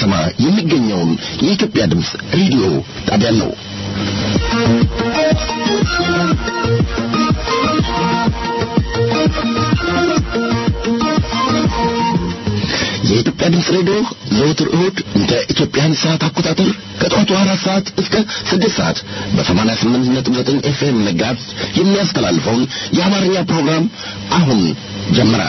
ከተማ የሚገኘውን የኢትዮጵያ ድምፅ ሬዲዮ ጣቢያ ነው። የኢትዮጵያ ድምፅ ሬዲዮ ዘወትር እሁድ እንደ ኢትዮጵያን ሰዓት አቆጣጠር ከጠዋቱ አራት ሰዓት እስከ ስድስት ሰዓት በሰማንያ ስምንት ነጥብ ዘጠኝ ኤፍኤም መጋዝ የሚያስተላልፈውን የአማርኛ ፕሮግራም አሁን ጀመረ።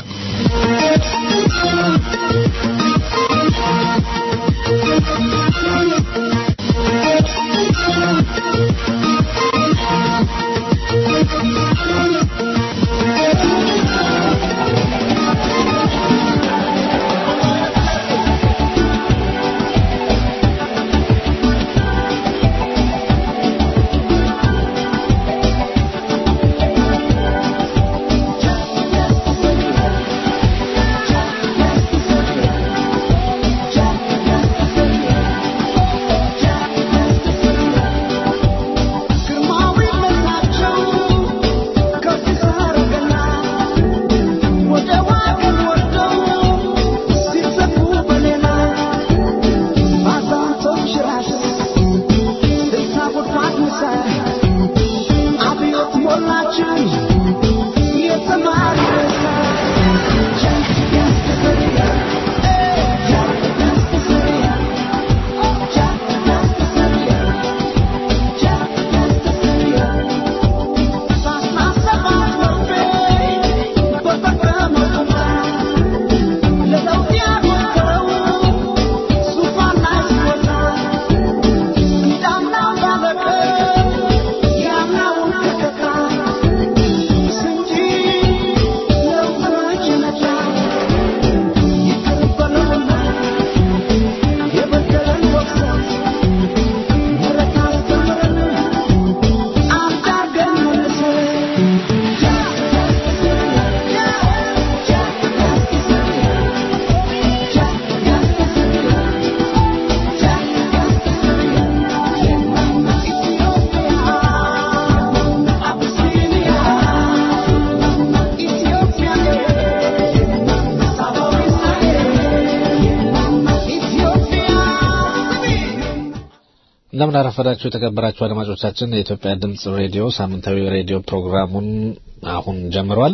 እንደምን አረፈዳችሁ የተከበራችሁ አድማጮቻችን። የኢትዮጵያ ድምጽ ሬዲዮ ሳምንታዊ ሬዲዮ ፕሮግራሙን አሁን ጀምሯል።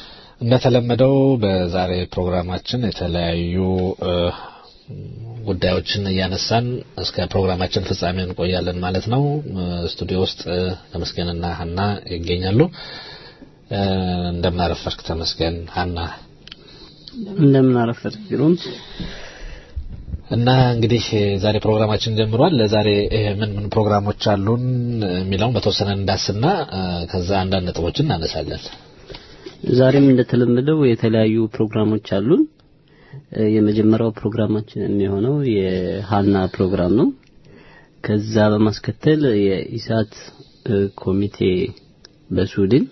እንደተለመደው በዛሬ ፕሮግራማችን የተለያዩ ጉዳዮችን እያነሳን እስከ ፕሮግራማችን ፍጻሜ እንቆያለን ማለት ነው። ስቱዲዮ ውስጥ ተመስገንና ሀና ይገኛሉ። እንደምን አረፈድክ ተመስገን? ሀና እንደምን አረፈድክ ግሩም? እና እንግዲህ ዛሬ ፕሮግራማችን ጀምሯል። ለዛሬ ምን ምን ፕሮግራሞች አሉን የሚለውን በተወሰነ እንዳስና ከዛ አንዳንድ ነጥቦችን እናነሳለን። ዛሬም እንደተለመደው የተለያዩ ፕሮግራሞች አሉን። የመጀመሪያው ፕሮግራማችን የሚሆነው የሀና ፕሮግራም ነው። ከዛ በማስከተል የኢሳት ኮሚቴ በስዊድን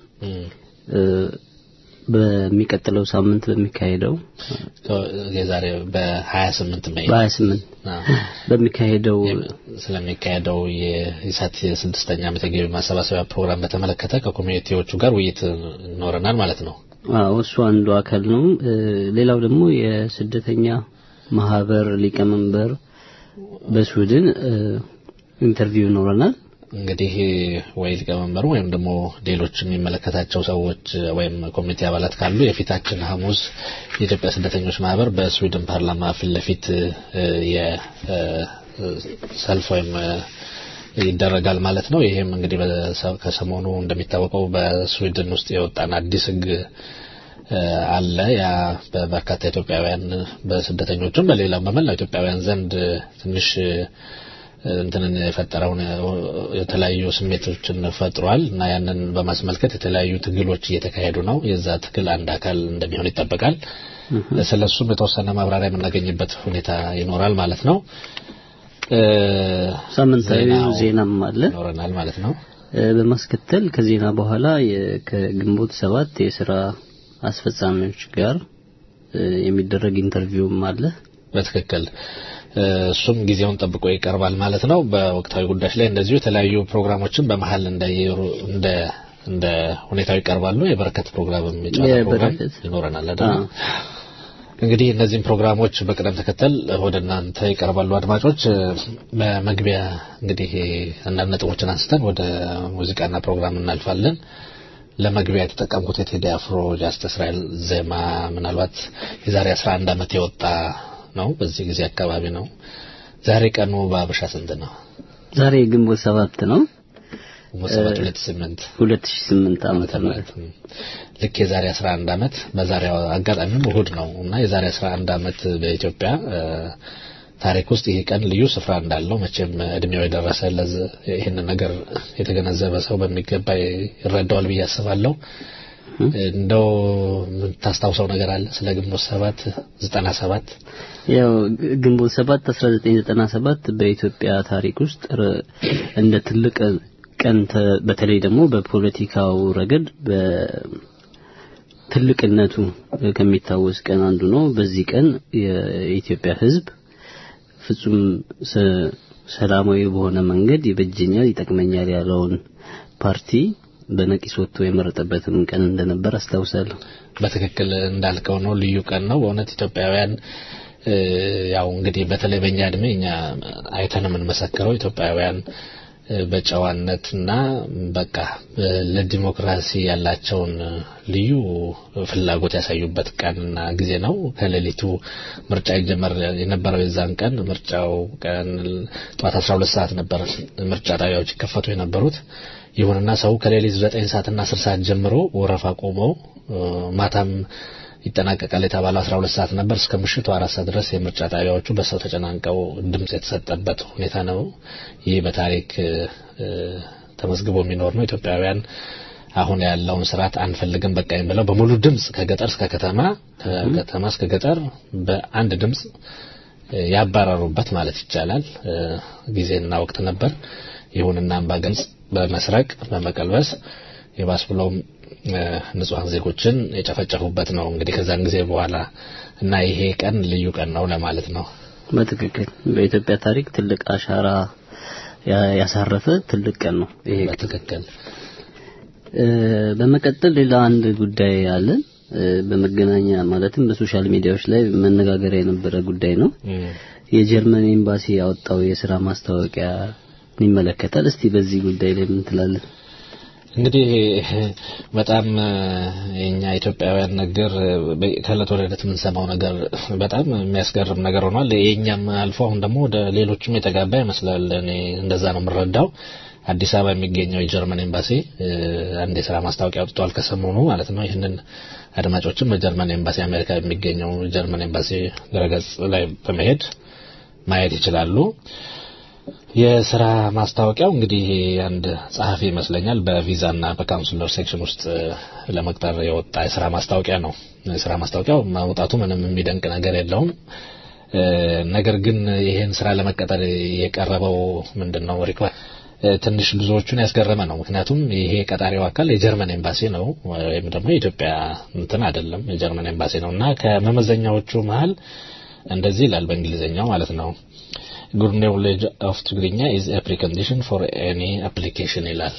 በሚቀጥለው ሳምንት በሚካሄደው የዛሬ በ28 ሜይ በ28 በሚካሄደው ስለሚካሄደው የኢሳት የስድስተኛ ዓመት የገቢ ማሰባሰቢያ ፕሮግራም በተመለከተ ከኮሚኒቲዎቹ ጋር ውይይት ይኖረናል ማለት ነው። አዎ እሱ አንዱ አካል ነው። ሌላው ደግሞ የስደተኛ ማህበር ሊቀመንበር በስዊድን ኢንተርቪው ይኖረናል። እንግዲህ ወይ ሊቀመንበሩ ወይም ደግሞ ሌሎች የሚመለከታቸው ሰዎች ወይም ኮሚቴ አባላት ካሉ የፊታችን ሐሙስ የኢትዮጵያ ስደተኞች ማህበር በስዊድን ፓርላማ ፊት ለፊት የሰልፍ ወይም ይደረጋል ማለት ነው። ይሄም እንግዲህ ከሰሞኑ እንደሚታወቀው በስዊድን ውስጥ የወጣን አዲስ ሕግ አለ። ያ በበርካታ ኢትዮጵያውያን በስደተኞቹም በሌላም በመላው ኢትዮጵያውያን ዘንድ ትንሽ እንትንን የፈጠረውን የተለያዩ ስሜቶችን ፈጥሯል እና ያንን በማስመልከት የተለያዩ ትግሎች እየተካሄዱ ነው። የዛ ትግል አንድ አካል እንደሚሆን ይጠበቃል። ስለሱም የተወሰነ ማብራሪያ የምናገኝበት ሁኔታ ይኖራል ማለት ነው። ሳምንታዊ ዜናም አለ ይኖረናል ማለት ነው። በማስከተል ከዜና በኋላ ከግንቦት ሰባት የስራ አስፈጻሚዎች ጋር የሚደረግ ኢንተርቪውም አለ። በትክክል እሱም ጊዜውን ጠብቆ ይቀርባል ማለት ነው። በወቅታዊ ጉዳዮች ላይ እንደዚሁ የተለያዩ ፕሮግራሞችን በመሀል እንዳየሩ እንደ እንደ ሁኔታው ይቀርባሉ። የበረከት ፕሮግራም የጨዋታ ፕሮግራም ይኖረናል አይደል? እንግዲህ እነዚህም ፕሮግራሞች በቅደም ተከተል ወደ እናንተ ይቀርባሉ። አድማጮች በመግቢያ እንግዲህ አንዳንድ ነጥቦችን አንስተን ወደ ሙዚቃና ፕሮግራም እናልፋለን። ለመግቢያ የተጠቀምኩት የቴዲ አፍሮ ጃስት እስራኤል ዜማ ምናልባት የዛሬ 11 ዓመት የወጣ ነው። በዚህ ጊዜ አካባቢ ነው። ዛሬ ቀኑ በአበሻ ስንት ነው? ዛሬ ግንቦት ሰባት ነው። መሰረት 28 2008 ዓመተ ምህረት ልክ የዛሬ 11 ዓመት በዛሬው አጋጣሚም እሁድ ነው እና የዛሬ 11 ዓመት በኢትዮጵያ ታሪክ ውስጥ ይሄ ቀን ልዩ ስፍራ እንዳለው መቼም እድሜው የደረሰ ይህንን ነገር የተገነዘበ ሰው በሚገባ ይረዳዋል ብዬ አስባለሁ። እንደው የምታስታውሰው ነገር አለ ስለ ግንቦት ሰባት ዘጠና ሰባት ያው ግንቦት ሰባት 1997 በኢትዮጵያ ታሪክ ውስጥ እንደ ትልቅ ቀን በተለይ ደግሞ በፖለቲካው ረገድ በትልቅነቱ ከሚታወስ ቀን አንዱ ነው። በዚህ ቀን የኢትዮጵያ ሕዝብ ፍጹም ሰላማዊ በሆነ መንገድ ይበጀኛል፣ ይጠቅመኛል ያለውን ፓርቲ በነቂስ ወጥቶ የመረጠበትም ቀን እንደነበር አስታውሳለሁ። በትክክል እንዳልከው ነው። ልዩ ቀን ነው በእውነት ኢትዮጵያውያን ያው እንግዲህ በተለይ በእኛ እድሜ እኛ አይተን የምንመሰክረው ኢትዮጵያውያን በጨዋነትና በቃ ለዲሞክራሲ ያላቸውን ልዩ ፍላጎት ያሳዩበት ቀንና ጊዜ ነው። ከሌሊቱ ምርጫ ይጀመር የነበረው የዛን ቀን ምርጫው ቀን ጠዋት 12 ሰዓት ነበር ምርጫ ጣቢያዎች ይከፈቱ የነበሩት። ይሁንና ሰው ከሌሊት 9 ሰዓትና 10 ሰዓት ጀምሮ ወረፋ ቆመው ማታም ይጠናቀቃል የተባለው 12 ሰዓት ነበር። እስከ ምሽቱ አራት ሰዓት ድረስ የምርጫ ጣቢያዎቹ በሰው ተጨናንቀው ድምጽ የተሰጠበት ሁኔታ ነው። ይህ በታሪክ ተመዝግቦ የሚኖር ነው። ኢትዮጵያውያን አሁን ያለውን ስርዓት አንፈልግም በቃኝ ብለው በሙሉ ድምጽ ከገጠር እስከ ከተማ ከከተማ እስከ ገጠር በአንድ ድምጽ ያባረሩበት ማለት ይቻላል ጊዜና ወቅት ነበር። ይሁንና አምባገነን በመስረቅ በመቀልበስ የባስ ብሎም ንጹሐን ዜጎችን የጨፈጨፉበት ነው። እንግዲህ ከዛን ጊዜ በኋላ እና ይሄ ቀን ልዩ ቀን ነው ለማለት ነው። በትክክል በኢትዮጵያ ታሪክ ትልቅ አሻራ ያሳረፈ ትልቅ ቀን ነው ይሄ በትክክል። በመቀጠል ሌላ አንድ ጉዳይ አለ። በመገናኛ ማለትም በሶሻል ሚዲያዎች ላይ መነጋገሪያ የነበረ ጉዳይ ነው። የጀርመን ኤምባሲ ያወጣው የስራ ማስታወቂያ ይመለከታል። እስቲ በዚህ ጉዳይ ላይ ምን ትላለህ? እንግዲህ በጣም የኛ ኢትዮጵያውያን ነገር ከእለት ወደ ዕለት የምንሰማው ነገር በጣም የሚያስገርም ነገር ሆኗል። የኛም አልፎ አሁን ደግሞ ወደ ሌሎችም የተጋባ ይመስላል። እኔ እንደዛ ነው የምረዳው። አዲስ አበባ የሚገኘው የጀርመን ኤምባሲ አንድ የስራ ማስታወቂያ አውጥቷል ከሰሞኑ ማለት ነው። ይህንን አድማጮችም በጀርመን ኤምባሲ አሜሪካ የሚገኘው ጀርመን ኤምባሲ ድረገጽ ላይ በመሄድ ማየት ይችላሉ። የስራ ማስታወቂያው እንግዲህ አንድ ጸሐፊ ይመስለኛል በቪዛና በካውንስለር ሴክሽን ውስጥ ለመቅጠር የወጣ የስራ ማስታወቂያ ነው። የስራ ማስታወቂያው ማውጣቱ ምንም የሚደንቅ ነገር የለውም። ነገር ግን ይሄን ስራ ለመቀጠር የቀረበው ምንድነው ሪኳ ትንሽ ብዙዎቹን ያስገረመ ነው። ምክንያቱም ይሄ ቀጣሪው አካል የጀርመን ኤምባሲ ነው ወይም ደግሞ የኢትዮጵያ እንትን አይደለም፣ የጀርመን ኤምባሲ ነው እና ከመመዘኛዎቹ መሀል እንደዚህ ይላል በእንግሊዝኛው ማለት ነው ጉድ ኖውሌጅ ኦፍ ትግርኛ ኢዝ ኤ ፕሪኮንዲሽን ፎር ኤኒ አፕሊኬሽን ይላል።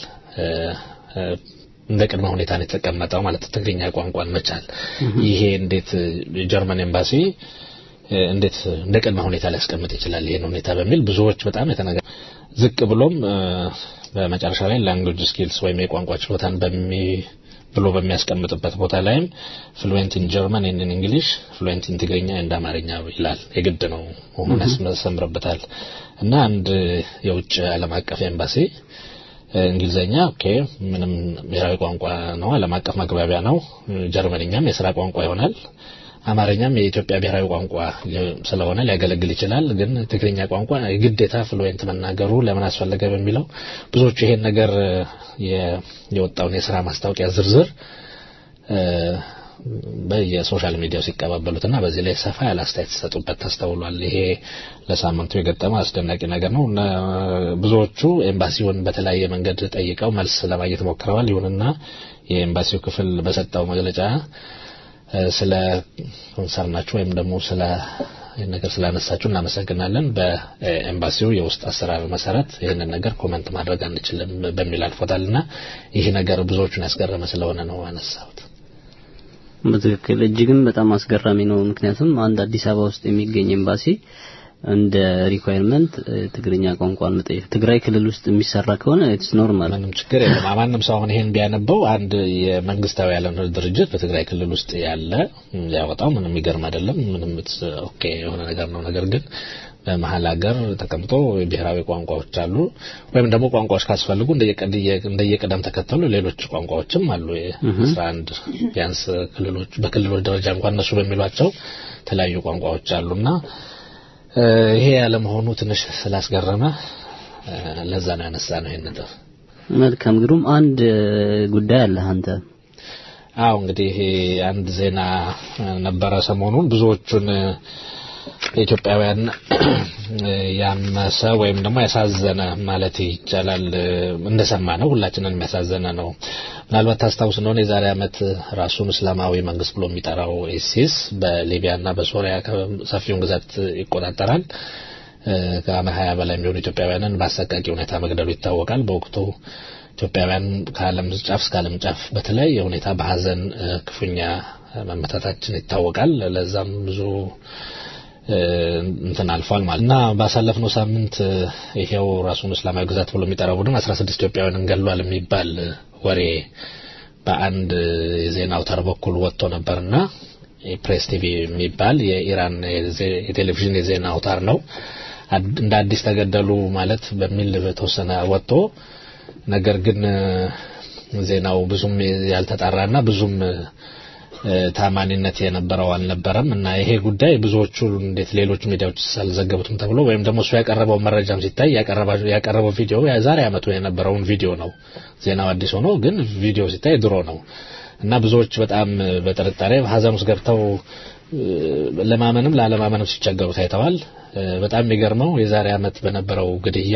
እንደ ቅድመ ሁኔታ ነው የተቀመጠው ማለት ትግርኛ ቋንቋን መቻል። ይሄ እንዴት የጀርመን ኤምባሲ እንዴት እንደ ቅድመ ሁኔታ ሊያስቀምጥ ይችላል ይሄን ሁኔታ በሚል ብዙዎች በጣም የተነገ ዝቅ ብሎም በመጨረሻ ላይ ላንጉጅ ስኪልስ ወይም የቋንቋ ችሎታን በሚ ብሎ በሚያስቀምጥበት ቦታ ላይም ፍሉዌንት ኢን ጀርመን ኢን እንግሊሽ ፍሉዌንት ኢን ትግርኛ እንደ አማርኛ ይላል። የግድ ነው መሆኑን ያስመሰምርበታል። እና አንድ የውጭ ዓለም አቀፍ ኤምባሲ እንግሊዘኛ ኦኬ ምንም ብሔራዊ ቋንቋ ነው፣ ዓለም አቀፍ መግባቢያ ነው። ጀርመንኛም የስራ ቋንቋ ይሆናል። አማርኛም የኢትዮጵያ ብሔራዊ ቋንቋ ስለሆነ ሊያገለግል ይችላል። ግን ትግርኛ ቋንቋ የግዴታ ፍሉዌንት መናገሩ ለምን አስፈለገ በሚለው ብዙዎቹ ይሄን ነገር የወጣውን የስራ ማስታወቂያ ዝርዝር በየሶሻል ሚዲያው ሲቀባበሉትና በዚህ ላይ ሰፋ ያለ አስተያየት ሲሰጡበት ተስተውሏል። ይሄ ለሳምንቱ የገጠመ አስደናቂ ነገር ነው። ብዙዎቹ ኤምባሲውን በተለያየ መንገድ ጠይቀው መልስ ለማግኘት ሞክረዋል። ይሁንና የኤምባሲው ክፍል በሰጠው መግለጫ ስለ ኮንሰርናችሁ ወይም ደግሞ ስለ ነገር ስላነሳችሁ እናመሰግናለን። በኤምባሲው የውስጥ አሰራር መሰረት ይህንን ነገር ኮመንት ማድረግ አንችልም በሚል አልፎታልና ይህ ነገር ብዙዎቹን ያስገረመ ስለሆነ ነው አነሳሁት። በትክክል እጅግም በጣም አስገራሚ ነው። ምክንያቱም አንድ አዲስ አበባ ውስጥ የሚገኝ ኤምባሲ እንደ ሪኳየርመንት ትግርኛ ቋንቋን መጠየቅ ትግራይ ክልል ውስጥ የሚሰራ ከሆነ ኢትስ ኖርማል ምንም ችግር የለም። ማንም ሰው አሁን ይሄን ቢያነበው አንድ የመንግስታዊ ያልሆነ ድርጅት በትግራይ ክልል ውስጥ ያለ ያወጣው ምንም የሚገርም አይደለም። ምንም ኦኬ የሆነ ነገር ነው። ነገር ግን በመሀል ሀገር ተቀምጦ ብሔራዊ ቋንቋዎች አሉ፣ ወይም ደግሞ ቋንቋዎች ካስፈልጉ እንደየቅደም ተከተሉ ሌሎች ቋንቋዎችም አሉ። አስራ አንድ ቢያንስ ክልሎች በክልሎች ደረጃ እንኳን እነሱ በሚሏቸው የተለያዩ ቋንቋዎች አሉና ይሄ ያለመሆኑ ትንሽ ስላስገረመ ለዛ ነው ያነሳ ነው ይሄን ነጥብ። መልካም ግሩም። አንድ ጉዳይ አለ አንተ አዎ እንግዲህ ይሄ አንድ ዜና ነበረ ሰሞኑን ብዙዎቹን ኢትዮጵያውያን ያመሰ ወይም ደግሞ ያሳዘነ ማለት ይቻላል እንደሰማ ነው ሁላችንን የሚያሳዘነ ነው። ምናልባት ታስታውስ እንደሆነ የዛሬ ዓመት ራሱን እስላማዊ መንግስት ብሎ የሚጠራው ኢሲስ በሊቢያና በሶሪያ ሰፊውን ግዛት ይቆጣጠራል። ከአመት ሀያ በላይ የሚሆኑ ኢትዮጵያውያንን በአሰቃቂ ሁኔታ መግደሉ ይታወቃል። በወቅቱ ኢትዮጵያውያን ከዓለም ጫፍ እስከ ዓለም ጫፍ በተለያየ ሁኔታ በሀዘን ክፉኛ መመታታችን ይታወቃል። ለዛም ብዙ እንትን አልፏል ማለት እና ባሳለፍነው ሳምንት ይሄው ራሱን እስላማዊ ግዛት ብሎ የሚጠራው ቡድን 16 ኢትዮጵያውያንን ገሏል የሚባል ወሬ በአንድ የዜና አውታር በኩል ወጥቶ ነበርና ፕሬስ ቲቪ የሚባል የኢራን የቴሌቪዥን የዜና አውታር ነው። እንደ አዲስ ተገደሉ ማለት በሚል በተወሰነ ወጥቶ ነገር ግን ዜናው ብዙም ያልተጣራና ብዙም ታማኒነት የነበረው አልነበረም እና ይሄ ጉዳይ ብዙዎቹ እንዴት ሌሎች ሚዲያዎች አልዘገቡትም ተብሎ ወይም ደግሞ እሱ ያቀረበው መረጃም ሲታይ ያቀረበው ቪዲዮ የዛሬ ዓመቱ የነበረውን ቪዲዮ ነው። ዜናው አዲስ ሆኖ ግን ቪዲዮ ሲታይ ድሮ ነው እና ብዙዎች በጣም በጥርጣሬ ሀዘን ውስጥ ገብተው ለማመንም ላለማመንም ሲቸገሩ ታይተዋል። በጣም የሚገርመው የዛሬ ዓመት በነበረው ግድያ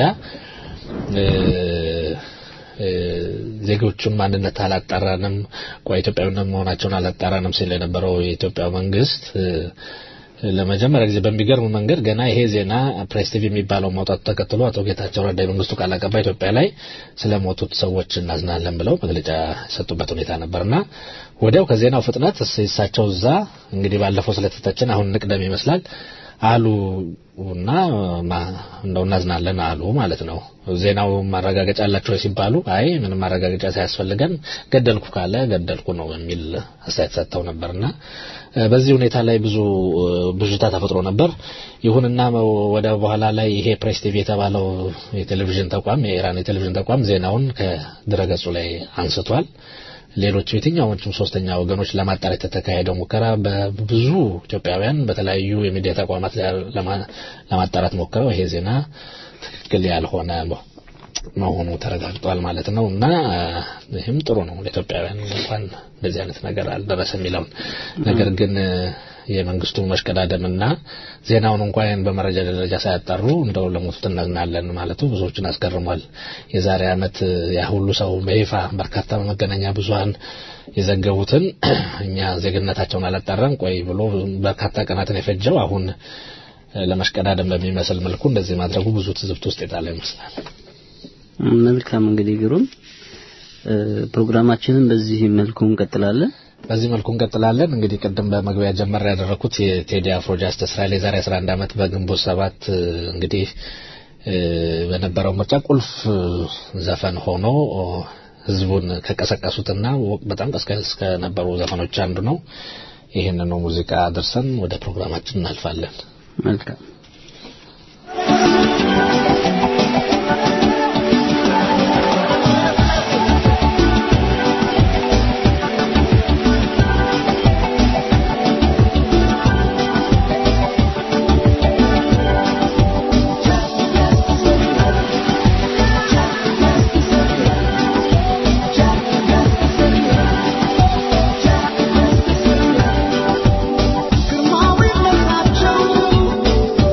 ዜጎቹን ማንነት አላጣራንም፣ ቆይ ኢትዮጵያዊነት መሆናቸውን አላጣራንም ሲል የነበረው የኢትዮጵያ መንግስት ለመጀመሪያ ጊዜ በሚገርም መንገድ ገና ይሄ ዜና ፕሬስ ቲቪ የሚባለው ማውጣቱ ተከትሎ አቶ ጌታቸው ረዳ የመንግስቱ ቃል አቀባይ ኢትዮጵያ ላይ ስለሞቱት ሰዎች እናዝናለን ብለው መግለጫ የሰጡበት ሁኔታ ነበርና ወዲያው ከዜናው ፍጥነት እሳቸው እዛ እንግዲህ ባለፈው ስለተተችን አሁን ንቅደም ይመስላል አሉ እና እንደው እናዝናለን አሉ ማለት ነው። ዜናው ማረጋገጫ አላቸው ሲባሉ አይ ምንም ማረጋገጫ ሳያስፈልገን ገደልኩ ካለ ገደልኩ ነው የሚል አስተያየት ሰጥተው ነበርና በዚህ ሁኔታ ላይ ብዙ ብዥታ ተፈጥሮ ነበር። ይሁንና ወደ በኋላ ላይ ይሄ ፕሬስ ቲቪ የተባለው የቴሌቪዥን ተቋም የኢራን የቴሌቪዥን ተቋም ዜናውን ከድረገጹ ላይ አንስቷል። ሌሎች የትኛዎቹም ሶስተኛ ወገኖች ለማጣራት የተካሄደው ሙከራ በብዙ ኢትዮጵያውያን በተለያዩ የሚዲያ ተቋማት ለማጣራት ሞክረው ይሄ ዜና ትክክል ያልሆነ መሆኑ ተረጋግጧል ማለት ነው እና ይህም ጥሩ ነው ለኢትዮጵያውያን እንኳን እንደዚህ አይነት ነገር አልደረሰ የሚለውን ነገር ግን የመንግስቱ መሽቀዳደምና ዜናውን እንኳን በመረጃ ደረጃ ሳያጣሩ እንደው ለሞቱት እናዝናለን ማለቱ ብዙዎችን አስገርሟል። የዛሬ ዓመት ያ ሁሉ ሰው በይፋ በርካታ መገናኛ ብዙኃን የዘገቡትን እኛ ዜግነታቸውን አላጣራም ቆይ ብሎ በርካታ ቀናትን የፈጀው አሁን ለመሽቀዳደም በሚመስል መልኩ እንደዚህ ማድረጉ ብዙ ትዝብት ውስጥ የጣለ ይመስላል። መልካም እንግዲህ ግሩም ፕሮግራማችንን በዚህ መልኩ እንቀጥላለን። በዚህ መልኩ እንቀጥላለን። እንግዲህ ቅድም በመግቢያ ጀመር ያደረኩት የቴዲ አፍሮ ጃስተስ ራይል የዛሬ 11 ዓመት በግንቦት ሰባት እንግዲህ በነበረው ምርጫ ቁልፍ ዘፈን ሆኖ ህዝቡን ከቀሰቀሱትና በጣም ቀስቀስ ከነበሩ ዘፈኖች አንዱ ነው። ይህንኑ ሙዚቃ ደርሰን ወደ ፕሮግራማችን እናልፋለን። መልካም ግርማዊነታቸው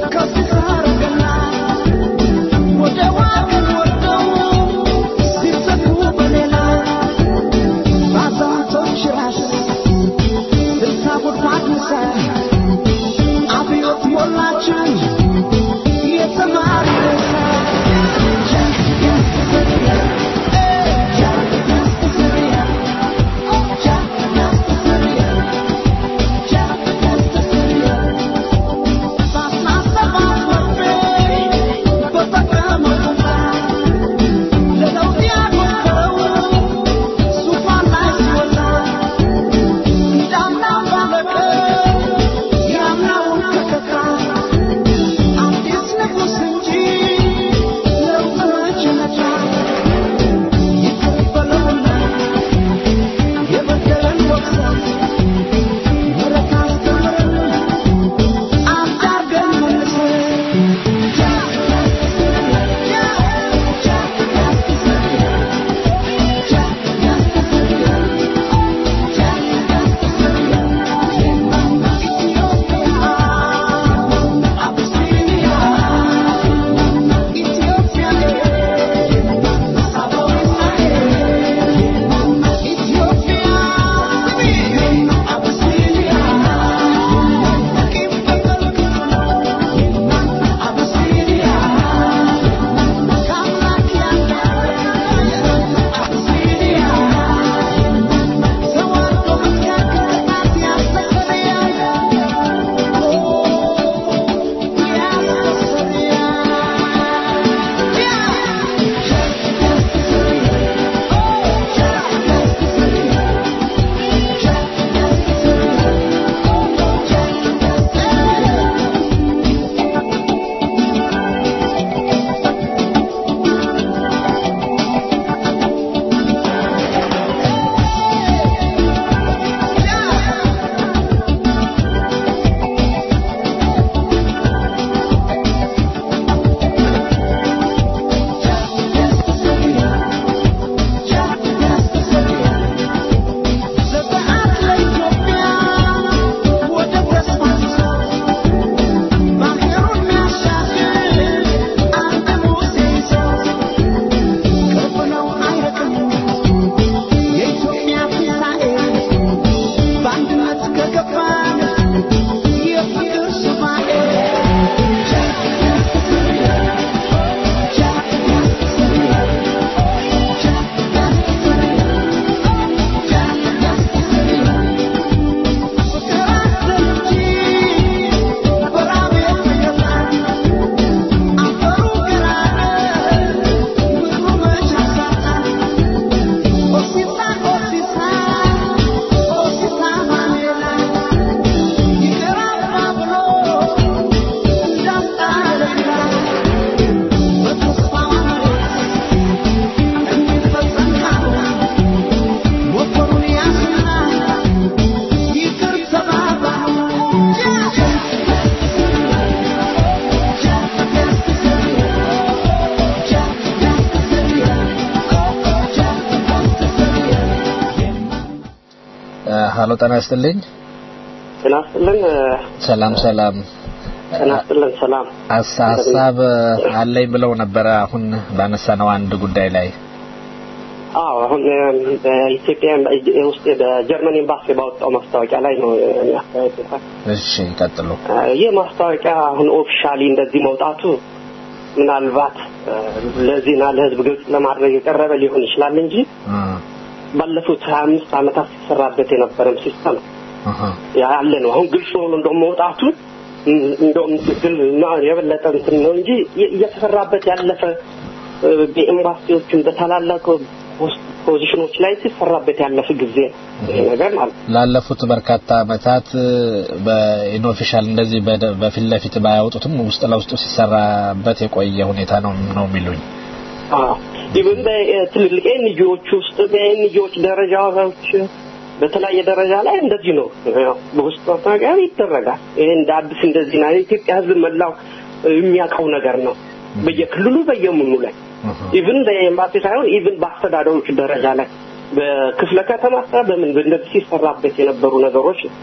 ሀሎ ጤና ይስጥልኝ። ጤና ይስጥልን። ሰላም ሰላም። ጤና ይስጥልን። ሰላም ሀሳ- ሀሳብ አለኝ ብለው ነበረ አሁን ባነሳነው አንድ ጉዳይ ላይ አዎ አሁን በኢትዮጵያ ውስጥ በጀርመን ኤምባሲ ባወጣው ማስታወቂያ ላይ ነው የሚያስተያየት። እሺ ይቀጥሉ። ይህ ማስታወቂያ አሁን ኦፊሻሊ እንደዚህ መውጣቱ ምናልባት ለዜና ለሕዝብ ግልጽ ለማድረግ የቀረበ ሊሆን ይችላል እንጂ እ ባለፉት ሀያ አምስት ዓመታት ሲሰራበት የነበረም ሲስተም እህ ያለ ነው። አሁን ግልጽ ሆኖ እንደውም መውጣቱ እንደውም ትክክል እና የበለጠ እንትን ነው እንጂ እየተሰራበት ያለፈ በኤምባሲዎችን በታላላቅ ፖዚሽኖች ላይ ሲሰራበት ያለፈ ጊዜ ነው ይሄ ነገር ማለት ነው። ላለፉት በርካታ አመታት በኢንኦፊሻል እንደዚህ በደ- በፊት ለፊት ባያወጡትም ውስጥ ለውስጡ ሲሰራበት የቆየ ሁኔታ ነው ነው የሚሉኝ። ኢቭን በትልልቅ ኤንጂዎች ውስጥ በኤንጂዎች ደረጃዎች በተለያየ ደረጃ ላይ እንደዚህ ነው። ያው በውስጥ ማስታወቂያ ይደረጋል። ይሄ እንደ አዲስ እንደዚህ ነው። የኢትዮጵያ ሕዝብ መላው የሚያውቀው ነገር ነው። በየክልሉ በየምኑ ላይ ኢቭን በኤምባሲ ሳይሆን ኢቭን በአስተዳደሮች ደረጃ ላይ በክፍለ ከተማ ስራ በምን እንደዚህ ሲሰራበት የነበሩ ነገሮች ነው።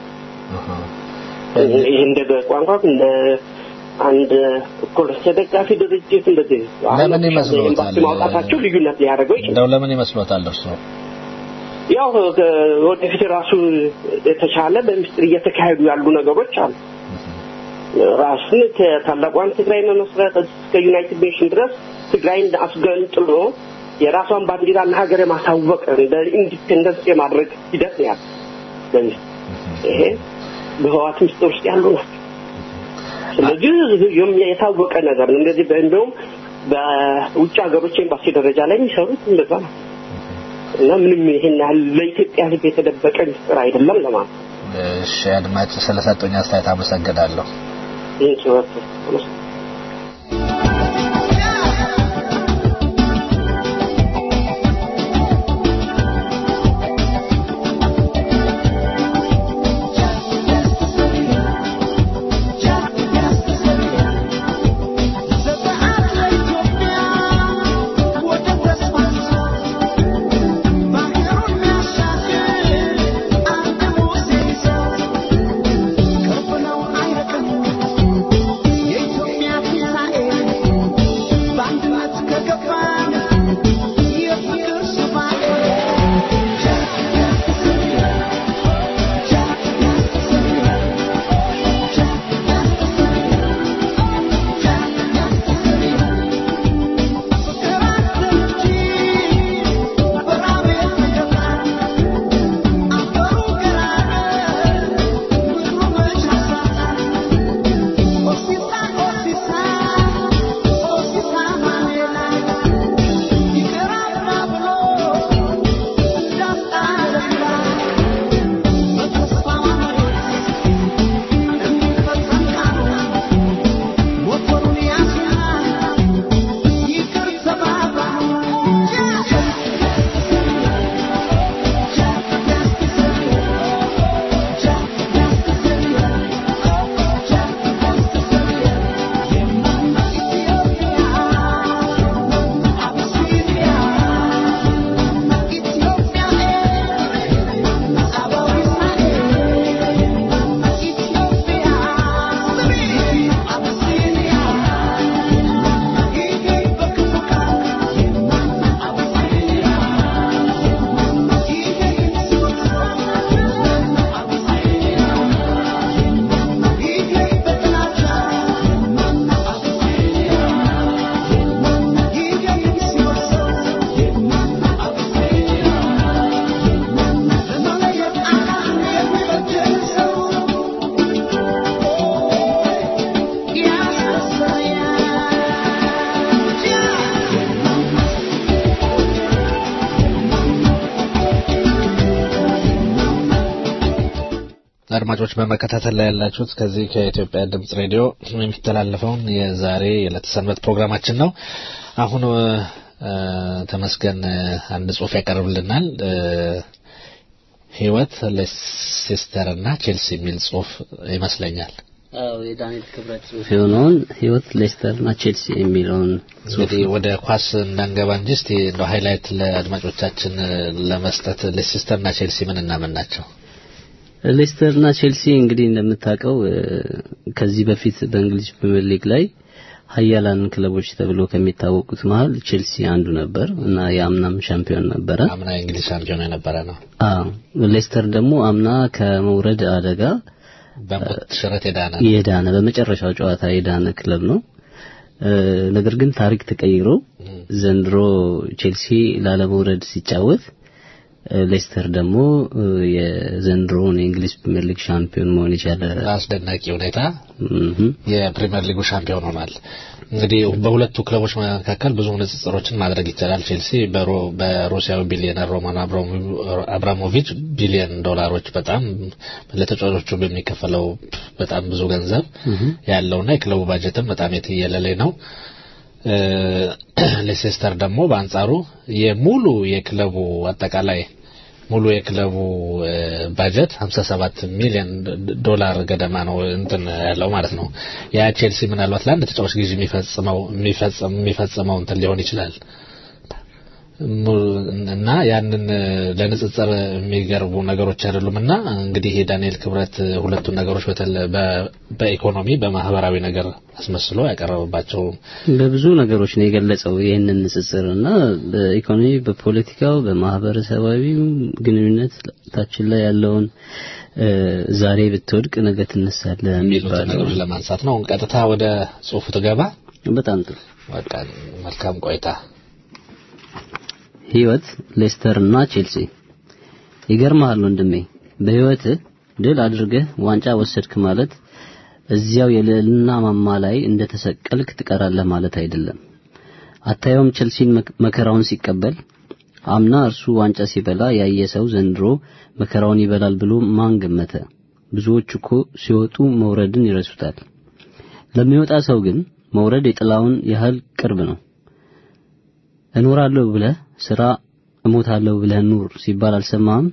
ይህ እንደ ቋንቋ እንደ አንድ እኩል ተደጋፊ ድርጅት እንደዚህ አሁን ለምን ይመስሎታል? ኤምባሲ ማውጣታቸው ልዩነት ሊያደርገው ይችላል። እንደው ለምን ይመስሎታል እርስዎ? ያው ወደፊት ራሱ የተሻለ በምስጢር እየተካሄዱ ያሉ ነገሮች አሉ። ራሱን ከታላቋን ትግራይ መመስረት እስከ ዩናይትድ ኔሽን ድረስ ትግራይን አስገንጥሎ የራሷን ባንዲራና ሀገር የማሳወቅ እንደ ኢንዲፔንደንስ የማድረግ ሂደት ነው ያለው። በዚህ ይሄ በህዋት ምስጢር ውስጥ ያሉ ናቸው። ስለዚህ የም- የታወቀ ነገር ነው። እንደዚህ እንደውም በውጭ ሀገሮች ኤምባሲ ደረጃ ላይ የሚሰሩት እንደዛ ነው እና ምንም ይሄን ያህል ለኢትዮጵያ ሕዝብ የተደበቀ ምስጢር አይደለም ለማለት ነው። እሺ አድማጭ ስለሰጡኝ አስተያየት አመሰግናለሁ። ይህን ችሎት አድማጮች በመከታተል ላይ ያላችሁት ከዚህ ከኢትዮጵያ ድምጽ ሬዲዮ የሚተላለፈውን የዛሬ የዕለተ ሰንበት ፕሮግራማችን ነው። አሁን እ፣ ተመስገን አንድ ጽሑፍ ያቀርብልናል። እ፣ ህይወት ሌሴስተር እና ቼልሲ የሚል ጽሑፍ ይመስለኛል። አዎ የዳንኤል ክብረት ጽሑፍ የሆነውን ህይወት ሌስተርና ቼልሲ የሚለውን እንግዲህ ወደ ኳስ እንዳንገባ እንጂ እስቲ እንደው ሃይላይት ለአድማጮቻችን ለመስጠት ሌሴስተር እና ቼልሲ ምን እና ምን ናቸው? ሌስተር እና ቼልሲ እንግዲህ እንደምታውቀው ከዚህ በፊት በእንግሊዝ ፕሪሚየር ሊግ ላይ ሀያላን ክለቦች ተብሎ ከሚታወቁት መሀል ቼልሲ አንዱ ነበር እና የአምናም ሻምፒዮን ነበረ። አምና የእንግሊዝ ሻምፒዮን የነበረ ነው። አዎ ሌስተር ደግሞ አምና ከመውረድ አደጋ በሞት ሽረት የዳነ የዳነ በመጨረሻው ጨዋታ የዳነ ክለብ ነው። ነገር ግን ታሪክ ተቀይሮ ዘንድሮ ቼልሲ ላለመውረድ ሲጫወት ሌስተር ደግሞ የዘንድሮውን የእንግሊዝ ፕሪሚየር ሊግ ሻምፒዮን መሆን የቻለ በአስደናቂ ሁኔታ የፕሪሚየር ሊጉ ሻምፒዮን ሆኗል። እንግዲህ በሁለቱ ክለቦች መካከል ብዙ ንጽጽሮችን ማድረግ ይቻላል። ቼልሲ በሩሲያዊ ቢሊዮነር ሮማን አብራሞቪች ቢሊዮን ዶላሮች በጣም ለተጫዋቾቹ በሚከፈለው በጣም ብዙ ገንዘብ ያለውና የክለቡ ባጀትም በጣም የትየለሌ ነው። ሌሴስተር ደግሞ በአንጻሩ የሙሉ የክለቡ አጠቃላይ ሙሉ የክለቡ ባጀት 57 ሚሊዮን ዶላር ገደማ ነው እንትን ያለው ማለት ነው። ያ ቼልሲ ምናልባት ለአንድ ተጫዋች ግዢ የሚፈጽመው የሚፈጽመው እንትን ሊሆን ይችላል እና ያንን ለንጽጽር የሚገርቡ ነገሮች አይደሉም እና እንግዲህ ዳንኤል ክብረት ሁለቱን ነገሮች በኢኮኖሚ በማህበራዊ ነገር አስመስሎ ያቀረበባቸው በብዙ ነገሮች ነው የገለጸው ይህንን ንጽጽር እና በኢኮኖሚ በፖለቲካው በማህበረሰባዊ ግንኙነት ታችን ላይ ያለውን ዛሬ ብትወድቅ ነገ ትነሳለህ የሚሉት ነገሮች ለማንሳት ነው ቀጥታ ወደ ጽሁፉ ትገባ በጣም ጥሩ በቃ መልካም ቆይታ ህይወት ሌስተር እና ቼልሲ ይገርምሃል ወንድሜ በህይወት ድል አድርገህ ዋንጫ ወሰድክ ማለት እዚያው የልዕልና ማማ ላይ እንደተሰቀልክ ትቀራለህ ማለት አይደለም አታየውም ቼልሲን መከራውን ሲቀበል አምና እርሱ ዋንጫ ሲበላ ያየ ሰው ዘንድሮ መከራውን ይበላል ብሎ ማን ገመተ ብዙዎች እኮ ሲወጡ መውረድን ይረሱታል ለሚወጣ ሰው ግን መውረድ የጥላውን ያህል ቅርብ ነው እኖራለሁ ብለህ ስራ እሞታለሁ ብለህ ኑር ሲባል አልሰማህም?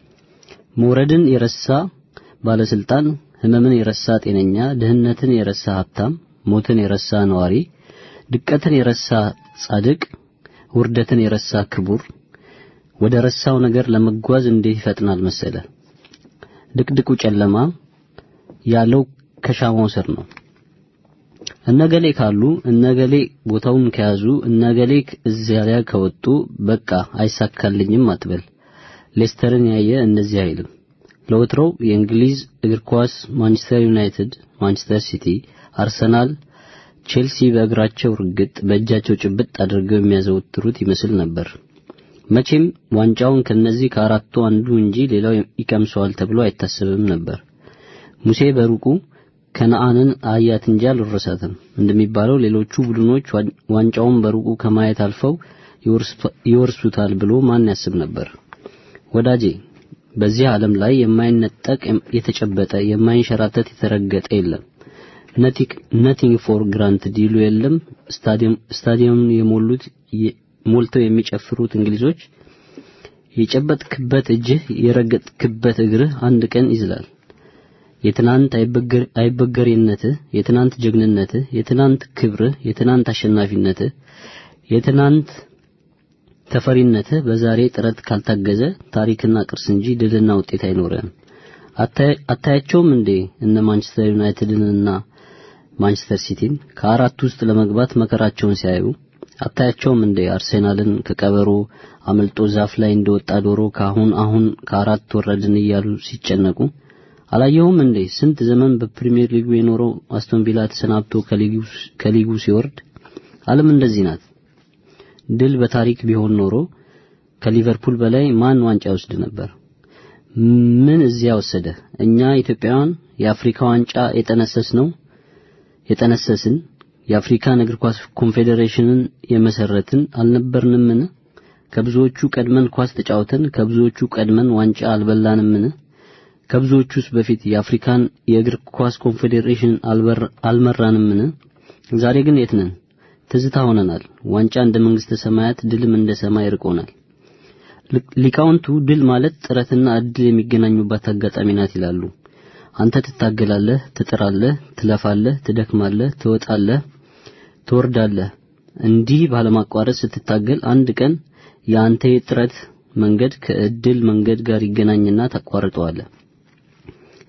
መውረድን የረሳ ባለስልጣን፣ ህመምን የረሳ ጤነኛ፣ ድህነትን የረሳ ሀብታም፣ ሞትን የረሳ ነዋሪ፣ ድቀትን የረሳ ጻድቅ፣ ውርደትን የረሳ ክቡር ወደ ረሳው ነገር ለመጓዝ እንዴት ይፈጥናል መሰለ። ድቅድቁ ጨለማ ያለው ከሻማው ስር ነው። እነገሌ ካሉ እነገሌ ቦታውን ከያዙ እነገሌ እዚያ ላይ ከወጡ በቃ አይሳካልኝም አትበል። ሌስተርን ያየ እንደዚህ አይልም። ለወትሮው የእንግሊዝ እግር ኳስ ማንቸስተር ዩናይትድ፣ ማንቸስተር ሲቲ፣ አርሰናል፣ ቼልሲ በእግራቸው ርግጥ በእጃቸው ጭብጥ አድርገው የሚያዘወትሩት ይመስል ነበር። መቼም ዋንጫውን ከነዚህ ከአራቱ አንዱ እንጂ ሌላው ይቀምሰዋል ተብሎ አይታሰብም ነበር። ሙሴ በሩቁ ከነአንን አያት እንጂ አልወረሳትም እንደሚባለው ሌሎቹ ቡድኖች ዋንጫውን በሩቁ ከማየት አልፈው ይወርሱታል ብሎ ማን ያስብ ነበር? ወዳጄ በዚህ ዓለም ላይ የማይነጠቅ የተጨበጠ የማይንሸራተት የተረገጠ የለም። ነቲንግ ፎር ግራንትድ ይሉ የለም። ስታዲየም ስታዲየም የሞሉት ሞልተው የሚጨፍሩት እንግሊዞች የጨበጥክበት እጅህ የረገጥክበት እግርህ አንድ ቀን ይዝላል። የትናንት አይበገሬነትህ፣ የትናንት ጀግንነትህ፣ የትናንት ክብርህ፣ የትናንት አሸናፊነትህ፣ የትናንት ተፈሪነትህ በዛሬ ጥረት ካልታገዘ ታሪክና ቅርስ እንጂ ድልና ውጤት አይኖርህም። አታያቸውም እንዴ እነ ማንቸስተር ዩናይትድንና ማንቸስተር ሲቲን ከአራት ውስጥ ለመግባት መከራቸውን ሲያዩ አታያቸውም እንዴ አርሴናልን ከቀበሮ አመልጦ ዛፍ ላይ እንደወጣ ዶሮ ካሁን አሁን ከአራት ወረድን እያሉ ሲጨነቁ አላየሁም እንዴ ስንት ዘመን በፕሪሚየር ሊጉ የኖረው አስቶን ቪላ ተሰናብቶ ከሊጉ ሲወርድ ዓለም እንደዚህ ናት ድል በታሪክ ቢሆን ኖሮ ከሊቨርፑል በላይ ማን ዋንጫ ይወስድ ነበር ምን እዚያ ወሰደ እኛ ኢትዮጵያውያን የአፍሪካ ዋንጫ የጠነሰስ ነው የጠነሰስን የአፍሪካን እግር ኳስ ኮንፌዴሬሽንን የመሰረትን አልነበርንምን ከብዙዎቹ ቀድመን ኳስ ተጫውተን ከብዙዎቹ ቀድመን ዋንጫ አልበላንምን ከብዙዎቹስ በፊት የአፍሪካን የእግር ኳስ ኮንፌዴሬሽን አልመራንምን ዛሬ ግን የት ነን ትዝታ ሆነናል ዋንጫ እንደ መንግስተ ሰማያት ድልም እንደ ሰማይ ርቆናል ሊቃውንቱ ድል ማለት ጥረትና እድል የሚገናኙባት አጋጣሚ ናት ይላሉ አንተ ትታገላለህ ትጥራለህ ትለፋለህ ትደክማለህ ትወጣለህ ትወርዳለህ እንዲህ ባለማቋረጥ ስትታገል አንድ ቀን የአንተ የጥረት መንገድ ከእድል መንገድ ጋር ይገናኝና ታቋርጠዋለህ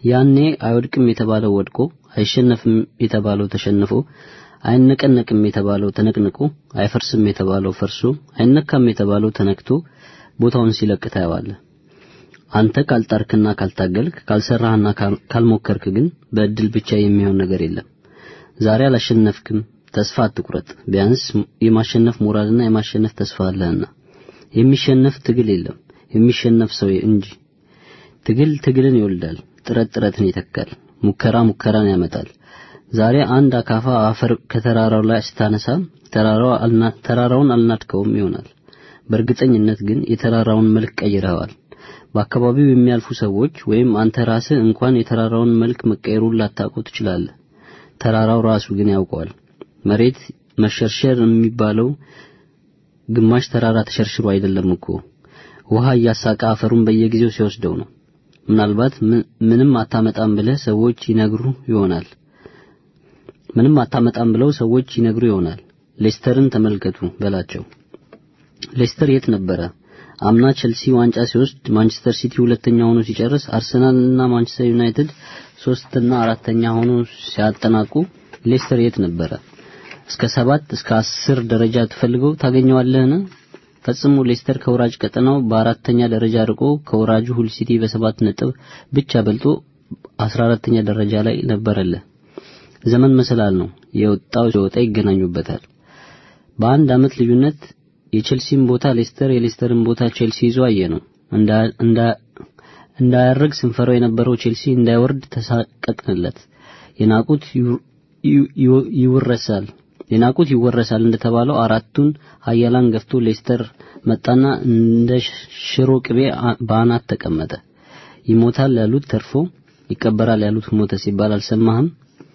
ያኔ አይወድቅም የተባለው ወድቆ አይሸነፍም የተባለው ተሸንፎ አይነቀነቅም የተባለው ተነቅንቆ አይፈርስም የተባለው ፈርሶ አይነካም የተባለው ተነክቶ ቦታውን ሲለቅ ታየዋለህ። አንተ ካልጣርክና ካልታገልክ ካልሰራህና ካልሞከርክ ግን በእድል ብቻ የሚሆን ነገር የለም። ዛሬ አላሸነፍክም፣ ተስፋ አትቁረጥ። ቢያንስ የማሸነፍ ሞራልና የማሸነፍ ተስፋ አለህና። የሚሸነፍ ትግል የለም የሚሸነፍ ሰው እንጂ። ትግል ትግልን ይወልዳል፣ ጥረት ጥረትን ይተካል፣ ሙከራ ሙከራን ያመጣል። ዛሬ አንድ አካፋ አፈር ከተራራው ላይ ስታነሳ ተራራውን አልናድከውም ይሆናል። በእርግጠኝነት ግን የተራራውን መልክ ቀይረዋል። በአካባቢው የሚያልፉ ሰዎች ወይም አንተ ራስህ እንኳን የተራራውን መልክ መቀየሩን ላታውቀው ትችላለህ። ተራራው ራሱ ግን ያውቀዋል። መሬት መሸርሸር የሚባለው ግማሽ ተራራ ተሸርሽሮ አይደለም እኮ ውሃ እያሳቀ አፈሩን በየጊዜው ሲወስደው ነው። ምናልባት ምንም አታመጣም ብለህ ሰዎች ይነግሩ ይሆናል። ምንም አታመጣም ብለው ሰዎች ይነግሩ ይሆናል። ሌስተርን ተመልከቱ በላቸው። ሌስተር የት ነበረ? አምና ቸልሲ ዋንጫ ሲወስድ ማንቸስተር ሲቲ ሁለተኛ ሆኖ ሲጨርስ አርሰናል እና ማንቸስተር ዩናይትድ ሶስትና አራተኛ ሆኖ ሲያጠናቁ ሌስተር የት ነበረ? እስከ ሰባት እስከ አስር ደረጃ ትፈልገው ታገኘዋለህን? ፈጽሞ ሌስተር ከወራጅ ቀጠናው በአራተኛ ደረጃ ርቆ ከወራጁ ሁል ሲቲ በሰባት ነጥብ ብቻ በልጦ አስራ አራተኛ ደረጃ ላይ ነበረልህ። ዘመን መሰላል ነው። የወጣው ሲወጣ ይገናኙበታል። በአንድ ዓመት ልዩነት የቼልሲን ቦታ ሌስተር የሌስተርን ቦታ ቼልሲ ይዞ አየ ነው። እንዳያርግ ስንፈራው የነበረው ቼልሲ እንዳይወርድ ተሳቀቅንለት። የናቁት ይወረሳል የናቁት ይወረሳል እንደተባለው አራቱን ሀያላን ገፍቶ ሌስተር መጣና እንደ ሽሮ ቅቤ በአናት ተቀመጠ። ይሞታል ያሉት ተርፎ ይቀበራል ያሉት ሞተ ሲባል አልሰማህም?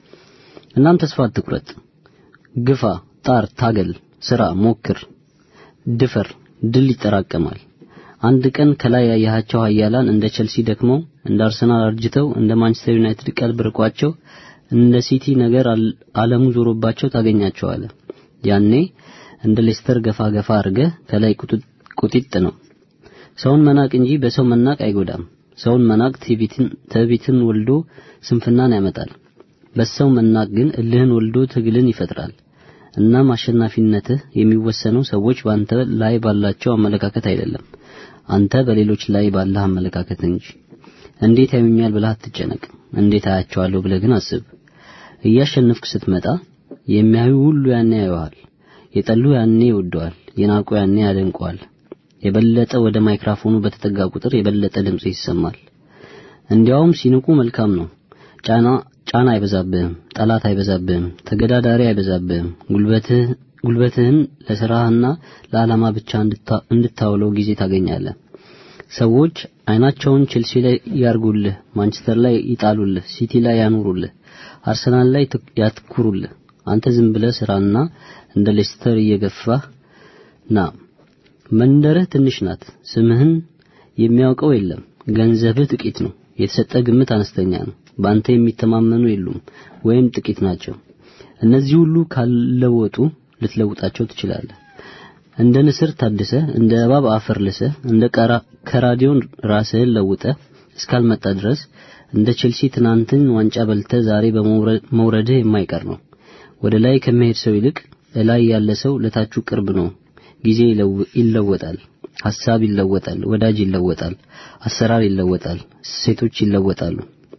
እናም ተስፋ አትቁረጥ። ግፋ፣ ጣር፣ ታገል፣ ስራ፣ ሞክር፣ ድፈር። ድል ይጠራቀማል። አንድ ቀን ከላይ ያያቸው ሀያላን እንደ ቸልሲ ደክመው፣ እንደ አርሰናል አርጅተው፣ እንደ ማንቸስተር ዩናይትድ ቀልብ ርቋቸው፣ እንደ ሲቲ ነገር ዓለሙ ዞሮባቸው ታገኛቸዋለህ። ያኔ እንደ ሌስተር ገፋ ገፋ አድርገህ ከላይ ቁጢጥ ነው። ሰውን መናቅ እንጂ በሰው መናቅ አይጎዳም። ሰውን መናቅ ትዕቢትን ወልዶ ስንፍናን ያመጣል። በሰው መናቅ ግን እልህን ወልዶ ትግልን ይፈጥራል። እናም አሸናፊነትህ የሚወሰነው ሰዎች ባንተ ላይ ባላቸው አመለካከት አይደለም፣ አንተ በሌሎች ላይ ባለህ አመለካከት እንጂ። እንዴት ያዩኛል ብለህ አትጨነቅ። እንዴት አያቸዋለሁ ብለህ ግን አስብ። እያሸነፍክ ስትመጣ የሚያዩ ሁሉ ያኔ ያዩሃል። የጠሉ ያኔ ይወደዋል፣ የናቁ ያኔ ያደንቀዋል። የበለጠ ወደ ማይክራፎኑ በተጠጋ ቁጥር የበለጠ ድምጽ ይሰማል። እንዲያውም ሲንቁ መልካም ነው። ጫና ጫና አይበዛብህም፣ ጠላት አይበዛብህም፣ ተገዳዳሪ አይበዛብህም። ጉልበትህ ጉልበትህን ለስራህና ለዓላማ ብቻ እንድታውለው ጊዜ ታገኛለህ። ሰዎች አይናቸውን ቼልሲ ላይ ያርጉልህ፣ ማንቸስተር ላይ ይጣሉልህ፣ ሲቲ ላይ ያኑሩልህ፣ አርሰናል ላይ ያትኩሩልህ። አንተ ዝም ብለህ ስራና እንደ ሌስተር እየገፋህ ና። መንደርህ ትንሽ ናት። ስምህን የሚያውቀው የለም። ገንዘብህ ጥቂት ነው። የተሰጠ ግምት አነስተኛ ነው። በአንተ የሚተማመኑ የሉም ወይም ጥቂት ናቸው። እነዚህ ሁሉ ካልለወጡ ልትለውጣቸው ትችላለህ። እንደ ንስር ታድሰ፣ እንደ እባብ አፈር ልሰ፣ እንደ ከራዲዮን ራስህን ለውጠ እስካልመጣ ድረስ እንደ ቼልሲ ትናንትን ዋንጫ በልተ ዛሬ በመውረድህ የማይቀር ነው። ወደ ላይ ከመሄድ ሰው ይልቅ እላይ ያለ ሰው ለታቹ ቅርብ ነው። ጊዜ ይለወጣል፣ ሐሳብ ይለወጣል፣ ወዳጅ ይለወጣል፣ አሰራር ይለወጣል፣ ሴቶች ይለወጣሉ።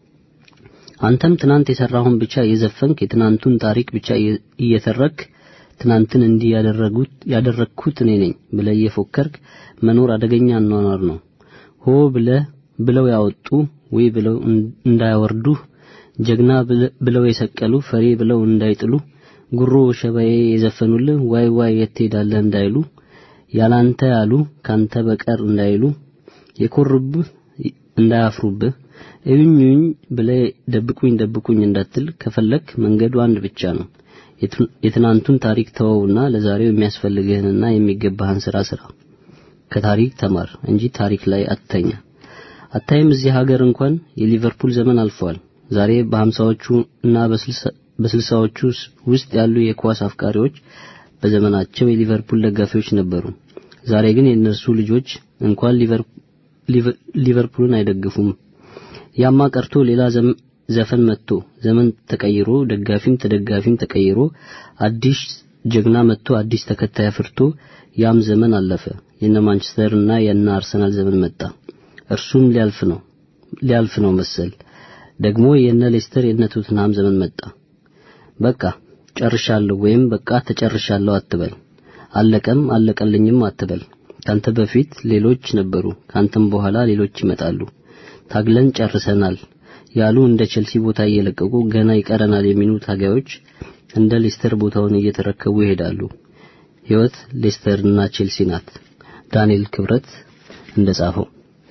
አንተም ትናንት የሰራሁን ብቻ እየዘፈንክ የትናንቱን ታሪክ ብቻ እየተረክ ትናንትን እንዲህ ያደረጉት ያደረግኩት እኔ ነኝ ብለህ እየፎከርክ መኖር አደገኛ አኗኗር ነው። ሆ ብለህ ብለው ያወጡ ወይ ብለው እንዳያወርዱ ጀግና ብለው የሰቀሉ ፈሪ ብለው እንዳይጥሉ ጉሮ ሸባዬ የዘፈኑልህ ዋይ ዋይ የት ትሄዳለህ እንዳይሉ ያላንተ ያሉ ካንተ በቀር እንዳይሉ የኮሩብህ እንዳያፍሩብህ እዩኝ ብለህ ደብቁኝ ደብቁኝ እንዳትል ከፈለክ መንገዱ አንድ ብቻ ነው። የትናንቱን ታሪክ ተወውና ለዛሬው የሚያስፈልግህንና የሚገባህን ስራ ስራ። ከታሪክ ተማር እንጂ ታሪክ ላይ አትተኛ። አታይም? እዚህ ሀገር እንኳን የሊቨርፑል ዘመን አልፏል። ዛሬ በሀምሳዎቹ እና በስልሳዎቹ ውስጥ ያሉ የኳስ አፍቃሪዎች በዘመናቸው የሊቨርፑል ደጋፊዎች ነበሩ። ዛሬ ግን የእነርሱ ልጆች እንኳን ሊቨርፑልን አይደግፉም። ያማ ቀርቶ ሌላ ዘፈን መጥቶ ዘመን ተቀይሮ ደጋፊም ተደጋፊም ተቀይሮ አዲስ ጀግና መጥቶ አዲስ ተከታይ አፍርቶ ያም ዘመን አለፈ። የነ ማንቸስተር እና የነ አርሰናል ዘመን መጣ። እርሱም ሊያልፍ ነው ሊያልፍ ነው መሰል። ደግሞ የነ ሌስተር የነ ቶትንሃም ዘመን መጣ። በቃ ጨርሻለሁ ወይም በቃ ተጨርሻለሁ አትበል። አለቀም አለቀልኝም አትበል። ካንተ በፊት ሌሎች ነበሩ፣ ካንተም በኋላ ሌሎች ይመጣሉ። ታግለን ጨርሰናል ያሉ እንደ ቼልሲ ቦታ እየለቀቁ ገና ይቀረናል የሚሉ ታጋዮች እንደ ሌስተር ቦታውን እየተረከቡ ይሄዳሉ። ህይወት ሌስተርና ቼልሲ ናት። ዳንኤል ክብረት እንደጻፈው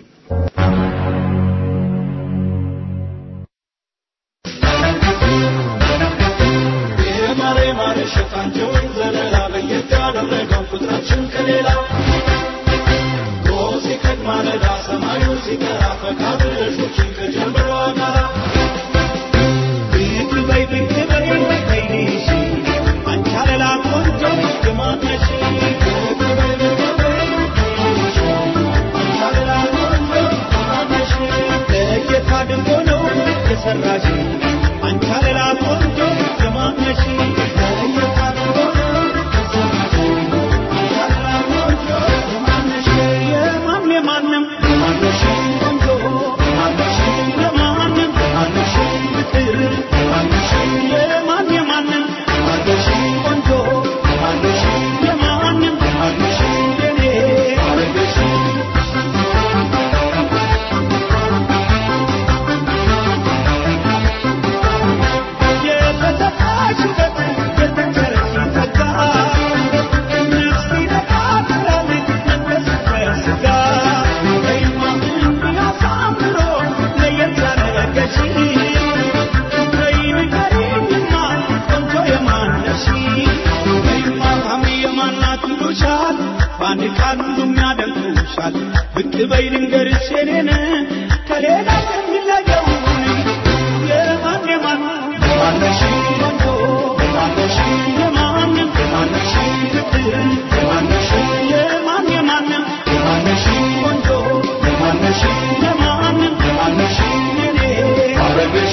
ሸጣቸውን ዘለላ ለየት ያደረገው ቁጥራችን ከሌላ ጎህ ሲቀድ ማለዳ ሰማዩ ሲጠራ ፈቃድ ልጆችን ከጀምበሯ ጋራ ብቅ በይ ብቅ በይ በይሽ አንቺ አለላ ቆንጆ ግማነሽ ብቅ በይ ብቅ በይ በይሽ አንቺ አለላ ቆንጆ ግማነሽ ለየት አድርጎ ነው የሰራሽ አንቺ አለላ ቆንጆ ግማነሽ ለየት አድርጎ ነው የሰራሽ አንቺ አለላ ቆንጆ ግማነሽ የማን የማንም ማነሽ ቆንጆ ማነሽ የማንም ማነሽ ፍቅር ማነሽ የማን የማንም ማነሽ ቆንጆ ማነሽ የማንም ማነሽ የኔ አረገሽ የተሰጣሽበት የተቸረሽ ጸጋ ነፍሴ ነቃትላለች መንፈስ ስጋ በይማ እንዲያሳምሮ ለየት ያደረገሽ በይ ንገሪኝማ ቆንጆ የማነሽ በይማ ታሚ የማናት ይሉሻል በአንድ ቃል ሁሉም ያደንቁሻል ብቅ በይ ልንገርሽ የኔን ከሌላ የሚለየውን የማን የማን ማነሽ ቆንጆ ማነሽ የማንም ማነሽ ፍቅር ማነሽ የማን የማንም ማነሽ ቆንጆ ማነሽ የማንም ማነሽ የኔ አረገሽ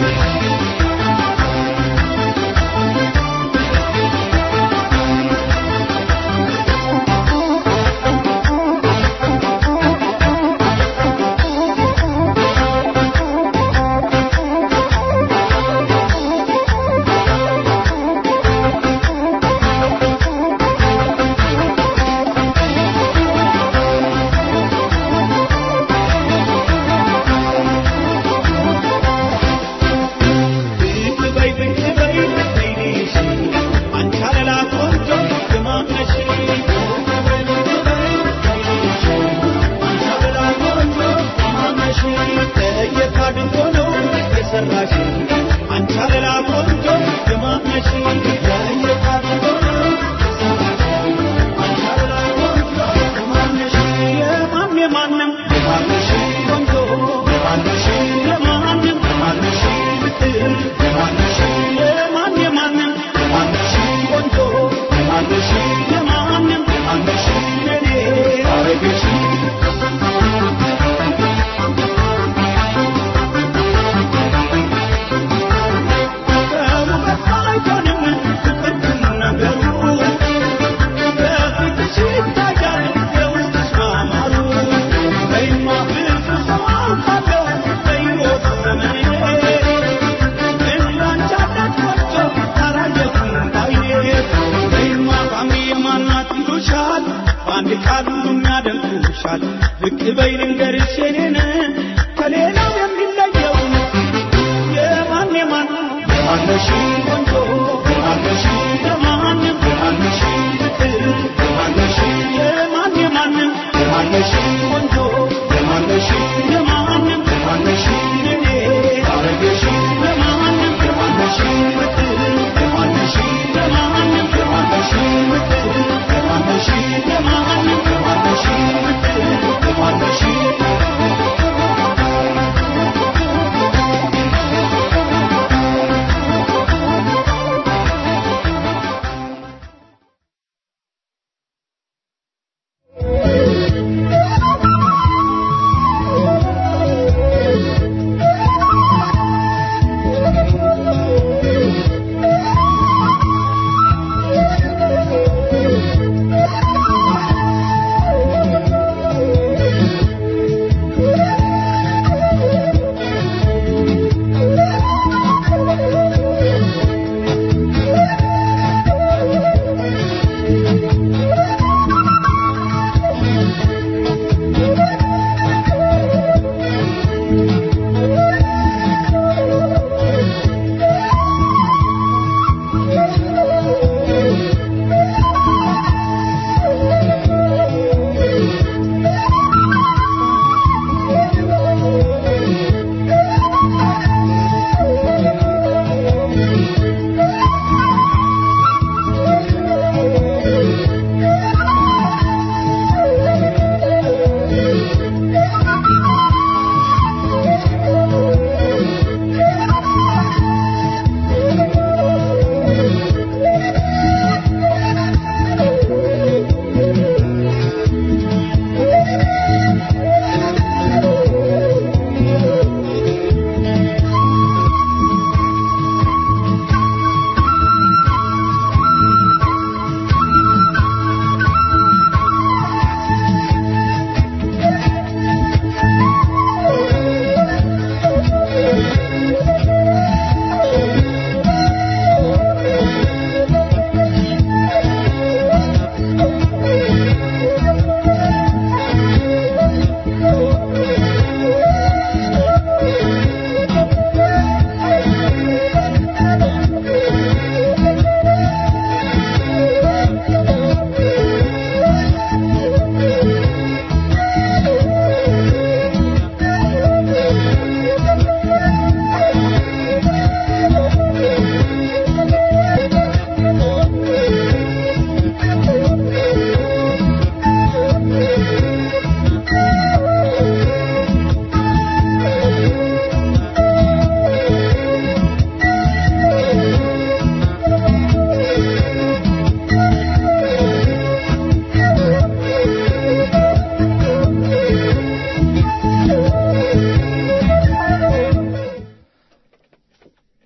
ብቅ በይ ብቅ በይ በይሽ አንቺ አለላ ቆንጆ ግማነሽ ብቅ በይ ብቅ በይ በይሽ አንቺ አለላ ቆንጆ ግማነሽ ለየት አድርጎ ነው የሰራሽ አንቺ አለላ ቆንጆ ግማነሽ ለየት አድርጎ ነው የሰራሽ አንቺ አለላ ቆንጆ ግማነሽ የማን የማንም ማነሽ ቆንጆ ማነሽ የማንም ማነሽ ፍቅር ማነሽ የማን የማንም ማነሽ ቆንጆ ማነሽ የማንም ማነሽ የኔ አረገሽ ከውበት አይሆንም ፍቅር ነገሩ በፊትሽ ይታያል የውስጥሽ ማማሩ በይማ ብዙ ሰው አውቃለሁ በሕይወት ዘመኔ እንዳንቺ አይነት ቆንጆ አላየሁም ባይኔ በይማ ቋሚ የማናት ይሉሻል በአንድ ቃል ሁሉም ያደንቁሻል ብቅ በይ ልንገርሽ የኔን ከሌላው የሚለየውን የማን የማን ማነሽ ቆንጆ ማነሽ የማንም ማነሽ ፍቅር ማነሽ የማን የማንም ማነሽ ቆንጆ ማነሽ የማንም ማነሽ የኔ አረገሽ የማንም ማነሽ ፍቅር ማነሽ የማንም ማነሽ ፍቅር ማነሽ የማንም ማነሽ ፍቅር ማነሽ Thank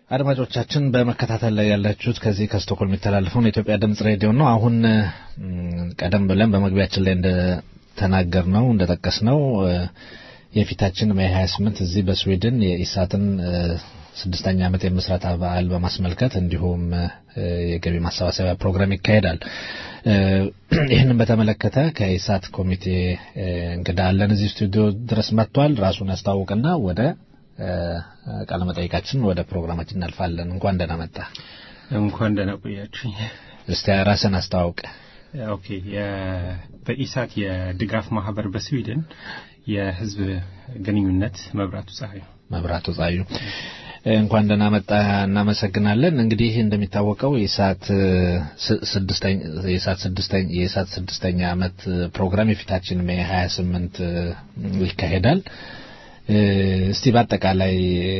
አድማጮቻችን በመከታተል ላይ ያላችሁት ከዚህ ከስቶኮልም የሚተላለፈውን የኢትዮጵያ ድምጽ ሬዲዮ ነው። አሁን ቀደም ብለን በመግቢያችን ላይ እንደተናገር ነው እንደጠቀስ ነው የፊታችን ሜይ 28 እዚህ በስዊድን የኢሳትን ስድስተኛ ዓመት የምስረታ በዓል በማስመልከት እንዲሁም የገቢ ማሰባሰቢያ ፕሮግራም ይካሄዳል። ይህንን በተመለከተ ከኢሳት ኮሚቴ እንግዳ አለን እዚህ ስቱዲዮ ድረስ መጥቷል። ራሱን ያስተዋውቅና ወደ ቃለ መጠይቃችን ወደ ፕሮግራማችን እናልፋለን። እንኳን ደህና መጣ። እንኳን ደህና ቆያችሁኝ። እስቲ ራስን አስተዋውቅ። ኦኬ። በኢሳት የድጋፍ ማህበር በስዊድን የህዝብ ግንኙነት መብራቱ ፀሐዩ መብራቱ ፀሐዩ እንኳን ደህና መጣ። እናመሰግናለን። እንግዲህ እንደሚታወቀው የኢሳት ስድስተኛ የኢሳት ስድስተኛ የኢሳት ስድስተኛ ዓመት ፕሮግራም የፊታችን ሜይ 28 ይካሄዳል። እስቲ በአጠቃላይ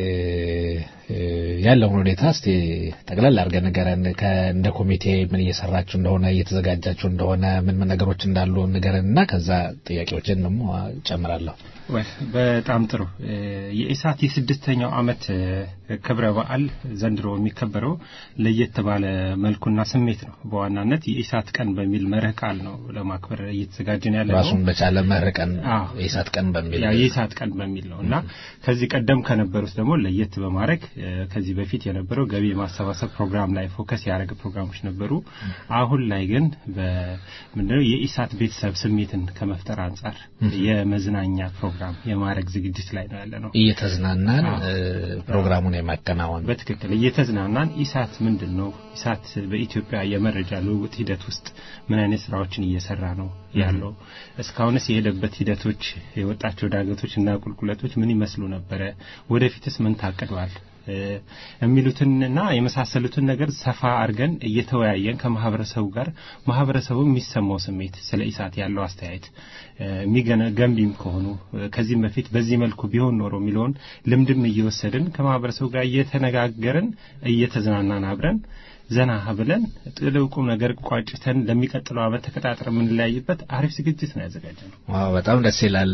ያለውን ሁኔታ እስቲ ጠቅላላ አድርገን ንገረን። እንደ ኮሚቴ ምን እየሰራችሁ እንደሆነ እየተዘጋጃችሁ እንደሆነ ምን ምን ነገሮች እንዳሉ ንገረን እና ከዛ ጥያቄዎችን ደግሞ ጨምራለሁ። በጣም ጥሩ። የኢሳት የስድስተኛው ዓመት ክብረ በዓል ዘንድሮ የሚከበረው ለየት ባለ መልኩና ስሜት ነው። በዋናነት የኢሳት ቀን በሚል መርህ ቃል ነው ለማክበር እየተዘጋጀን ያለ ነው። ራሱን በቻለ መርህ ቀን የኢሳት ቀን በሚል የኢሳት ቀን በሚል ነው እና ከዚህ ቀደም ከነበሩት ደግሞ ለየት በማድረግ ከዚህ በፊት የነበረው ገቢ የማሰባሰብ ፕሮግራም ላይ ፎከስ ያደረገ ፕሮግራሞች ነበሩ። አሁን ላይ ግን ምንድነው የኢሳት ቤተሰብ ስሜትን ከመፍጠር አንጻር የመዝናኛ ፕሮግራም የማድረግ ዝግጅት ላይ ነው ያለ ነው። እየተዝናናን ፕሮግራሙን የማከናወን በትክክል እየተዝናናን ኢሳት ምንድን ነው ኢሳት በኢትዮጵያ የመረጃ ልውውጥ ሂደት ውስጥ ምን አይነት ስራዎችን እየሰራ ነው ያለው እስካሁንስ የሄደበት ሂደቶች የወጣቸው ዳገቶች እና ቁልቁለቶች ምን ይመስሉ ነበረ ወደፊትስ ምን ታቅዷል የሚሉትንና የመሳሰሉትን ነገር ሰፋ አድርገን እየተወያየን ከማህበረሰቡ ጋር ማህበረሰቡ የሚሰማው ስሜት ስለ ኢሳት ያለው አስተያየት የሚገነ ገንቢም ከሆኑ ከዚህም በፊት በዚህ መልኩ ቢሆን ኖሮ የሚለውን ልምድም እየወሰድን ከማህበረሰቡ ጋር እየተነጋገርን እየተዝናናን አብረን ዘና ብለን ጥልቁም ነገር ቋጭተን ለሚቀጥለው ዓመት ተቀጣጥረ የምንለያይበት አሪፍ ዝግጅት ነው ያዘጋጀ ነው። ዋው በጣም ደስ ይላል።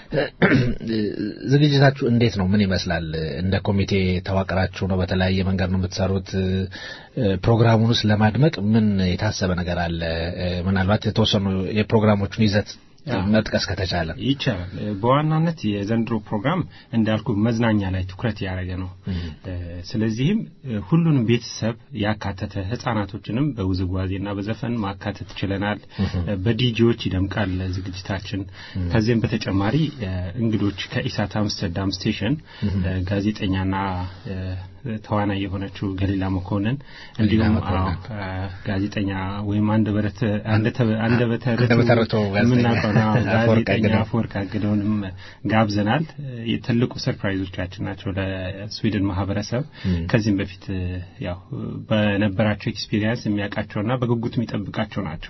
ዝግጅታችሁ እንዴት ነው? ምን ይመስላል? እንደ ኮሚቴ ተዋቅራችሁ ነው? በተለያየ መንገድ ነው የምትሰሩት? ፕሮግራሙን ውስጥ ለማድመቅ ምን የታሰበ ነገር አለ? ምናልባት የተወሰኑ የፕሮግራሞቹን ይዘት መጥቀስ ከተቻለ ይቻላል። በዋናነት የዘንድሮ ፕሮግራም እንዳልኩ መዝናኛ ላይ ትኩረት ያደረገ ነው። ስለዚህም ሁሉንም ቤተሰብ ያካተተ ህጻናቶችንም በውዝዋዜና በዘፈን ማካተት ችለናል። በዲጂዎች ይደምቃል ዝግጅታችን። ከዚህም በተጨማሪ እንግዶች ከኢሳት አምስተርዳም ስቴሽን ጋዜጠኛና ተዋናይ የሆነችው ገሊላ መኮንን እንዲሁም ጋዜጠኛ ወይም አንደበተ ርቱዕ የምናውቀው ጋዜጠኛ አፈወርቅ አግደውንም ጋብዘናል። ትልቁ ሰርፕራይዞቻችን ናቸው ለስዊድን ማህበረሰብ። ከዚህም በፊት ያው በነበራቸው ኤክስፒሪየንስ የሚያውቃቸውና በጉጉት የሚጠብቃቸው ናቸው።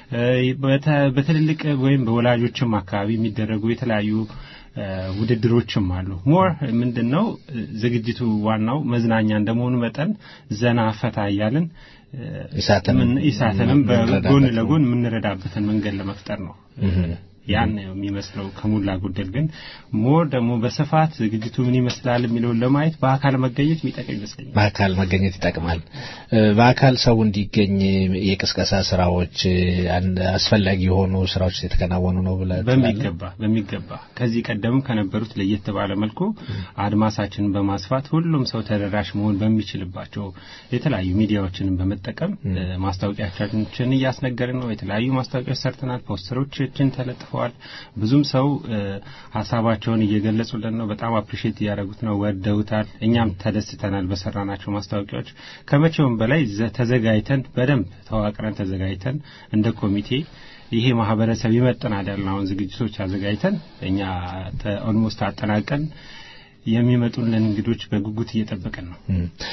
በትልልቅ ወይም በወላጆችም አካባቢ የሚደረጉ የተለያዩ ውድድሮችም አሉ። ሞር ምንድን ነው ዝግጅቱ ዋናው መዝናኛ እንደመሆኑ መጠን ዘና ፈታ እያልን ኢሳትንም በጎን ለጎን የምንረዳበትን መንገድ ለመፍጠር ነው። ያን የሚመስለው ከሞላ ጎደል ግን ሞር ደግሞ በስፋት ዝግጅቱ ምን ይመስላል የሚለውን ለማየት በአካል መገኘት የሚጠቅም ይመስለኛል። በአካል መገኘት ይጠቅማል። በአካል ሰው እንዲገኝ የቅስቀሳ ስራዎች አስፈላጊ የሆኑ ስራዎች የተከናወኑ ነው ብለህ በሚገባ በሚገባ ከዚህ ቀደም ከነበሩት ለየት ባለ መልኩ አድማሳችንን በማስፋት ሁሉም ሰው ተደራሽ መሆን በሚችልባቸው የተለያዩ ሚዲያዎችንን በመጠቀም ማስታወቂያዎችን እያስነገርን ነው። የተለያዩ ማስታወቂያዎች ሰርተናል። ፖስተሮችን ተለጥፈዋል። ብዙም ሰው ሀሳባቸውን እየገለጹልን ነው። በጣም አፕሪሼት እያደረጉት ነው። ወደውታል። እኛም ተደስተናል በሰራናቸው ማስታወቂያዎች ከመቼውም በላይ ተዘጋጅተን በደንብ ተዋቅረን ተዘጋጅተን እንደ ኮሚቴ ይሄ ማህበረሰብ ይመጥናል ያልነውን ዝግጅቶች አዘጋጅተን እኛ ኦልሞስት አጠናቀን የሚመጡልን እንግዶች በጉጉት እየጠበቅን ነው።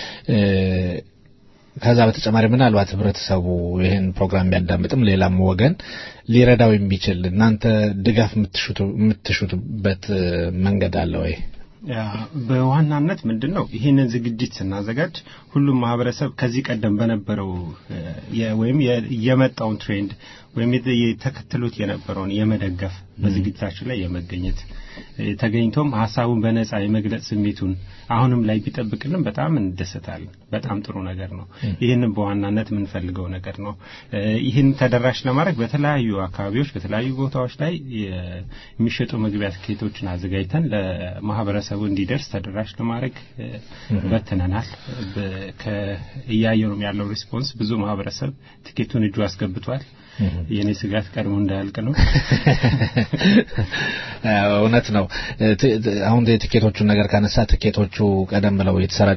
ከዛ በተጨማሪ ምናልባት ህብረተሰቡ ይህን ፕሮግራም ቢያዳምጥም ሌላም ወገን ሊረዳው የሚችል እናንተ ድጋፍ የምትሹትበት መንገድ አለ ወይ? በዋናነት ምንድን ነው ይህንን ዝግጅት ስናዘጋጅ ሁሉም ማህበረሰብ ከዚህ ቀደም በነበረው እ፣ የ- ወይም የ- የመጣውን ትሬንድ ወይም የተ- የተከተሉት የነበረውን የመደገፍ በዝግጅታችን ላይ የመገኘት እ፣ ተገኝቶም ሀሳቡን በነጻ የመግለጽ ስሜቱን አሁንም ላይ ቢጠብቅልን በጣም እንደሰታለን። በጣም ጥሩ ነገር ነው። ይህንን በዋናነት የምንፈልገው ነገር ነው። እ፣ ይህን ተደራሽ ለማድረግ በተለያዩ አካባቢዎች በተለያዩ ቦታዎች ላይ የ- የሚሸጡ መግቢያ ትኬቶችን አዘጋጅተን ለማህበረሰቡ እንዲደርስ ተደራሽ ለማድረግ እ፣ በትነናል። በ- ከ- እያየነውም ያለው ሪስፖንስ ብዙ ማህበረሰብ ትኬቱን እጁ አስገብቷል። የኔ ስጋት ቀድሞ እንዳያልቅ ነው። እውነት ነው። ት- ት- አሁን የትኬቶቹን ነገር ካነሳ ትኬቶቹ ቀደም ብለው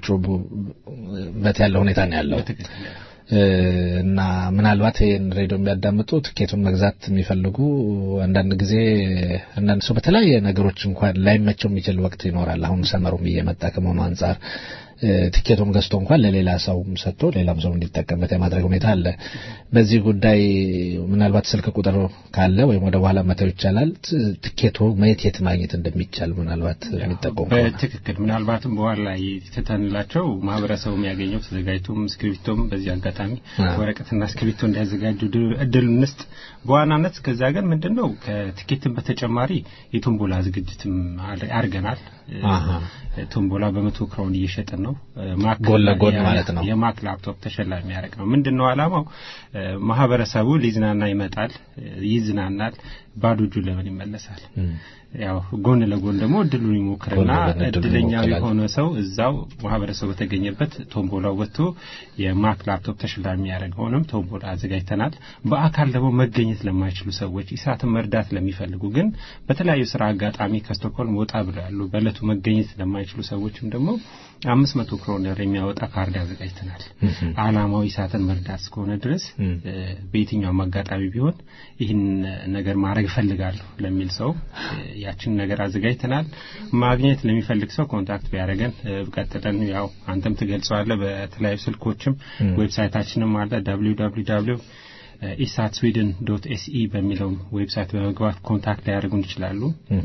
የተሰራጩበት ያለ ሁኔታ ነው ያለው በትክክል እ፣ እና ምናልባት ይህን ሬዲዮ የሚያዳምጡ ትኬቱን መግዛት የሚፈልጉ አንዳንድ ጊዜ አንዳንድ ሰው በተለያየ ነገሮች እንኳን ላይመቸው የሚችል ወቅት ይኖራል። አሁን ሰመሩም እየመጣ ከመሆኑ አንጻር እ፣ ትኬቱን ገዝቶ እንኳን ለሌላ ሰውም ሰጥቶ ሌላም ሰው እንዲጠቀምበት የማድረግ ሁኔታ አለ። በዚህ ጉዳይ ምናልባት ስልክ ቁጥር ካለ ወይም ወደ በኋላ መተው ይቻላል። ት- ትኬቱ መየት የት ማግኘት እንደሚቻል ምናልባት የሚጠቆም ከሆነ። በትክክል ምናልባትም በኋላ ላይ ትተንላቸው ማህበረሰቡ የሚያገኘው ተዘጋጅቶም እስክሪብቶም በዚህ አጋጣሚ አዎ። ወረቀትና እስክሪብቶ እንዲያዘጋጁ ድ- እድሉን እንስጥ። በዋናነት ከዛ ግን ምንድን ነው ከትኬትን በተጨማሪ የቶምቦላ ዝግጅትም አድ- አድርገናል። አሃ። ቶምቦላ በመቶ ክራውን እየሸጥን ነው። ማክ ጎን ለጎን የ- ማለት ነው። የማክ ላፕቶፕ ተሸላሚ የሚያደርግ ነው። ምንድን ነው ዓላማው? እ፣ ማህበረሰቡ ሊዝናና ይመጣል፣ እ፣ ይዝናናል። ባዶ እጁ ለምን ይመለሳል? ያው ጎን ለጎን ደግሞ እድሉን ይሞክርና ጎን ለጎን እድሉን እድለኛ ይሞክራል። የሆነ ሰው እዛው ማህበረሰቡ በተገኘበት ቶምቦላው ወጥቶ የማክ ላፕቶፕ ተሸላሚ የሚያደርገውንም ቶምቦላ አዘጋጅተናል። በአካል ደግሞ መገኘት ለማይችሉ ሰዎች ኢሳትን መርዳት ለሚፈልጉ ግን በተለያዩ ስራ አጋጣሚ ከስቶክሆልም ወጣ ብለው ያሉ በእለቱ መገኘት ለማይችሉ ሰዎችም ደግሞ አምስት መቶ ክሮነር የሚያወጣ ካርድ አዘጋጅተናል። አላማው ኢሳትን መርዳት እስከሆነ ድረስ እ፣ በየትኛውም አጋጣሚ ቢሆን ይህን ነገር ማድረግ እፈልጋለሁ ለሚል ሰው እ፣ ያችን ነገር አዘጋጅተናል። ማግኘት ለሚፈልግ ሰው ኮንታክት ቢያደርገን እ፣ ቀጥለን ያው አንተም ትገልጸዋለህ። በተለያዩ ስልኮችም ዌብሳይታችንም አለ www ኢሳት ስዊድን ዶት ኤስኢ በሚለው ዌብሳይት በመግባት ኮንታክት ሊያደርጉን ይችላሉ።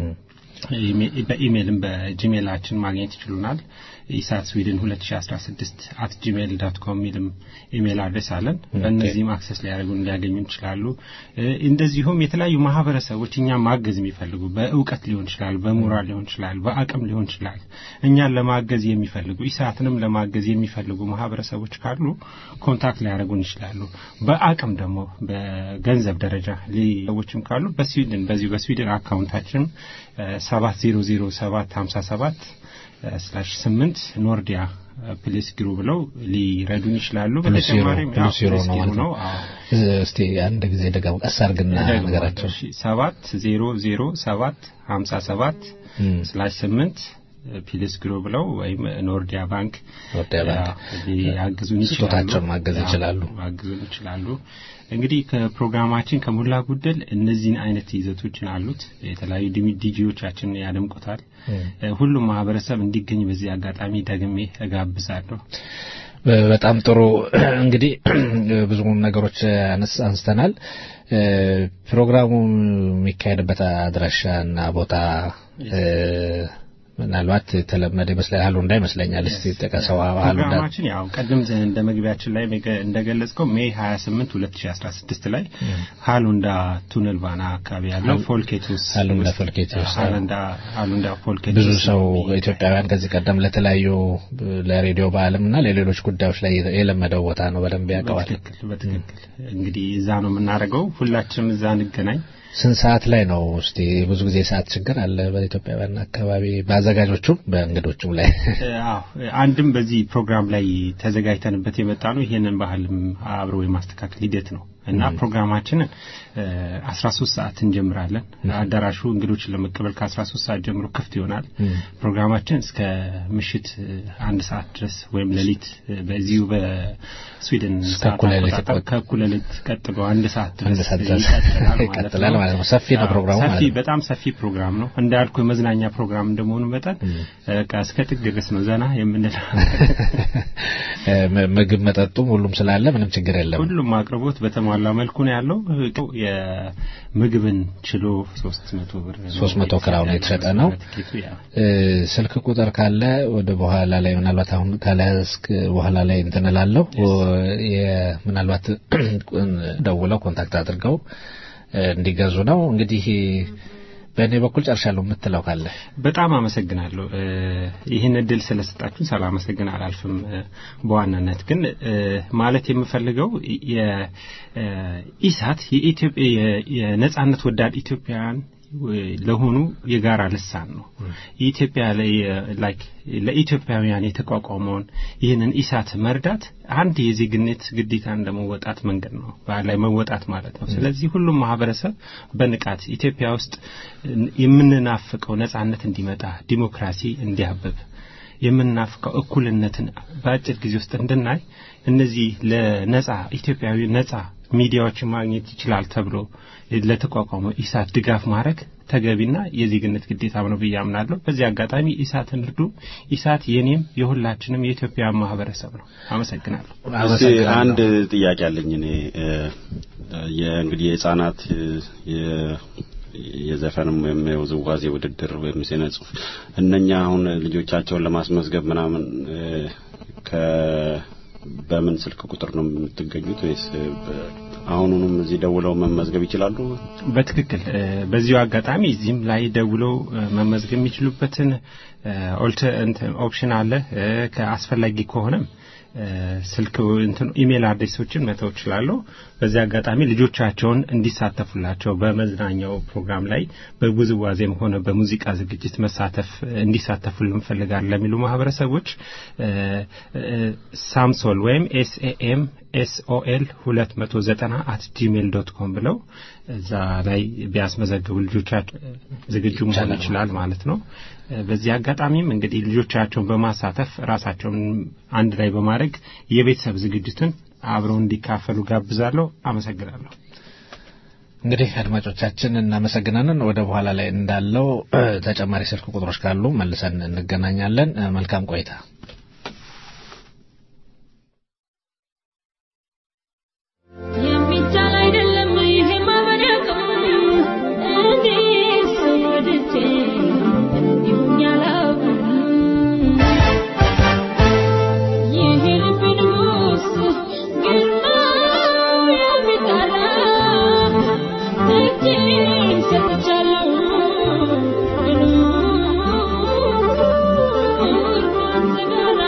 ኢሜ- በኢሜይልም በጂሜይላችን ማግኘት ይችሉናል። ኢሳት ስዊድን 2016 አት ጂሜይል ዶት ኮም የሚልም ኢሜይል አድሬስ አለን። በእነዚህም አክሰስ ሊያደርጉን ሊያገኙ ይችላሉ። እ፣ እንደዚሁም የተለያዩ ማህበረሰቦች እኛን ማገዝ የሚፈልጉ በእውቀት ሊሆን ይችላል፣ በሞራል ሊሆን ይችላል፣ በአቅም ሊሆን ይችላል። እኛን ለማገዝ የሚፈልጉ ኢሳትንም ለማገዝ የሚፈልጉ ማህበረሰቦች ካሉ ኮንታክት ሊያደርጉን ይችላሉ። በአቅም ደግሞ በገንዘብ ደረጃ ሊ- ሰዎችም ካሉ በስዊድን በዚሁ በስዊድን አካውንታችን ሰባት ዜሮ ዜሮ ሰባት ሀምሳ ሰባት ስላሽ ስምንት ኖርዲያ ፕሌስ ግሩ ብለው ሊረዱን ይችላሉ። ፕሉስ ዩሮ በተጨማሪም ያው ፕሉስ ዩሮ ፕሌስ ነው ጊሩ ማለት ነው። አዎ። እስቲ አንድ ጊዜ ደግሞ ቀስ አድርግና ነገራቸው። ሰባት ዜሮ ዜሮ ሰባት ሀምሳ ሰባት እም። ስላሽ ስምንት ፒልስ ግሮ ብለው ወይም ኖርዲያ ባንክ ኖርዲያ ባንክ ያግዙን ይችላሉ። ስጦታቸውን ማገዝ አዎ፣ ይችላሉ። ማገዙን ይችላሉ። እንግዲህ ከፕሮግራማችን ከሞላ ጎደል እነዚህን አይነት ይዘቶችን አሉት። የተለያዩ ዲሚ- ዲጂዎቻችን ያደምቁታል። እ፣ ሁሉም ማህበረሰብ እንዲገኝ በዚህ አጋጣሚ ደግሜ እጋብዛለሁ። በጣም ጥሩ እንግዲህ ብዙ ነገሮች አነስ- አንስተናል። እ፣ ፕሮግራሙ የሚካሄድበት አድራሻ እና ቦታ እ፣ ምናልባት የተለመደ ይመስላል አሉ እንዳይመስለኛል። እስቲ ጥቀሰው አሉ እንዳ ፕሮግራማችን ያው ቀደም ዘ- እንደ መግቢያችን ላይ መገ- እንደገለጽከው ሜይ 28 2016 ላይ ሃሉንዳ ቱነል ባና አካባቢ ያለው ፎልኬቱስ ሃሉንዳ ውስጥ- ፎልኬቱስ፣ አዎ። ሃሉንዳ ሃሉንዳ ፎልኬቱስ ብዙ ሰው የሚካሄድ- ኢትዮጵያውያን ከዚህ ቀደም ለተለያዩ ለሬዲዮ በዓለም እና ለሌሎች ጉዳዮች ላይ የለመደው ቦታ ነው። በደንብ ያውቀዋል። በትክክል በትክክል እንግዲህ እዛ ነው የምናደርገው። ሁላችንም እዛ እንገናኝ። ስንት ሰዓት ላይ ነው? እስቲ ብዙ ጊዜ የሰዓት ችግር አለ በኢትዮጵያውያን አካባቢ በአዘጋጆቹም በእንግዶቹም ላይ እ፣ አዎ አንድም በዚህ ፕሮግራም ላይ ተዘጋጅተንበት የመጣ ነው። ይሄንን ባህልም አብሮ የማስተካከል ሂደት ነው እና ፕሮግራማችንን እ፣ 13 ሰዓት እንጀምራለን። አዳራሹ እንግዶችን ለመቀበል ከ13 ሰዓት ጀምሮ ክፍት ይሆናል። ፕሮግራማችን እስከ ምሽት እ፣ አንድ ሰዓት ድረስ ወይም ሌሊት እ፣ በዚሁ በስዊድን እስከ ሰዓት እኩለ ሌሊት አቆጣጠር ይቆጥ- ከእኩለ ሌሊት ቀጥሎ አንድ ሰዓት አንድ ድረስ ሰዓት ድረስ ይቀጥላል ይቀጥላል ማለት ነው። ሰፊ ነው አዎ፣ ፕሮግራሙ ሰፊ ማለት ነው። በጣም ሰፊ ፕሮግራም ነው። እንዳልኩ የመዝናኛ ፕሮግራም እንደመሆኑ መጠን በቃ እስከ ጥግ ድረስ ነው ዘና የምንለው። እ፣ ም- ምግብ መጠጡም ሁሉም ስላለ ምንም ችግር የለም። ሁሉም አቅርቦት በተሟላ በተሟላ መልኩ ነው ያለው። የምግብን ችሎ ሶስት መቶ ብር ነው 300 ክራውን የተሸጠ ነው። ትኬቱ ያ እ፣ ስልክ ቁጥር ካለ ወደ በኋላ ላይ ምናልባት አሁን ካለስክ በኋላ ላይ እንትን እላለሁ የ- ምናልባት ደውለው ኮንታክት አድርገው እ፣ እንዲገዙ ነው እንግዲህ በእኔ በኩል ጨርሻለሁ የምትለው ካለ በጣም አመሰግናለሁ እ፣ ይህን እድል ስለሰጣችሁን ሳላመሰግን አላልፍም። እ፣ በዋናነት ግን እ፣ ማለት የምፈልገው የኢሳት የኢትዮጵያ የ- የነጻነት ወዳድ ኢትዮጵያውያን እ፣ ለሆኑ የጋራ ልሳን ነው። የኢትዮጵያ ላይ ላይክ ለኢትዮጵያውያን የተቋቋመውን ይህንን ኢሳት መርዳት አንድ የዜግነት ግዴታ እንደመወጣት መንገድ ነው ላይ መወጣት ማለት ነው። ስለዚህ ሁሉም ማህበረሰብ በንቃት ኢትዮጵያ ውስጥ የምንናፍቀው ነጻነት እንዲመጣ፣ ዲሞክራሲ እንዲያብብ የምናፍቀው እኩልነትን በአጭር ጊዜ ውስጥ እንድናይ እነዚህ ለነጻ ኢትዮጵያዊ ነጻ ሚዲያዎችን ማግኘት ይችላል ተብሎ ለተቋቋመው ኢሳት ድጋፍ ማድረግ ተገቢና የዜግነት ግዴታም ነው ብዬ አምናለሁ። በዚህ አጋጣሚ ኢሳትን እርዱ። ኢሳት የኔም የሁላችንም የኢትዮጵያ ማህበረሰብ ነው። አመሰግናለሁ። እስቲ አንድ ጥያቄ አለኝ እኔ እ፣ የእንግዲህ የህጻናት እ፣ የ- የዘፈንም ወይም የውዝዋዜ ውድድር ወይም ስነ ጽሁፍ እነኛ አሁን ልጆቻቸውን ለማስመዝገብ ምናምን እ፣ ከ በምን ስልክ ቁጥር ነው የምትገኙት ወይስ በ- አሁኑንም እዚህ ደውለው መመዝገብ ይችላሉ? በትክክል እ፣ በዚሁ አጋጣሚ እዚህም ላይ ደውለው እ፣ መመዝገብ የሚችሉበትን እ፣ ኦልተ እንትን ኦፕሽን አለ። እ፣ ከአስፈላጊ ከሆነም እ፣ ስልክ እንትን ኢሜል አድሬሶችን መተው እችላለሁ። በዚህ አጋጣሚ ልጆቻቸውን እንዲሳተፉላቸው በመዝናኛው ፕሮግራም ላይ በውዝዋዜም ሆነ በሙዚቃ ዝግጅት መሳተፍ እንዲሳተፉ እንፈልጋለን ለሚሉ ማህበረሰቦች እ፣ እ፣ ሳምሶል ወይም ኤስኤኤም ኤስኦኤል 290 አት ጂሜል ዶት ኮም ብለው እዛ ላይ ቢያስመዘግቡ ልጆቻቸው ዝግጁ መሆን ይችላል ማለት ነው። እ፣ በዚህ አጋጣሚም እንግዲህ ልጆቻቸውን በማሳተፍ ራሳቸውን አንድ ላይ በማድረግ የቤተሰብ ዝግጅትን አብረው እንዲካፈሉ ጋብዛለሁ። አመሰግናለሁ። እንግዲህ አድማጮቻችን እናመሰግናለን። ወደ በኋላ ላይ እንዳለው እ፣ ተጨማሪ ስልክ ቁጥሮች ካሉ መልሰን እንገናኛለን። እ፣ መልካም ቆይታ። የሚቻል አይደለም ይሄ ማበደቅ እንዴት ሰው ወድጄ እንዲሁኝ አላውቅም ይሄ ልብ ንጉስ ግርማው የሚጠራ እጄን ሰጥቻለሁ እርዱን ስጋራ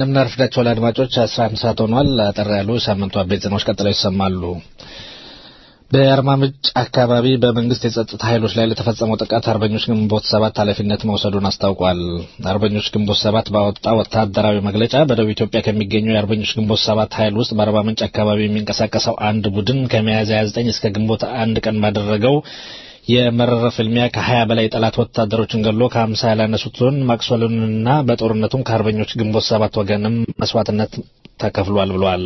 እንደምን አረፈዳችኋል አድማጮች። 11 ሰዓት ሆኗል። አጠር ያሉ ሳምንቱ አበይት ዜናዎች ቀጥለው ይሰማሉ። በአርባ ምንጭ አካባቢ በመንግስት የጸጥታ ኃይሎች ላይ ለተፈጸመው ጥቃት አርበኞች ግንቦት ሰባት ኃላፊነት መውሰዱን አስታውቋል። አርበኞች ግንቦት ሰባት ባወጣ ወታደራዊ መግለጫ በደቡብ ኢትዮጵያ ከሚገኘው የአርበኞች ግንቦት ሰባት ኃይል ውስጥ በአርባ ምንጭ አካባቢ የሚንቀሳቀሰው አንድ ቡድን ከሚያዝያ 29 እስከ ግንቦት አንድ ቀን ባደረገው የመረረ ፍልሚያ ከ20 በላይ የጠላት ወታደሮችን ገሎ ከ50 ያላነሱትን ማቅሰሉንና በጦርነቱም ከአርበኞች ግንቦት ሰባት ወገንም መስዋዕትነት ተከፍሏል ብሏል።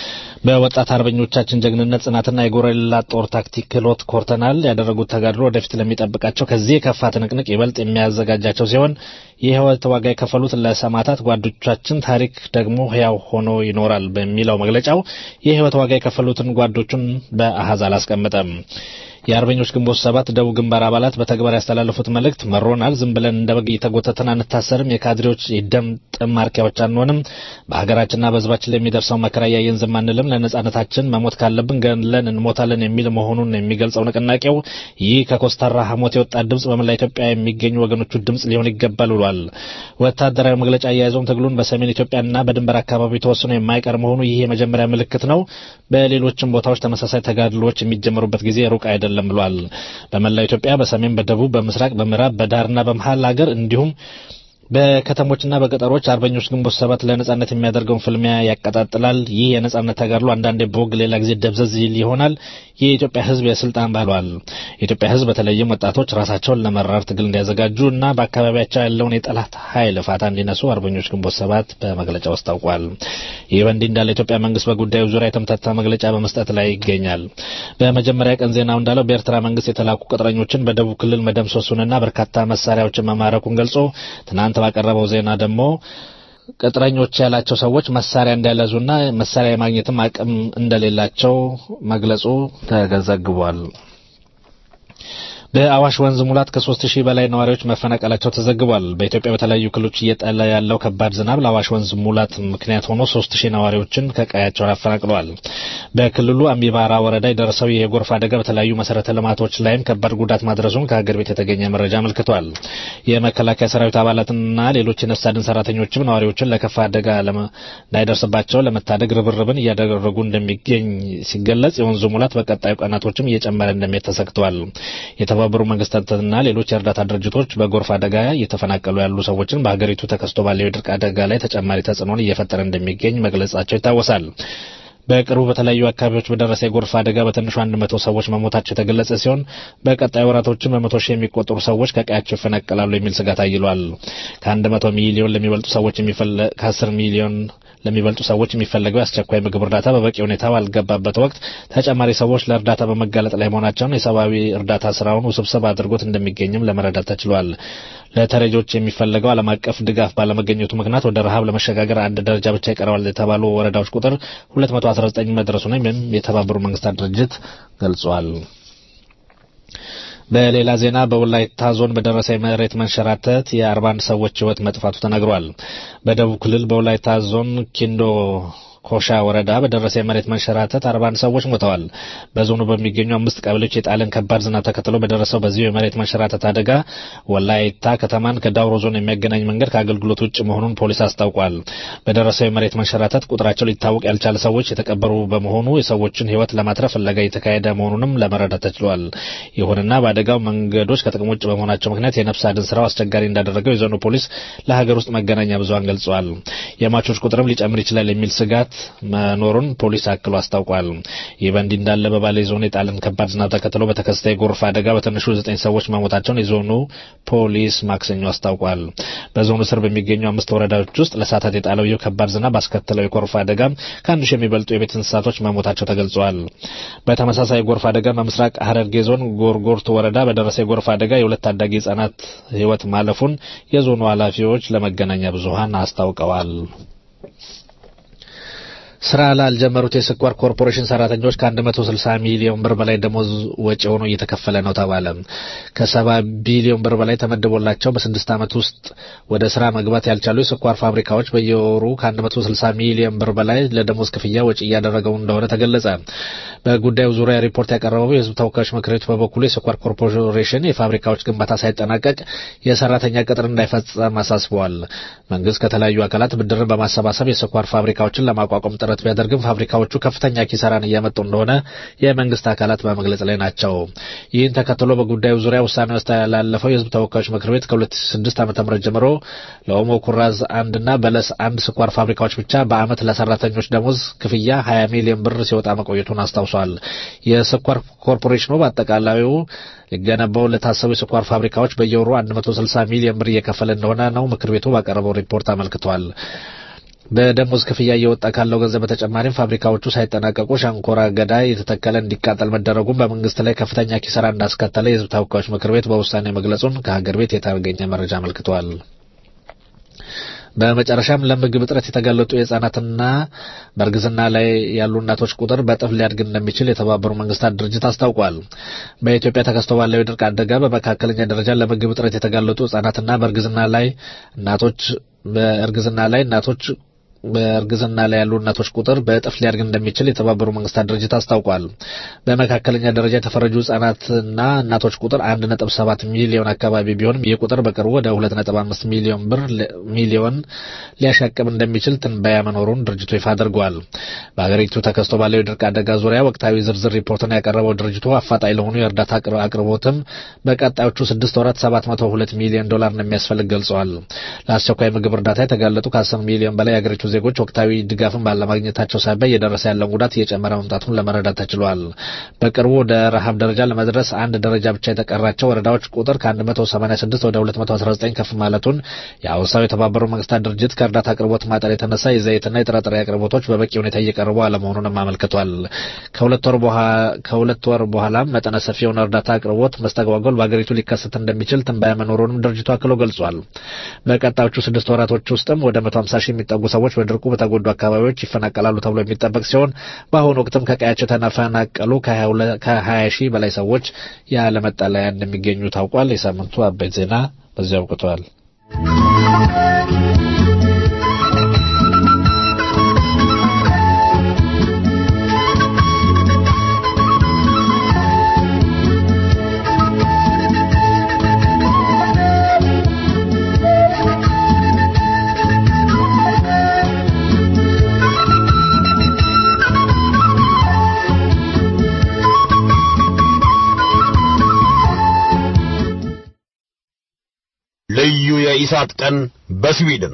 በወጣት አርበኞቻችን ጀግንነት ጽናትና የጎረላ ጦር ታክቲክ ክህሎት ኮርተናል። ያደረጉት ተጋድሎ ወደፊት ለሚጠብቃቸው ከዚህ የከፋ ትንቅንቅ ይበልጥ የሚያዘጋጃቸው ሲሆን የህይወት ዋጋ የከፈሉት ለሰማዕታት ጓዶቻችን ታሪክ ደግሞ ህያው ሆኖ ይኖራል በሚለው መግለጫው የህይወት ዋጋ የከፈሉትን ጓዶቹን በአሃዝ አላስቀመጠም። የአርበኞች ግንቦት ሰባት ደቡብ ግንባር አባላት በተግባር ያስተላለፉት መልእክት መሮናል፣ ዝም ብለን እንደ በግ እየተጎተትን አንታሰርም፣ የካድሬዎች የደም ጥም ማርኪያዎች አንሆንም፣ በሀገራችንና በህዝባችን ላይ የሚደርሰው መከራ እያየን ዝም አንልም፣ ለነጻነታችን መሞት ካለብን ገለን እንሞታለን የሚል መሆኑን የሚገልጸው ንቅናቄው ይህ ከኮስታራ ሐሞት የወጣ ድምጽ በመላ ኢትዮጵያ የሚገኙ ወገኖቹ ድምጽ ሊሆን ይገባል ብሏል። ወታደራዊ መግለጫ አያይዘውም ትግሉን በሰሜን ኢትዮጵያና በድንበር አካባቢ ተወስኖ የማይቀር መሆኑ ይህ የመጀመሪያ ምልክት ነው። በሌሎችም ቦታዎች ተመሳሳይ ተጋድሎዎች የሚጀምሩበት ጊዜ ሩቅ አይደለም አይደለም ብሏል። በመላው ኢትዮጵያ በሰሜን፣ በደቡብ፣ በምስራቅ፣ በምዕራብ፣ በዳርና በመሀል ሀገር እንዲሁም በከተሞችና በገጠሮች አርበኞች ግንቦት ሰባት ለነጻነት የሚያደርገውን ፍልሚያ ያቀጣጥላል። ይህ የነጻነት ተጋድሎ አንዳንዴ በወግ ሌላ ጊዜ ደብዘዝ ይል ይሆናል። የኢትዮጵያ ሕዝብ የስልጣን ባህሏል። የኢትዮጵያ ሕዝብ በተለይም ወጣቶች ራሳቸውን ለመራር ትግል እንዲያዘጋጁ እና በአካባቢያቸው ያለውን የጠላት ኃይል ፋታ እንዲነሱ አርበኞች ግንቦት ሰባት በመግለጫው አስታውቋል። ይህ በእንዲህ እንዳለ የኢትዮጵያ መንግስት በጉዳዩ ዙሪያ የተምታታ መግለጫ በመስጠት ላይ ይገኛል። በመጀመሪያ ቀን ዜናው እንዳለው በኤርትራ መንግስት የተላኩ ቅጥረኞችን በደቡብ ክልል መደምሰሱንና በርካታ መሳሪያዎችን መማረኩን ገልጾ ትናንት ባቀረበው ዜና ደግሞ ቅጥረኞች ያላቸው ሰዎች መሳሪያ እንዳልያዙና መሳሪያ የማግኘትም አቅም እንደሌላቸው መግለጹ ተዘግቧል። በአዋሽ ወንዝ ሙላት ከሶስት ሺህ በላይ ነዋሪዎች መፈናቀላቸው ተዘግቧል። በኢትዮጵያ በተለያዩ ክልሎች እየጣለ ያለው ከባድ ዝናብ ለአዋሽ ወንዝ ሙላት ምክንያት ሆኖ ሶስት ሺህ ነዋሪዎችን ከቀያቸው አፈናቅለዋል። በክልሉ አሚባራ ወረዳ የደረሰው የጎርፍ አደጋ በተለያዩ መሰረተ ልማቶች ላይም ከባድ ጉዳት ማድረሱን ከሀገር ቤት የተገኘ መረጃ አመልክቷል። የመከላከያ ሰራዊት አባላትና ሌሎች የነፍስ አድን ሰራተኞችም ነዋሪዎችን ለከፋ አደጋ እንዳይደርስባቸው ለመታደግ ርብርብን እያደረጉ እንደሚገኝ ሲገለጽ የወንዙ ሙላት በቀጣዩ ቀናቶችም እየጨመረ እንደሚሄድ ተሰግቷል። የተባበሩ መንግስታትና ሌሎች የእርዳታ ድርጅቶች በጎርፍ አደጋ እየተፈናቀሉ ያሉ ሰዎችን በሀገሪቱ ተከስቶ ባለው የድርቅ አደጋ ላይ ተጨማሪ ተጽዕኖን እየፈጠረ እንደሚገኝ መግለጻቸው ይታወሳል። በቅርቡ በተለያዩ አካባቢዎች በደረሰ የጎርፍ አደጋ በትንሹ አንድ መቶ ሰዎች መሞታቸው የተገለጸ ሲሆን በቀጣይ ወራቶችም በመቶ ሺህ የሚቆጠሩ ሰዎች ከቀያቸው ይፈናቀላሉ የሚል ስጋት አይሏል። ከአንድ መቶ ሚሊዮን ለሚበልጡ ሰዎች ከአስር ሚሊዮን ለሚበልጡ ሰዎች የሚፈለገው የአስቸኳይ ምግብ እርዳታ በበቂ ሁኔታ ባልገባበት ወቅት ተጨማሪ ሰዎች ለእርዳታ በመጋለጥ ላይ መሆናቸውን የሰብአዊ እርዳታ ስራውን ውስብስብ አድርጎት እንደሚገኝም ለመረዳት ተችሏል። ለተረጆች የሚፈለገው ዓለም አቀፍ ድጋፍ ባለመገኘቱ ምክንያት ወደ ረሃብ ለመሸጋገር አንድ ደረጃ ብቻ ይቀረዋል የተባሉ ወረዳዎች ቁጥር 219 መድረሱንም የተባበሩ መንግስታት ድርጅት ገልጿል። በሌላ ዜና በወላይታ ዞን በደረሰ የመሬት መንሸራተት የአርባ አንድ ሰዎች ህይወት መጥፋቱ ተነግሯል። በደቡብ ክልል በወላይታ ዞን ኪንዶ ኮሻ ወረዳ በደረሰ የመሬት መንሸራተት አርባ አንድ ሰዎች ሞተዋል። በዞኑ በሚገኙ አምስት ቀበሌዎች የጣለን ከባድ ዝናብ ተከትሎ በደረሰው በዚሁ የመሬት መንሸራተት አደጋ ወላይታ ከተማን ከዳውሮ ዞን የሚያገናኝ መንገድ ከአገልግሎት ውጭ መሆኑን ፖሊስ አስታውቋል። በደረሰው የመሬት መንሸራተት ቁጥራቸው ሊታወቅ ያልቻለ ሰዎች የተቀበሩ በመሆኑ የሰዎችን ህይወት ለማትረፍ ፍለጋ የተካሄደ መሆኑንም ለመረዳት ተችሏል። ይሁንና በአደጋው መንገዶች ከጥቅም ውጭ በመሆናቸው ምክንያት የነፍስ አድን ስራው አስቸጋሪ እንዳደረገው የዞኑ ፖሊስ ለሀገር ውስጥ መገናኛ ብዙሃን ገልጿል። የሟቾች ቁጥርም ሊጨምር ይችላል የሚል ስጋት መኖሩን ፖሊስ አክሎ አስታውቋል። ይህ በእንዲህ እንዳለ በባሌ ዞን የጣለን ከባድ ዝናብ ተከትሎ በተከሰተ የጎርፍ አደጋ በትንሹ ዘጠኝ ሰዎች መሞታቸውን የዞኑ ፖሊስ ማክሰኞ አስታውቋል። በዞኑ ስር በሚገኙ አምስት ወረዳዎች ውስጥ ለሰዓታት የጣለው ይህ ከባድ ዝናብ ባስከተለው የጎርፍ አደጋ ከአንድ ሺህ የሚበልጡ የቤት እንስሳቶች መሞታቸው ተገልጿል። በተመሳሳይ የጎርፍ አደጋ በምስራቅ ሐረርጌ ዞን ጎርጎርቱ ወረዳ በደረሰ የጎርፍ አደጋ የሁለት ታዳጊ ህጻናት ህይወት ማለፉን የዞኑ ኃላፊዎች ለመገናኛ ብዙሃን አስታውቀዋል። ስራ ላልጀመሩት የስኳር ኮርፖሬሽን ሰራተኞች ከ160 ሚሊዮን ብር በላይ ደሞዝ ወጪ ሆኖ እየተከፈለ ነው ተባለ። ከ70 ቢሊዮን ብር በላይ ተመድቦላቸው በስድስት ዓመት ውስጥ ወደ ስራ መግባት ያልቻሉ የስኳር ፋብሪካዎች በየወሩ ከ160 ሚሊዮን ብር በላይ ለደሞዝ ክፍያ ወጪ እያደረገው እንደሆነ ተገለጸ። በጉዳዩ ዙሪያ ሪፖርት ያቀረበው የህዝብ ተወካዮች ምክር ቤት በበኩሉ የስኳር ኮርፖሬሽን የፋብሪካዎች ግንባታ ሳይጠናቀቅ የሰራተኛ ቅጥር እንዳይፈጸም አሳስበዋል። መንግስት ከተለያዩ አካላት ብድርን በማሰባሰብ የስኳር ፋብሪካዎችን ለማቋቋም ጥረት ቢያደርግም ፋብሪካዎቹ ከፍተኛ ኪሳራን እያመጡ እንደሆነ የመንግስት አካላት በመግለጽ ላይ ናቸው። ይህን ተከትሎ በጉዳዩ ዙሪያ ውሳኔ ያስተላለፈው የህዝብ ተወካዮች ምክር ቤት ከ2006 ዓ.ም ጀምሮ ለኦሞ ኩራዝ አንድና በለስ አንድ ስኳር ፋብሪካዎች ብቻ በአመት ለሰራተኞች ደሞዝ ክፍያ 20 ሚሊዮን ብር ሲወጣ መቆየቱን አስታውሷል። የስኳር ኮርፖሬሽኑ በአጠቃላዩ ሊገነባው ለታሰቡ የስኳር ፋብሪካዎች በየወሩ 160 ሚሊዮን ብር እየከፈለ እንደሆነ ነው ምክር ቤቱ ባቀረበው ሪፖርት አመልክቷል። በደሞዝ ክፍያ እየወጣ ካለው ገንዘብ በተጨማሪም ፋብሪካዎቹ ሳይጠናቀቁ ሸንኮራ አገዳ የተተከለ እንዲቃጠል መደረጉም በመንግስት ላይ ከፍተኛ ኪሳራ እንዳስከተለ የህዝብ ተወካዮች ምክር ቤት በውሳኔ መግለጹን ከሀገር ቤት የተገኘ መረጃ አመልክቷል። በመጨረሻም ለምግብ እጥረት የተጋለጡ የህጻናትና በእርግዝና ላይ ያሉ እናቶች ቁጥር በእጥፍ ሊያድግ እንደሚችል የተባበሩት መንግስታት ድርጅት አስታውቋል። በኢትዮጵያ ተከስቶ ባለው የድርቅ አደጋ በመካከለኛ ደረጃ ለምግብ እጥረት የተጋለጡ ህጻናትና በእርግዝና ላይ እናቶች በእርግዝና ላይ እናቶች በእርግዝና ላይ ያሉ እናቶች ቁጥር በእጥፍ ሊያድግ እንደሚችል የተባበሩ መንግስታት ድርጅት አስታውቋል። በመካከለኛ ደረጃ የተፈረጁ ህጻናትና እናቶች ቁጥር አንድ ነጥብ ሰባት ሚሊዮን አካባቢ ቢሆንም ይህ ቁጥር በቅርቡ ወደ ሁለት ነጥብ አምስት ሚሊዮን ብር ሚሊዮን ሊያሻቅብ እንደሚችል ትንበያ መኖሩን ድርጅቱ ይፋ አድርጓል። በሀገሪቱ ተከስቶ ባለው የድርቅ አደጋ ዙሪያ ወቅታዊ ዝርዝር ሪፖርትን ያቀረበው ድርጅቱ አፋጣኝ ለሆኑ የእርዳታ አቅርቦትም በቀጣዮቹ ስድስት ወራት ሰባት መቶ ሁለት ሚሊዮን ዶላር እንደሚያስፈልግ ገልጸዋል። ለአስቸኳይ ምግብ እርዳታ የተጋለጡ ከአስር ሚሊዮን በላይ የሀገሪቱ ዜጎች ወቅታዊ ድጋፍን ባለማግኘታቸው ሳቢያ እየደረሰ ያለውን ጉዳት እየጨመረ መምጣቱን ለመረዳት ተችሏል። በቅርቡ ወደ ረሃብ ደረጃ ለመድረስ አንድ ደረጃ ብቻ የተቀራቸው ወረዳዎች ቁጥር ከ186 ወደ 219 ከፍ ማለቱን የአውሳው የተባበሩት መንግስታት ድርጅት ከእርዳታ አቅርቦት ማጠር የተነሳ የዘይትና የጥራጥሬ አቅርቦቶች በበቂ ሁኔታ እየቀረቡ አለመሆኑንም አመልክቷል። ከሁለት ወር በኋላም መጠነ ሰፊ የሆነ እርዳታ አቅርቦት መስተጓጎል በሀገሪቱ ሊከሰት እንደሚችል ትንበያ መኖሩንም ድርጅቱ አክሎ ገልጿል። በቀጣዮቹ ስድስት ወራቶች ውስጥም ወደ 150 ሺህ የሚጠጉ ሰዎች በድርቁ በተጎዱ አካባቢዎች ይፈናቀላሉ ተብሎ የሚጠበቅ ሲሆን በአሁኑ ወቅትም ከቀያቸው የተፈናቀሉ ከ20 ሺህ በላይ ሰዎች ያለ መጠለያ እንደሚገኙ ታውቋል። የሳምንቱ አበይት ዜና በዚያ አብቅተዋል። ልዩ የኢሳት ቀን በስዊድን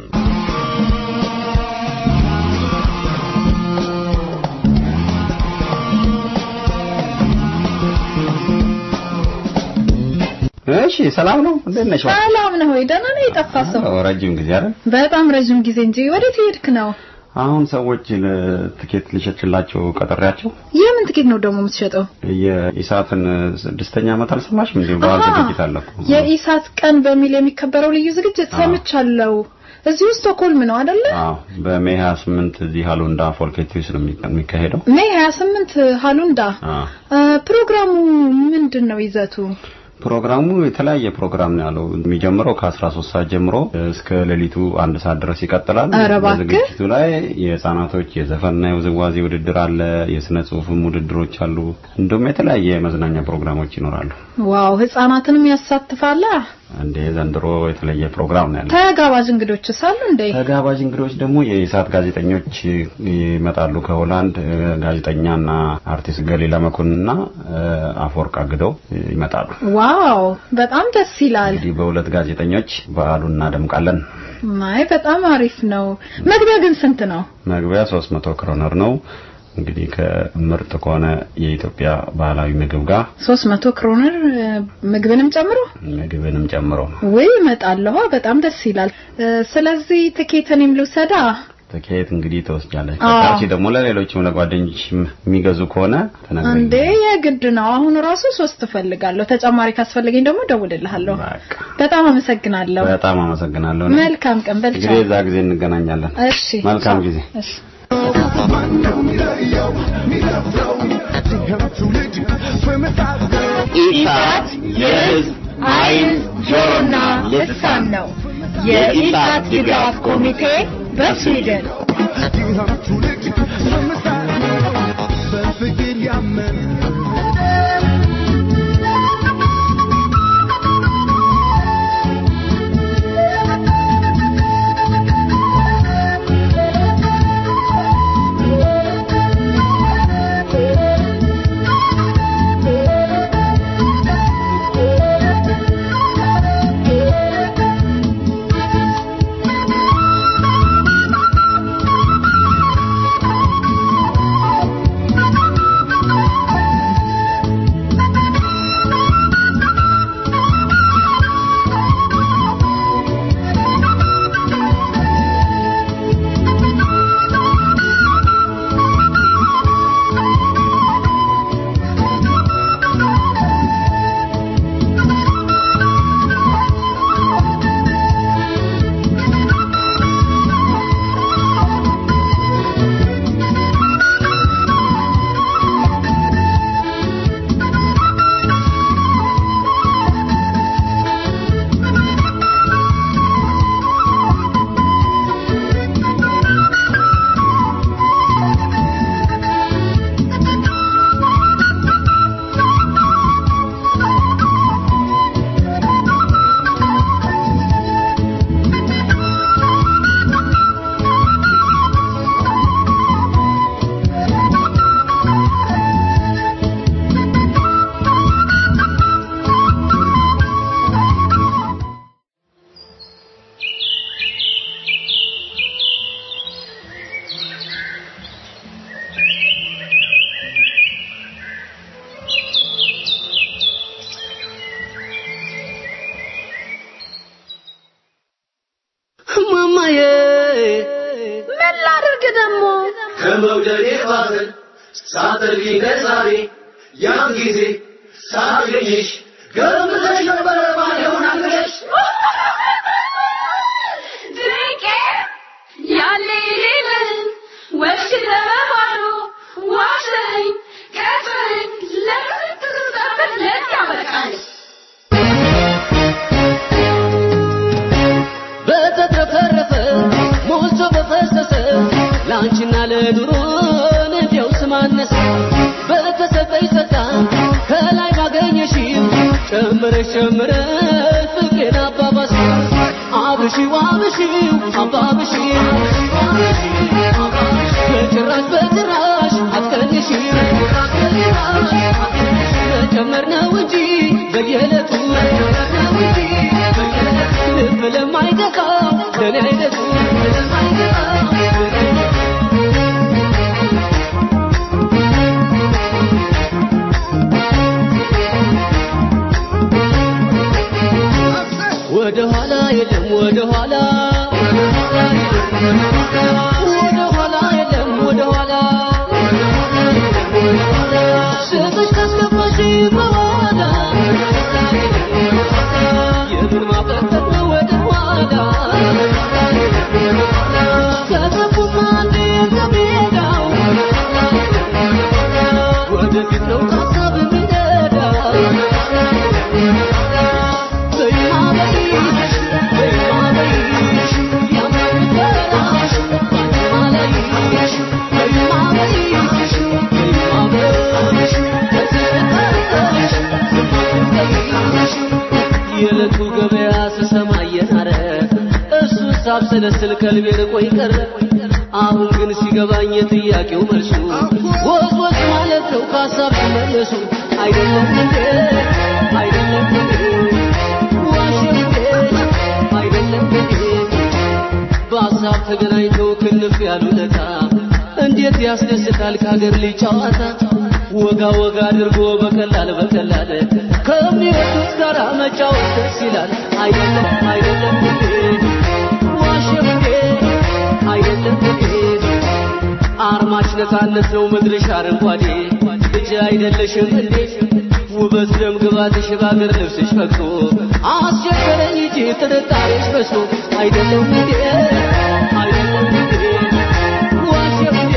እሺ ሰላም ነው እንዴት ነሽ ሰላም ነው ወይ ደህና ነው የጠፋ ሰው አዎ ረጅም ጊዜ አይደል በጣም ረጅም ጊዜ እንጂ ወዴት ሄድክ ነው አሁን ሰዎች ለትኬት ልሸጥላቸው ቀጠሪያቸው የምን ትኬት ነው ደግሞ የምትሸጠው የኢሳትን ስድስተኛ ዓመት አልሰማሽም እንዴ በዓል አሃ፣ ዝግጅት አለ እኮ የኢሳት ቀን በሚል የሚከበረው ልዩ ዝግጅት ሰምቻለሁ እዚሁ ስቶክሆልም ነው አይደለ አዎ በሜይ 28 እዚህ ሃሎንዳ ፎልኬቲዩስ ነው የሚ- የሚካሄደው ሜይ 28 ሃሉንዳ አዎ አ፣ ፕሮግራሙ ምንድን ነው ይዘቱ ፕሮግራሙ የተለያየ ፕሮግራም ነው ያለው የሚጀምረው ከ13 ሰዓት ጀምሮ እስከ ሌሊቱ አንድ ሰዓት ድረስ ይቀጥላል ኧረ እባክህ። በዝግጅቱ ላይ የህፃናቶች የዘፈንና የውዝዋዜ ውድድር አለ የስነ ጽሁፍም ውድድሮች አሉ እንዲሁም የተለያየ የመዝናኛ ፕሮግራሞች ይኖራሉ ዋው ህጻናትንም ያሳትፋላ እንደ ዘንድሮ የተለየ ፕሮግራም ነው ያለው ተጋባዥ እንግዶችስ አሉ እንዴ ተጋባዥ እንግዶች ደግሞ የኢሳት ጋዜጠኞች ይመጣሉ ከሆላንድ እ፣ ጋዜጠኛና አርቲስት ገሊላ መኮንንና እ፣ አፈወርቅ አግደው ይመጣሉ ዋው በጣም ደስ ይላል እንግዲህ በሁለት ጋዜጠኞች በዓሉን እናደምቃለን ማይ በጣም አሪፍ ነው መግቢያ ግን ስንት ነው መግቢያ 300 ክሮነር ነው እንግዲህ ከምርጥ ከሆነ የኢትዮጵያ ባህላዊ ምግብ ጋር 300 ክሮነር እ፣ ምግብንም ጨምሮ ምግብንም ጨምሮ ወይ እመጣለሁ በጣም ደስ ይላል እ፣ ስለዚህ ትኬትን ልውሰዳ ትኬት እንግዲህ ተወስጃለች አዎ። ከታች ደግሞ ለሌሎችም ለጓደኞች የሚገዙ ከሆነ እንዴ ተነግረኝ የግድ ነው አሁን ራሱ ሶስት እፈልጋለሁ ተጨማሪ ካስፈለገኝ ደግሞ ደውልልሃለሁ በጣም አመሰግናለሁ በጣም አመሰግናለሁ መልካም ቀን በልቻ እንግዲህ እዛ ጊዜ እንገናኛለን እሺ መልካም ቻው። ጊዜ እሺ ኢሳት የሕዝብ ዓይን ጆሮና ልሳን ነው። የኢሳት ድጋፍ ኮሚቴ በስዊድን ማማዬ ምን ላድርግ ደግሞ ከመውደዴ ባዘን ሳትርቂ ከዛሬ ያን ጊዜ ሳገኝሽ ገምተሽ ነበረ ባለውን አገረሽ ድንቄ ያለ የሌለን ወሽ ለመባሉ ዋሸኝ ቀጥረኝ ለስንት ስጠበት ለት ያበቃል በተትረፈረፈ ሞልቶ በፈሰሰ ለአንቺና ለኑሮን እንዲያው ስማነሰ በተሰጠኝ ጸጋ ከላይ ባገኘሽው ጨምረሽ ጨምረሽ ፍቅሬን አባባስ አብሽው አብሽው አባብሽው በጭራሽ በጭራሽ አትቀንሽው መጨመር ነው እንጂ በየዕለቱ ልብ ለማይገዛ ለኔ አይነቱ ወደ ኋላ የለም ወደ ኋላ ወደ ኋላ የለም ወደ ኋላ ስምሽ ካስገባሽ በኋላ የምን ማፈጠጥ ነው ወደ ኋላ ከገቡማ አንዴ ከሜዳው ወደፊት ነው ሀሳብ የሚነዳው በይማ በይሽ በይማ በይሽ ያምርበራሽ ባንቺማ ላይሽ በይማ በይሽ በይማ በይሽ በትዝታሽ ዝማትበይሽ የዕለቱ ገበያ ስሰማ እየናረ እሱ ሳብሰለስል ከልቤ ርቆ ይቀር አሁን ግን ሲገባኝ የጥያቄው መልሱ ወዝ ወዝ ማለት ነው ከሀሳብ ሲመለሱ አይደለም እንዴ አይደለም እንዴ ዋሽም እንዴ አይደለም እንዴ በሀሳብ ተገናኝተው ክንፍ ያሉለታ እንዴት ያስደስታል ከሀገር ልጅ ጨዋታ ወጋ ወጋ አድርጎ በቀላል በቀላል ከሚወዱት ጋር መጫወት ደስ ይላል አይደለም አይደለም እንዴ ዋሽም እንዴ አይደለም እንዴ አርማሽ ነፃነት ነው ምድርሽ አረንጓዴ ልጅ አይደለሽም እንዴ ውበት ደም ግባትሽ በአገር ልብስሽ ፈክቶ አስቸገረኝ እንጂ ጥርጣሬሽ በዝቶ አይደለም እንዴ አይደለም እንዴ ዋሽም እንዴ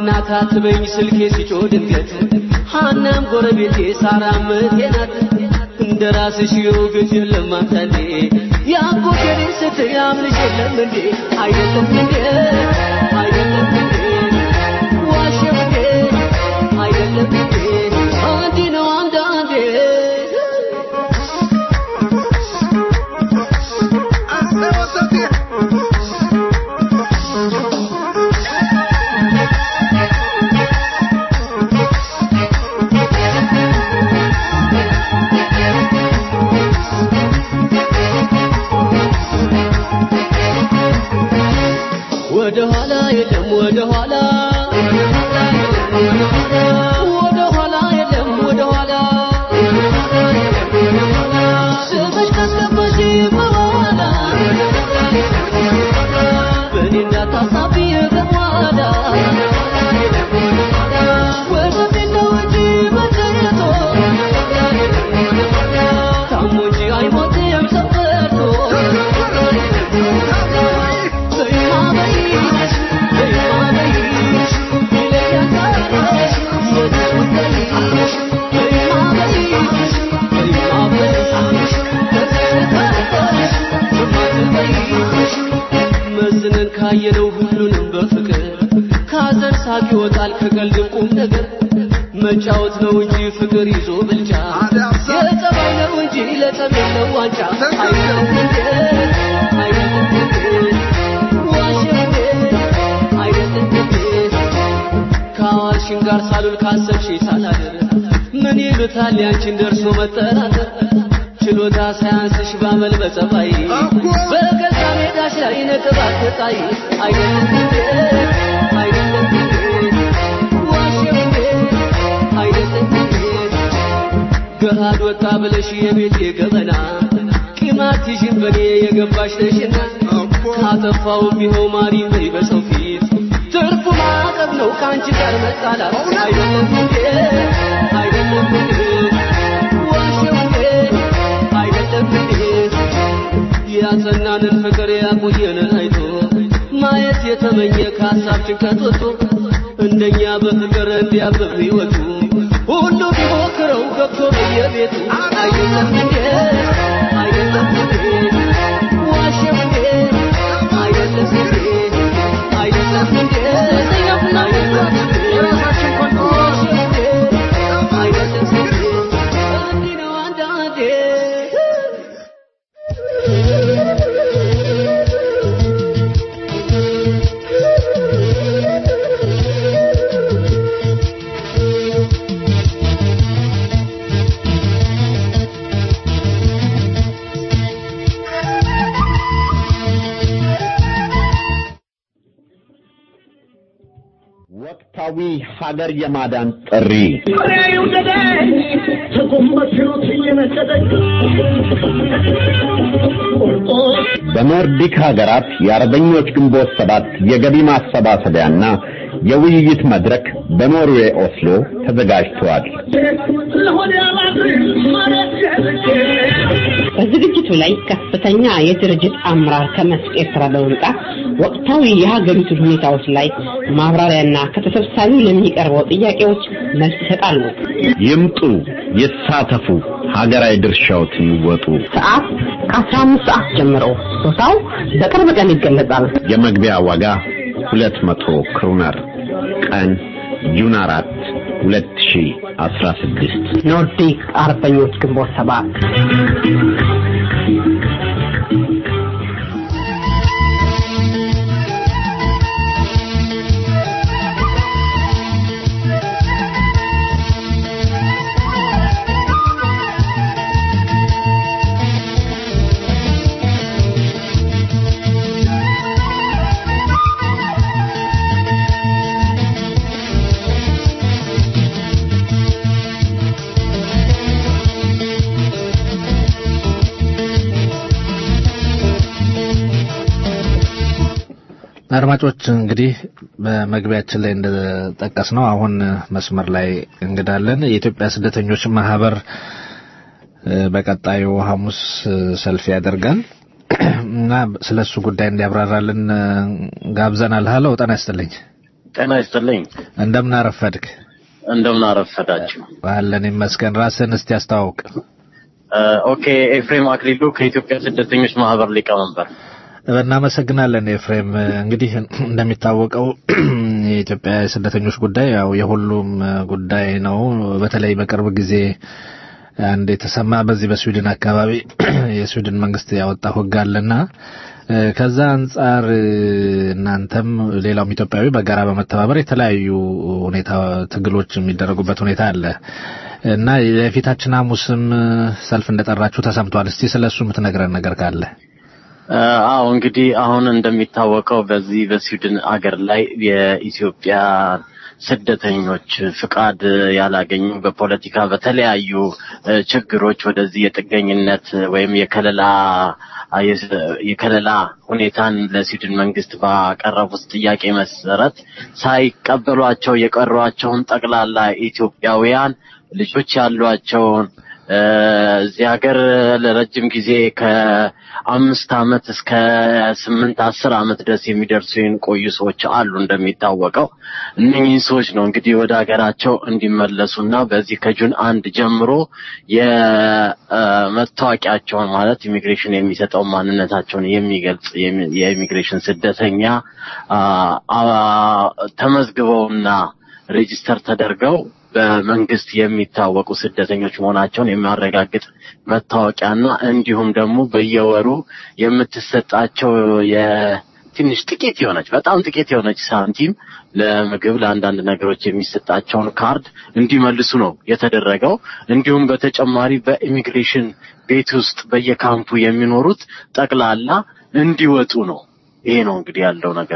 እናት አትበኝ ስልኬ ሲጮህ ድንገት ሐናም ጎረቤቴ ሳራም እህቴ ናት እንደ ራስሽ የውግት የለም አንዳንዴ ያጎቴ ልጅ ስትይ አምንሽ የለም እንዴ አይደለም እንዴ አይደለም እንዴ ዋሸው እንዴ አይደለም እንዴ እንዲህ ነው አንዳንዴ ወደ ኋላ የለም ወደ ኋላ ወደ ኋላ የለም ወደ ኋላ ስምሽ ካስገባሽ በኋላ በእኔ እንዳታሳቢ በኋላ ወደፊት ነው እንጂ መዘየቶ ታሞ እንጂ አይሞትም ሰው ፈርቶ መዝነን ካየነው ሁሉንም በፍቅር ካዘን ሳቅ ይወጣል ከቀልድም ቁም ነገር መጫወት ነው እንጂ ፍቅር ይዞ ብልጫ የጸባይ ነው እንጂ ለጸብ የለው ዋንጫ አይደለም እንዴ አይደለም እንዴ ዋሸው እንዴ አይደለም እንዴ ከአዋልሽን ጋር ሳሉል ካሰብሽ ሳላደር ምን ይሉታል ያንቺን ደርሶ መጠራጠር ችሎታ ሳያንስሽ ባመል በጸባይ በገዛ ሜዳሽ ላይ ነጥብ አትጣይ አይደለም እንዴ አይደለም እንዴ ዋሸው እንዴ አይደለም እንዴ ገሃድ ወጣ ብለሽ የቤቴ ገበና ቂማት ይሽን በኔ የገባሽ ነሽና ካጠፋውም ይኸው ማሪ በይ በሰው ፊት ትርፉ ማዕቀብ ነው ከአንቺ ጋር መጣላት አይደለም እንዴ አይደለም እንዴ ዋሸው እንዴ አይደለም እንዴ ያጸናንን ፍቅር ያቆየንን አይቶ ማየት የተመኘ ከሀሳብ ጭንቀት ወጥቶ እንደኛ በፍቅር እንዲያብብ ሕይወቱ ሁሉ ቢሞክረው ገብቶ በየቤቱ አይደለም እንዴ አይደለም እንዴ ዋሸው እንዴ አይደለም እንዴ አይደለም እንዴ አይደለም እንዴ ዋሸው እንዴ አይደለም እንዴ እንዲህ ነው አንዳንዴ ወቅታዊ ሀገር የማዳን ጥሪ በኖርዲክ ሀገራት የአርበኞች ግንቦት ሰባት የገቢ ማሰባሰቢያና የውይይት መድረክ በኖርዌይ ኦስሎ ተዘጋጅተዋል። በዝግጅቱ ላይ ከፍተኛ የድርጅት አመራር ከመስክ ኤርትራ በመምጣት ወቅታዊ የሀገሪቱን ሁኔታዎች ላይ ማብራሪያና ከተሰብሳቢው ለሚቀርበው ጥያቄዎች መልስ ይሰጣሉ። ይምጡ፣ ይሳተፉ፣ ሀገራዊ ድርሻዎትን ይወጡ። ሰዓት ከ15 ሰዓት ጀምሮ ቦታው በቅርብ ቀን ይገለጻል። የመግቢያ ዋጋ 200 ክሩነር። ቀን ጁን 4 2016 ኖርዲክ አርበኞች ግንቦት ሰባት አድማጮች እንግዲህ በመግቢያችን ላይ እንደጠቀስ ነው አሁን መስመር ላይ እንግዳለን የኢትዮጵያ ስደተኞች ማህበር እ፣ በቀጣዩ ሐሙስ እ፣ ሰልፍ ያደርጋል እና ስለ እሱ ጉዳይ እንዲያብራራልን እ፣ ጋብዘናል። ሀሎ ጤና ይስጥልኝ። ጤና ይስጥልኝ። እንደምን አረፈድክ? እንደምን አረፈዳችሁ? አለን ይመስገን። ራስን እስቲ አስተዋውቅ። ኦኬ፣ ኤፍሬም አክሊሉ ከኢትዮጵያ ስደተኞች ማህበር ሊቀመንበር። እናመሰግናለን ኤፍሬም። እንግዲህ እንደሚታወቀው የኢትዮጵያ የስደተኞች ጉዳይ ያው የሁሉም ጉዳይ ነው። በተለይ በቅርብ ጊዜ አንድ የተሰማ በዚህ በስዊድን አካባቢ የስዊድን መንግስት ያወጣው ህግ አለና ከዛ አንጻር እናንተም ሌላውም ኢትዮጵያዊ በጋራ በመተባበር የተለያዩ ሁኔታ ትግሎች የሚደረጉበት ሁኔታ አለ እና የፊታችን ሐሙስም ሰልፍ እንደጠራችሁ ተሰምቷል። እስቲ ስለሱ የምትነግረን ነገር ካለ? አዎ እንግዲህ አሁን እንደሚታወቀው በዚህ በስዊድን አገር ላይ የኢትዮጵያ ስደተኞች ፍቃድ ያላገኙ በፖለቲካ በተለያዩ ችግሮች ወደዚህ የጥገኝነት ወይም የከለላ የከለላ ሁኔታን ለስዊድን መንግስት ባቀረቡት ጥያቄ መሰረት ሳይቀበሏቸው የቀሯቸውን ጠቅላላ ኢትዮጵያውያን ልጆች ያሏቸውን እዚህ ሀገር ለረጅም ጊዜ ከአምስት አመት እስከ ስምንት አስር አመት ድረስ የሚደርሱ የቆዩ ሰዎች አሉ። እንደሚታወቀው እነኚህ ሰዎች ነው እንግዲህ ወደ ሀገራቸው እንዲመለሱና በዚህ ከጁን አንድ ጀምሮ የመታወቂያቸውን ማለት ኢሚግሬሽን የሚሰጠው ማንነታቸውን የሚገልጽ የኢሚግሬሽን ስደተኛ ተመዝግበውና ሬጂስተር ተደርገው በመንግስት የሚታወቁ ስደተኞች መሆናቸውን የሚያረጋግጥ መታወቂያና እንዲሁም ደግሞ በየወሩ የምትሰጣቸው የትንሽ ጥቂት የሆነች በጣም ጥቂት የሆነች ሳንቲም ለምግብ ለአንዳንድ ነገሮች የሚሰጣቸውን ካርድ እንዲመልሱ ነው የተደረገው። እንዲሁም በተጨማሪ በኢሚግሬሽን ቤት ውስጥ በየካምፑ የሚኖሩት ጠቅላላ እንዲወጡ ነው። ይሄ ነው እንግዲህ ያለው ነገር።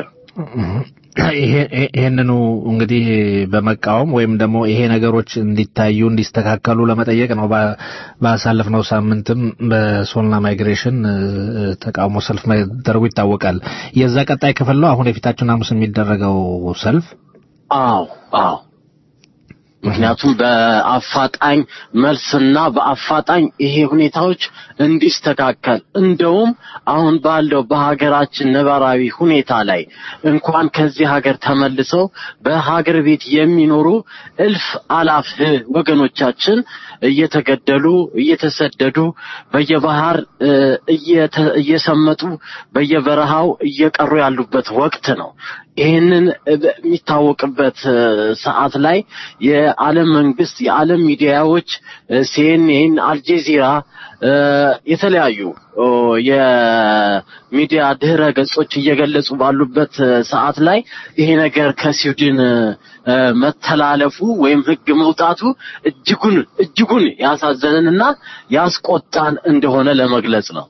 ይሄንኑ እንግዲህ በመቃወም ወይም ደግሞ ይሄ ነገሮች እንዲታዩ እንዲስተካከሉ ለመጠየቅ ነው። ባሳለፍነው ሳምንትም በሶልና ማይግሬሽን ተቃውሞ ሰልፍ መደረጉ ይታወቃል። የዛ ቀጣይ ክፍል ነው አሁን የፊታችን ሐሙስ የሚደረገው ሰልፍ። አዎ አዎ። ምክንያቱም በአፋጣኝ መልስና በአፋጣኝ ይሄ ሁኔታዎች እንዲስተካከል እንደውም አሁን ባለው በሀገራችን ነባራዊ ሁኔታ ላይ እንኳን ከዚህ ሀገር ተመልሰው በሀገር ቤት የሚኖሩ እልፍ አላፍ ወገኖቻችን እየተገደሉ እየተሰደዱ በየባህር እየሰመጡ በየበረሃው እየቀሩ ያሉበት ወቅት ነው። ይህንን የሚታወቅበት ሰዓት ላይ የዓለም መንግስት የዓለም ሚዲያዎች ሲኤንኤን፣ አልጄዚራ የተለያዩ የሚዲያ ድህረ ገጾች እየገለጹ ባሉበት ሰዓት ላይ ይሄ ነገር ከስዊድን መተላለፉ ወይም ህግ መውጣቱ እጅጉን እጅጉን ያሳዘነንና ያስቆጣን እንደሆነ ለመግለጽ ነው።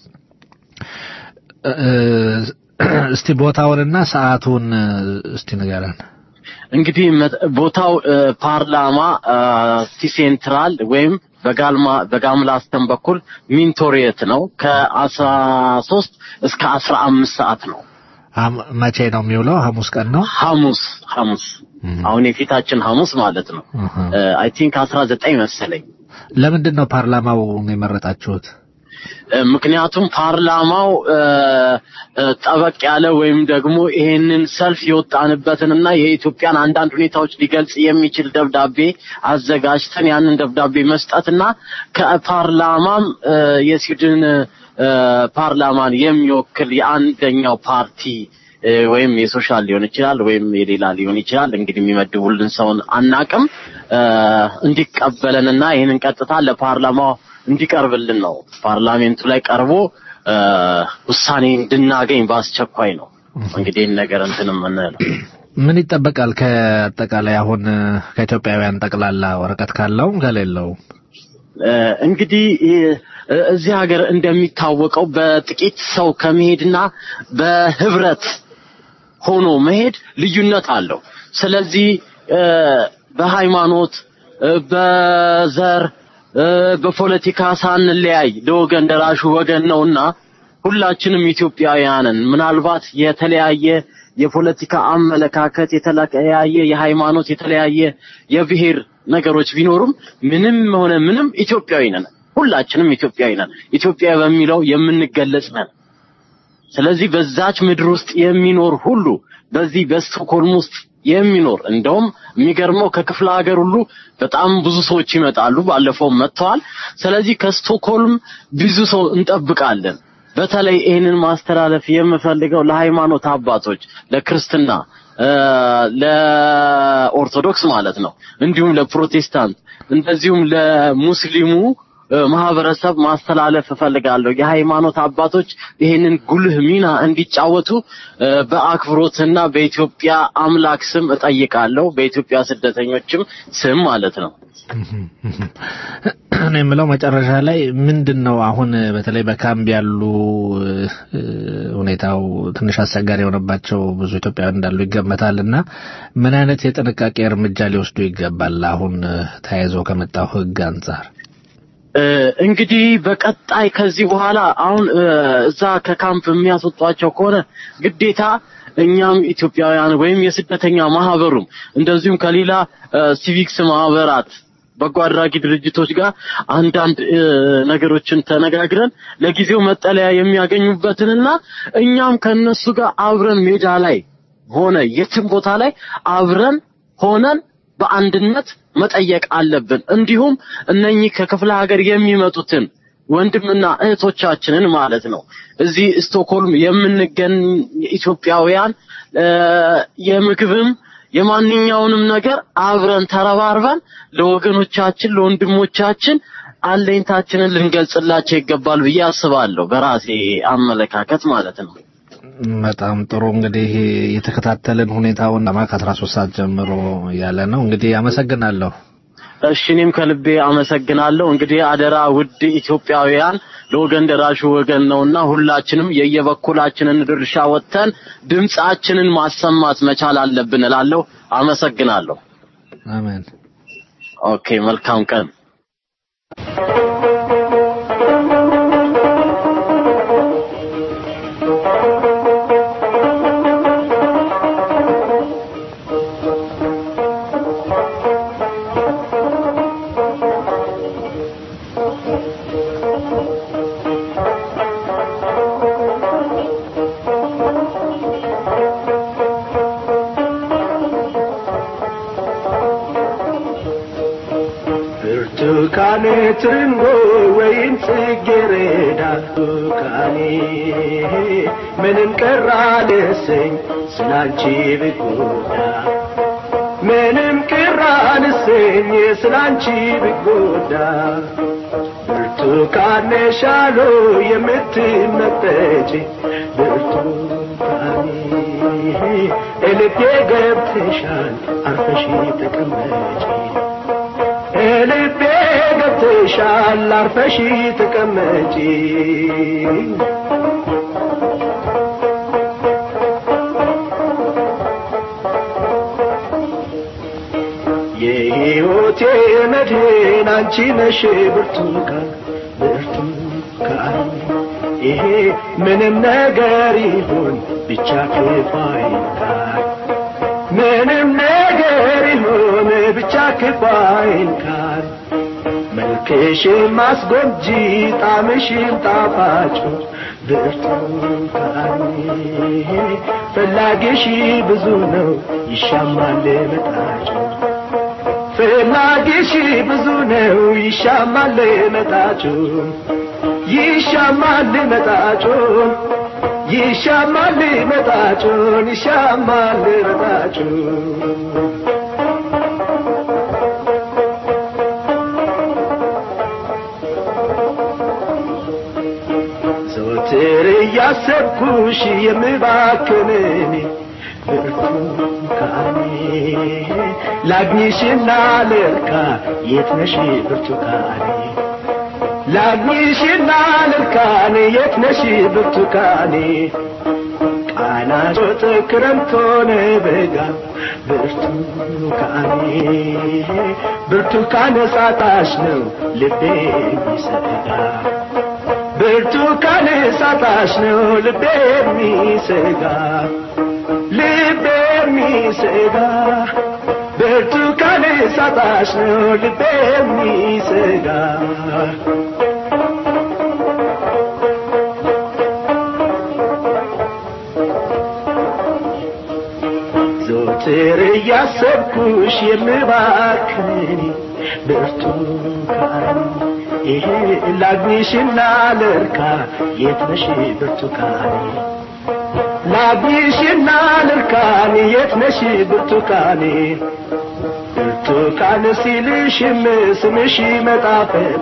እስቲ ቦታውንና ሰዓቱን እስቲ ንገረን። እንግዲህ ቦታው ፓርላማ ቲ ሴንትራል ወይም በጋልማ በጋምላስተን በኩል ሚንቶሪየት ነው። ከአስራ ሶስት እስከ አስራ አምስት ሰዓት ነው። መቼ ነው የሚውለው? ሐሙስ ቀን ነው። ሐሙስ ሐሙስ አሁን የፊታችን ሐሙስ ማለት ነው። አይ ቲንክ አስራ ዘጠኝ መሰለኝ። ለምንድን ነው ፓርላማው የመረጣችሁት? ምክንያቱም ፓርላማው ጠበቅ ያለ ወይም ደግሞ ይሄንን ሰልፍ የወጣንበትንና የኢትዮጵያን አንዳንድ ሁኔታዎች ሊገልጽ የሚችል ደብዳቤ አዘጋጅተን ያንን ደብዳቤ መስጠትና ከፓርላማም የስዊድን ፓርላማን የሚወክል የአንደኛው ፓርቲ ወይም የሶሻል ሊሆን ይችላል ወይም የሌላ ሊሆን ይችላል። እንግዲህ የሚመድቡልን ሰውን አናቅም እንዲቀበለንና ይህንን ቀጥታ ለፓርላማው እንዲቀርብልን ነው። ፓርላሜንቱ ላይ ቀርቦ ውሳኔ እንድናገኝ በአስቸኳይ ነው እንግዲህ ይህን ነገር እንትን የምንለው። ምን ይጠበቃል ከአጠቃላይ አሁን ከኢትዮጵያውያን ጠቅላላ ወረቀት ካለው ከሌለው? እንግዲህ እዚህ ሀገር እንደሚታወቀው በጥቂት ሰው ከመሄድና በህብረት ሆኖ መሄድ ልዩነት አለው። ስለዚህ በሃይማኖት፣ በዘር፣ በፖለቲካ ሳንለያይ ለወገን ደራሹ ወገን ነውና ሁላችንም ኢትዮጵያውያንን ምናልባት የተለያየ የፖለቲካ አመለካከት የተለያየ የሃይማኖት የተለያየ የብሔር ነገሮች ቢኖሩም ምንም ሆነ ምንም ኢትዮጵያዊ ነን። ሁላችንም ኢትዮጵያዊ ነን። ኢትዮጵያ በሚለው የምንገለጽ ነን። ስለዚህ በዛች ምድር ውስጥ የሚኖር ሁሉ በዚህ በስቶኮልም ውስጥ የሚኖር እንደውም የሚገርመው ከክፍለ ሀገር ሁሉ በጣም ብዙ ሰዎች ይመጣሉ። ባለፈው መጥተዋል። ስለዚህ ከስቶክሆልም ብዙ ሰው እንጠብቃለን። በተለይ ይህንን ማስተላለፍ የምፈልገው ለሃይማኖት አባቶች፣ ለክርስትና፣ ለኦርቶዶክስ ማለት ነው፣ እንዲሁም ለፕሮቴስታንት እንደዚሁም ለሙስሊሙ ማህበረሰብ ማስተላለፍ እፈልጋለሁ። የሃይማኖት አባቶች ይህንን ጉልህ ሚና እንዲጫወቱ በአክብሮትና በኢትዮጵያ አምላክ ስም እጠይቃለሁ። በኢትዮጵያ ስደተኞችም ስም ማለት ነው። እኔ የምለው መጨረሻ ላይ ምንድን ነው አሁን በተለይ በካምፕ ያሉ ሁኔታው ትንሽ አስቸጋሪ የሆነባቸው ብዙ ኢትዮጵያውያን እንዳሉ ይገመታል እና ምን አይነት የጥንቃቄ እርምጃ ሊወስዱ ይገባል አሁን ተያይዞ ከመጣው ህግ አንጻር? እንግዲህ በቀጣይ ከዚህ በኋላ አሁን እዛ ከካምፕ የሚያስወጧቸው ከሆነ ግዴታ እኛም ኢትዮጵያውያን ወይም የስደተኛ ማህበሩም እንደዚሁም ከሌላ ሲቪክስ ማህበራት በጎ አድራጊ ድርጅቶች ጋር አንዳንድ ነገሮችን ተነጋግረን ለጊዜው መጠለያ የሚያገኙበትንና እኛም ከነሱ ጋር አብረን ሜዳ ላይ ሆነ የትም ቦታ ላይ አብረን ሆነን በአንድነት መጠየቅ አለብን። እንዲሁም እነኚህ ከክፍለ ሀገር የሚመጡትን ወንድምና እህቶቻችንን ማለት ነው እዚህ ስቶክሆልም የምንገኝ ኢትዮጵያውያን የምግብም የማንኛውንም ነገር አብረን ተረባርበን ለወገኖቻችን ለወንድሞቻችን አለኝታችንን ልንገልጽላቸው ይገባል ብዬ አስባለሁ። በራሴ አመለካከት ማለት ነው። በጣም ጥሩ እንግዲህ የተከታተልን ሁኔታውን ለማ ከአስራ ሶስት ሰዓት ጀምሮ ያለ ነው እንግዲህ አመሰግናለሁ። እሺ እኔም ከልቤ አመሰግናለሁ። እንግዲህ አደራ ውድ ኢትዮጵያውያን ለወገን ደራሹ ወገን ነውና ሁላችንም የየበኩላችንን ድርሻ ወጥተን ድምጻችንን ማሰማት መቻል አለብን እላለሁ። አመሰግናለሁ። አሜን። ኦኬ፣ መልካም ቀን። ብርቱካኔ ትርንጎ ወይም ጽጌረዳ ብርቱካኔ ምንም ቀራ ልሰኝ ስላንቺ ብጎዳ ምንም ቀራ ልሰኝ ስላንቺ ብጎዳ ብርቱካኔ ሻሎ የምትመጠጭ ብርቱካኔ እልቤ ገብተሻል አርፈሽ ተቀመጪ ልቤ ገብተሻል አርፈሽ ተቀመጪ የሕይወቴ መድህን አንቺ ነሽ ብርቱካን ብርቱካን ይሄ ምንም ነገር ይሁን ብቻ ክፋይካል ምንም ነገር ይሁን ብቻ ክፋይንካል መልክሽም አስጎምጂ ጣምሽም ጣፋጩ ብርቱካን ፈላጊሽ ብዙ ነው ይሻማል መጣጩ ፈላጊሽ ብዙ ነው ይሻማል መጣጩ ይሻማል መጣጩ ይሻማል መጣጩን ይሻማል መጣጩ ዘወትር እያሰብኩሽ የምባክን እኔ ብርቱካኔ ላግኝሽና ልርካ የት ነሽ ብርቱካኔ ላግኝሽና ልርካኔ የት ነሽ ብርቱካኔ ቃና ጮጥ ክረምት ሆነ በጋ ብርቱካኔ ብርቱካን ሳጣሽ ነው ልቤ የሚሰጋ ብርቱካን ሳጣሽ ነው ልቤ የሚሰጋ ልቤ የሚሰጋ ብርቱካን ሳጣሽ ነው ልቤ የሚሰጋ ዞትር እያሰብኩሽ የምባክን ብርቱካን ይሄ ላግኝሽና ልርካ የት ነሽ ብርቱካን ላግኝሽና ልርካን የት ነሽ ብርቱካኔ ብርቱካን ሲልሽም ስምሽ መጣፈጡ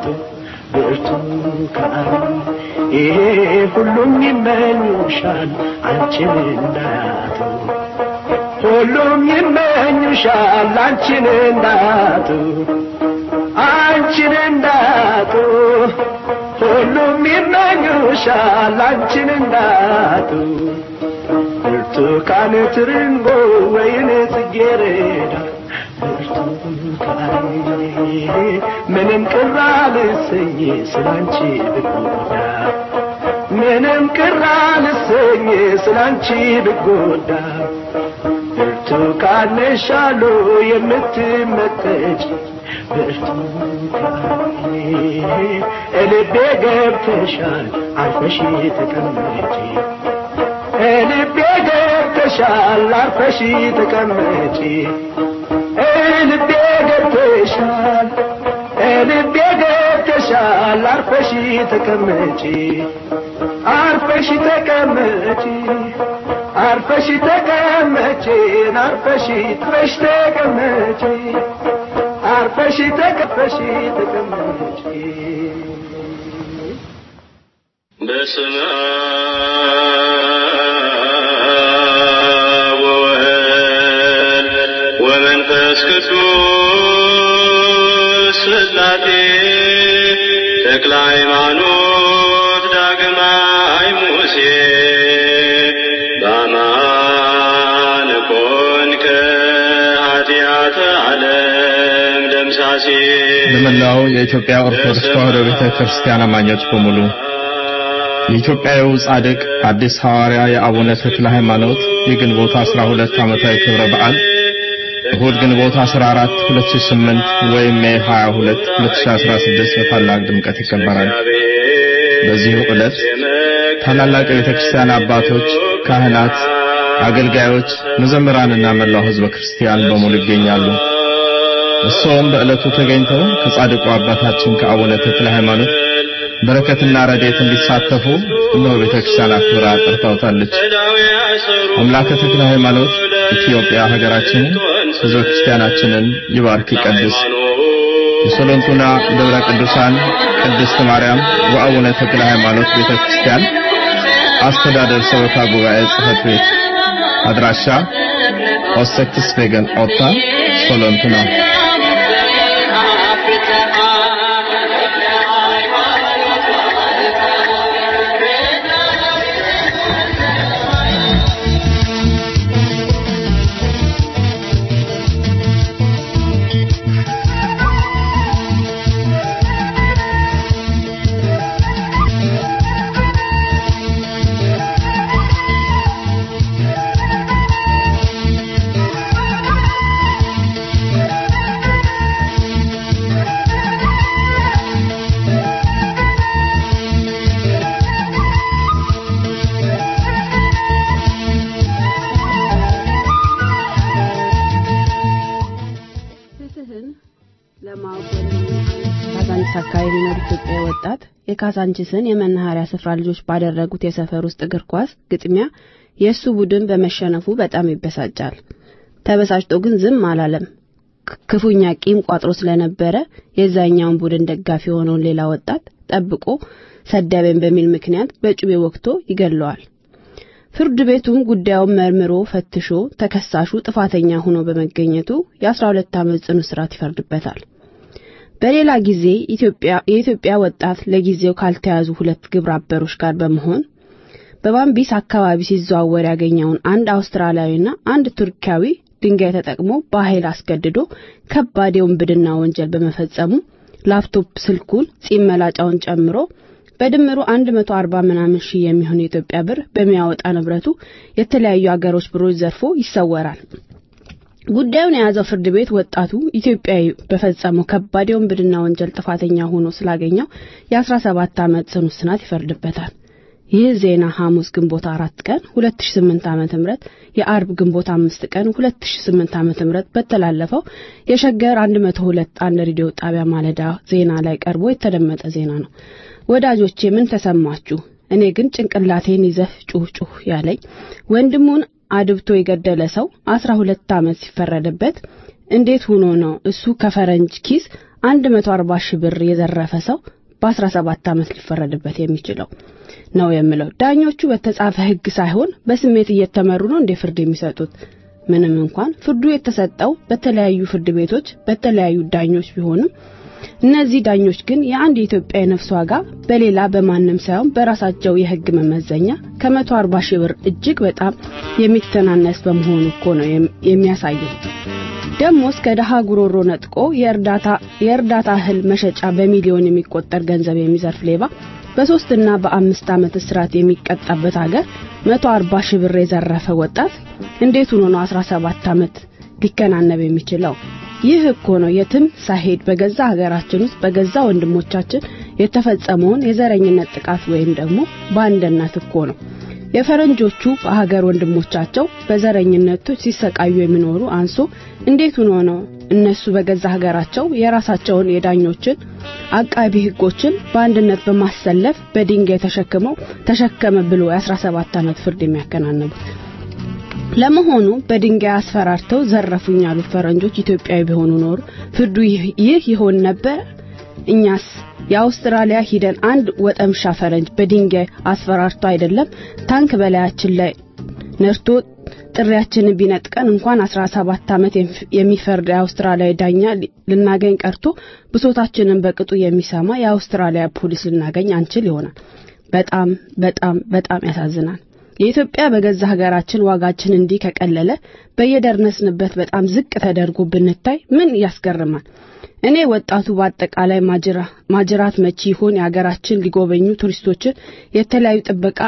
ብርቱካን ይሄ ሁሉም ይመኙሻል አንቺን እንዳያጡ ሁሉም ይመኙሻል አንቺን እንዳያጡ አንቺን እንዳያጡ ሁሉም ይመኙሻል አንቺን እንዳያጡ ብርቱካን ትርንጎ ወይን ጽጌረዳ ብርቱካን ምንም ቅር አልሰኝ ስላንቺ ብጎዳ ምንም ቅር አልሰኝ ስላንቺ ብጎዳ ብርቱካን ነሻሉ የምትመጠጭ ብርቱካን ልቤ ገብተሻል አርፈሽ ተቀመጪ ልቤ ገብተሻል አርፈሽ ተቀመጪ ልቤ ገብተሻል ልቤ ገብተሻል አርፈሽ ተቀመጪ አርፈሽ ተቀመጪ አርፈሽ ተቀመጪ አርፈሽ አርፈሽ ተቀመጪ አርፈሽ ተቀፈሽ ተቀመጪ በስመ አብ ወወልድ ወመንፈስ ቅዱስ ስላሴ ተክለ ሃይማኖት ዳግማይ ሙሴ በአማን ኮንከ ኃጢአተ ዓለም ደምሳሴ ለመላው የኢትዮጵያ ኦርቶዶክስ ተዋሕዶ ቤተ ክርስቲያን አማኞች በሙሉ የኢትዮጵያዊው ጻድቅ አዲስ ሐዋርያ የአቡነ ተክለ ሃይማኖት የግንቦት 12 ዓመታዊ ክብረ በዓል እሁድ ግንቦት 14 2008 ወይም ሜይ 22 2016 በታላቅ ድምቀት ይከበራል። በዚሁ ዕለት ታላላቅ የቤተ ክርስቲያን አባቶች፣ ካህናት፣ አገልጋዮች፣ መዘምራንና መላው ሕዝበ ክርስቲያን በሙሉ ይገኛሉ። እርስዎም በዕለቱ ተገኝተው ከጻድቁ አባታችን ከአቡነ ተክለ ሃይማኖት በረከትና ረድኤት እንዲሳተፉ እነሆ ቤተ ክርስቲያን አክብራ ጠርታውታለች። አምላከ ተክለ ሃይማኖት ኢትዮጵያ ሀገራችንን ሕዝበ ክርስቲያናችንን ይባርክ ይቀድስ። የሶሎንቱና ደብረ ቅዱሳን ቅድስት ማርያም ወአቡነ ተክለ ሃይማኖት ቤተ ክርስቲያን አስተዳደር ሰበካ ጉባኤ ጽሕፈት ቤት አድራሻ ኦሰክስ ቬገን ኦታ ሶሎንቱና ፍትህን ለማወቅ ካዛንቺስ አካባቢ የሚኖር ኢትዮጵያዊ ወጣት የካዛንቺስን የመናኸሪያ ስፍራ ልጆች ባደረጉት የሰፈር ውስጥ እግር ኳስ ግጥሚያ የእሱ ቡድን በመሸነፉ በጣም ይበሳጫል። ተበሳጭቶ ግን ዝም አላለም። ክ- ክፉኛ ቂም ቋጥሮ ስለነበረ የዛኛውን ቡድን ደጋፊ የሆነውን ሌላ ወጣት ጠብቆ ሰደበኝ በሚል ምክንያት በጩቤ ወግቶ ይገለዋል። ፍርድ ቤቱም ጉዳዩን መርምሮ ፈትሾ ተከሳሹ ጥፋተኛ ሆኖ በመገኘቱ የ12 ዓመት ጽኑ እስራት ይፈርድበታል። በሌላ ጊዜ ኢትዮጵያ የኢትዮጵያ ወጣት ለጊዜው ካልተያዙ ሁለት ግብረ አበሮች ጋር በመሆን በባምቢስ አካባቢ ሲዘዋወር ያገኘውን አንድ አውስትራሊያዊና አንድ ቱርካዊ ድንጋይ ተጠቅሞ በኃይል አስገድዶ ከባድ የውንብድና ወንጀል በመፈጸሙ ላፕቶፕ ስልኩን፣ ጺም መላጫውን ጨምሮ በድምሩ 140 ምናምን ሺህ የሚሆን የኢትዮጵያ ብር በሚያወጣ ንብረቱ የተለያዩ አገሮች ብሮች ዘርፎ ይሰወራል። ጉዳዩን የያዘው ፍርድ ቤት ወጣቱ ኢትዮጵያዊ በፈጸመው ከባድ የውንብድና ወንጀል ጥፋተኛ ሆኖ ስላገኘው የ17 ዓመት ጽኑ እስራት ይፈርድበታል። ይህ ዜና ሐሙስ ግንቦት አራት ቀን 2008 ዓመተ ምህረት የአርብ ግንቦት አምስት ቀን 2008 ዓመተ ምህረት በተላለፈው የሸገር 102 አንድ ሬዲዮ ጣቢያ ማለዳ ዜና ላይ ቀርቦ የተደመጠ ዜና ነው። ወዳጆቼ ምን ተሰማችሁ? እኔ ግን ጭንቅላቴን ይዘህ ጩህ ጩህ ያለኝ ወንድሙን አድብቶ የገደለ ሰው 12 ዓመት ሲፈረድበት እንዴት ሆኖ ነው እሱ ከፈረንጅ ኪስ 140 ሺህ ብር የዘረፈ ሰው በ17 ዓመት ሊፈረድበት የሚችለው ነው የምለው። ዳኞቹ በተጻፈ ሕግ ሳይሆን በስሜት እየተመሩ ነው እንደ ፍርድ የሚሰጡት። ምንም እንኳን ፍርዱ የተሰጠው በተለያዩ ፍርድ ቤቶች በተለያዩ ዳኞች ቢሆንም እነዚህ ዳኞች ግን የአንድ የኢትዮጵያ የነፍስ ዋጋ በሌላ በማንም ሳይሆን በራሳቸው የሕግ መመዘኛ ከመቶ አርባ ሺህ ብር እጅግ በጣም የሚተናነስ በመሆኑ እኮ ነው የሚያሳየው። ደግሞ እስከ ደሃ ጉሮሮ ነጥቆ የእርዳታ የእርዳታ እህል መሸጫ በሚሊዮን የሚቆጠር ገንዘብ የሚዘርፍ ሌባ በሶስትና በአምስት ዓመት እስራት የሚቀጣበት ሀገር መቶ አርባ ሺህ ብር የዘረፈ ወጣት እንዴት ሆኖ ነው አስራ ሰባት ዓመት ሊከናነብ የሚችለው? ይህ እኮ ነው የትም ሳይሄድ በገዛ ሀገራችን ውስጥ በገዛ ወንድሞቻችን የተፈጸመውን የዘረኝነት ጥቃት ወይም ደግሞ ባንድነት እኮ ነው። የፈረንጆቹ በሀገር ወንድሞቻቸው በዘረኝነቱ ሲሰቃዩ የሚኖሩ አንሶ እንዴት ሆኖ ነው እነሱ በገዛ ሀገራቸው የራሳቸውን የዳኞችን አቃቢ ሕጎችን በአንድነት በማሰለፍ በድንጋይ ተሸክመው ተሸከመ ብሎ የ17 ዓመት ፍርድ የሚያከናንቡት? ለመሆኑ በድንጋይ አስፈራርተው ዘረፉኝ ያሉት ፈረንጆች ኢትዮጵያዊ ቢሆኑ ኖሩ ፍርዱ ይህ ይሆን ነበር? እኛስ የአውስትራሊያ ሂደን አንድ ወጠምሻ ፈረንጅ በድንጋይ አስፈራርቶ አይደለም ታንክ በላያችን ላይ ነርቶ ጥሪያችንን ቢነጥቀን እንኳን 17 ዓመት የሚፈርድ የአውስትራሊያ ዳኛ ልናገኝ ቀርቶ ብሶታችንን በቅጡ የሚሰማ የአውስትራሊያ ፖሊስ ልናገኝ አንችል ይሆናል። በጣም በጣም በጣም ያሳዝናል። የኢትዮጵያ በገዛ ሀገራችን ዋጋችን እንዲህ ከቀለለ በየደረስንበት በጣም ዝቅ ተደርጎ ብንታይ ምን ያስገርማል? እኔ ወጣቱ በአጠቃላይ ማጅራት መቺ ይሆን የሀገራችን ሊጎበኙ ቱሪስቶችን የተለያዩ ጥበቃ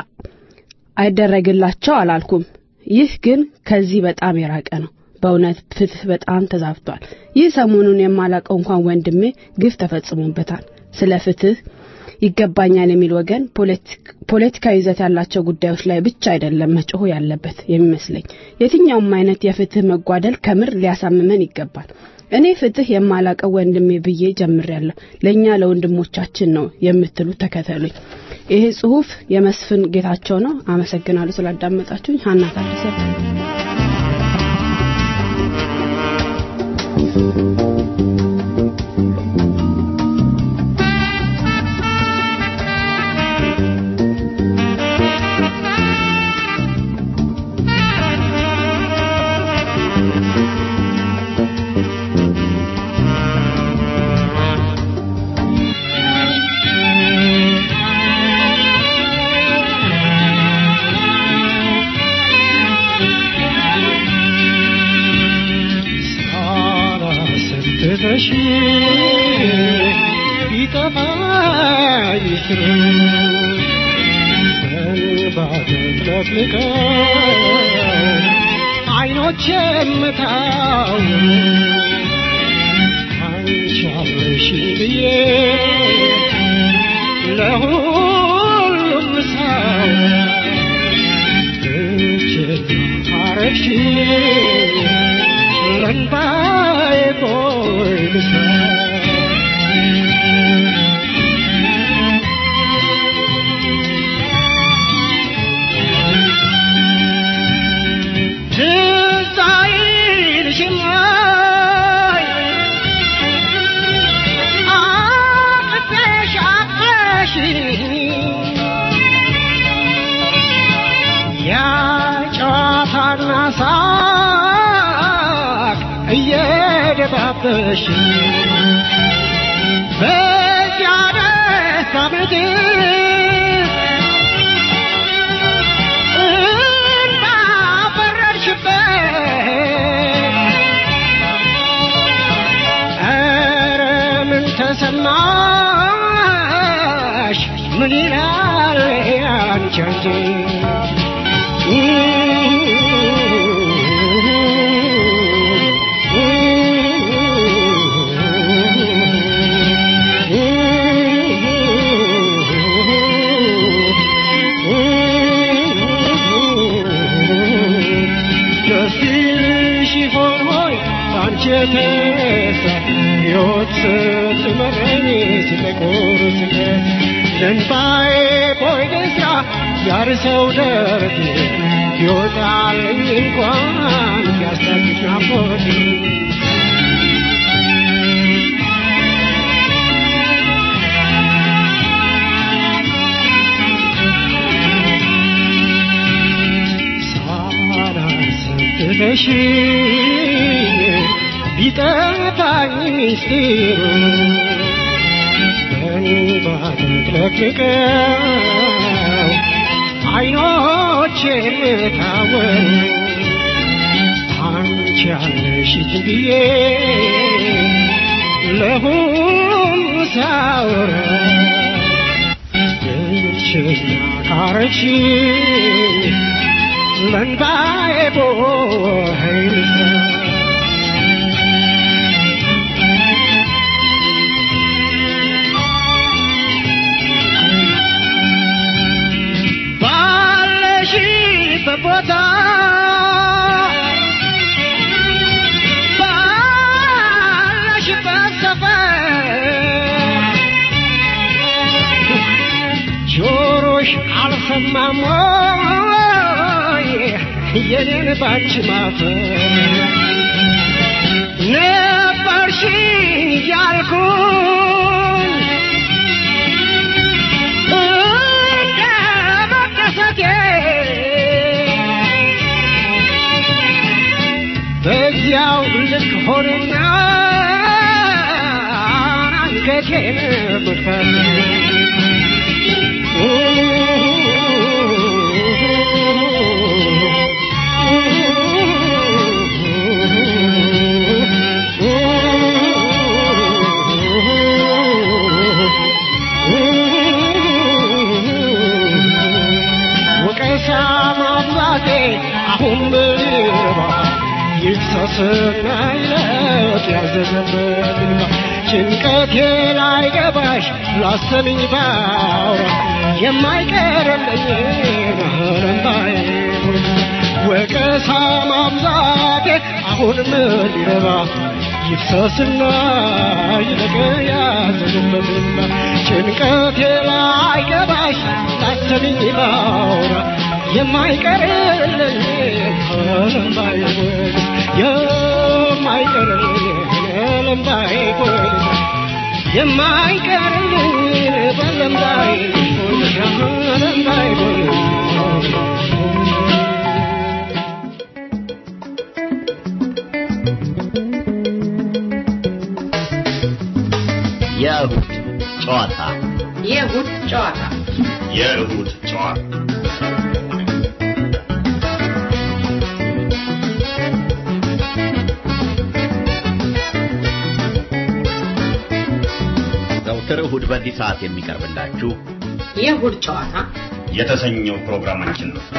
አይደረግላቸው አላልኩም። ይህ ግን ከዚህ በጣም የራቀ ነው። በእውነት ፍትህ በጣም ተዛብቷል። ይህ ሰሞኑን የማላቀው እንኳን ወንድሜ ግፍ ተፈጽሞበታል። ስለ ፍትህ ይገባኛል የሚል ወገን ፖለቲካዊ ይዘት ያላቸው ጉዳዮች ላይ ብቻ አይደለም መጮህ ያለበት የሚመስለኝ። የትኛውም አይነት የፍትህ መጓደል ከምር ሊያሳምመን ይገባል። እኔ ፍትህ የማላቀው ወንድሜ ብዬ ጀምሬያለሁ። ለእኛ ለወንድሞቻችን ነው የምትሉ ተከተሉኝ። ይሄ ጽሁፍ የመስፍን ጌታቸው ነው። አመሰግናለሁ ስላዳመጣችሁኝ። ሀና ታደሰ ትተሽ ቢጠፋኝ ፍሩ እንባተለቅልቀው አይኖቼም ታው አንቺ አብረሽ ብዬ ለሁሉም ሰው ብቸኛ አረግሽ ለእንባዬ ቦይ ልሳ ትዝ አይልሽም ወይ አቅፈሽ አቅፈሽኝ ያ ጨዋታና ሳቅ እየደባበሽ በዚያ ደስታ ምድር እንዳፈረድሽበት ኧረ ምን ተሰማሽ ምን ይላል ያንቺ አንቺ የተነሳ ሕይወት ስትመረኝ ሲጠቁር ስለት ለእንባዬ ቦይ ልስራ ያርሰው ደረቴ ይወጣልኝ እንኳን ቢያስታግስ ናፍቆቴ ሳላስብሽ ቢጠፋኝ ሚስጢሩ በእንባ ተጥለቅልቀው አይኖቼን ታወሩ አንቺ ያለሽኝ ብዬ ለሁሉ ሳወራ ብቸኛ ካረች ለእንባዬ ቦይ ባለሽበት ቦታ ባለሽበት ሰፈር ጆሮሽ አልሰማም ወይ የኔን ባንቺ ማፈር ነበርሽኝ እያልኩኝ እንደ መደሰቴ በዚያው ልክ ሆነና አንገቴን ብፈት ወቀሳ ማብዛቴ አሁን ብርባ ይፍሰስና ይለጥ ያዘዘበት እንባ ጭንቀቴ ላይ ገባሽ ላሰብኝ ባውራ የማይቀርልኝ ረንባዬ ወቀሳ ማብዛቴ አሁን ምን ይረባ ይፍሰስና ይለቅ ያዘዘበት እንባ ጭንቀቴ ላይ ገባሽ ላሰብኝ ባውራ የማይቀርልኝ ረንባዬ የማይቀርልኝ ለምባይ ጎልዳ የማይቀርልኝ በለምባይ ጎልዳ ለምባይ ጎልዳ የእሁድ ጨዋታ የእሁድ ጨዋታ የእሁድ ጨዋታ ዘውትር እሁድ በዚህ ሰዓት የሚቀርብላችሁ የእሁድ ጨዋታ የተሰኘው ፕሮግራማችን ነው።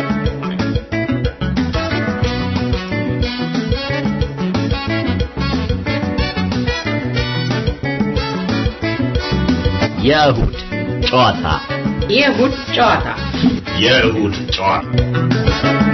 የእሁድ ጨዋታ የእሁድ ጨዋታ የእሁድ ጨዋታ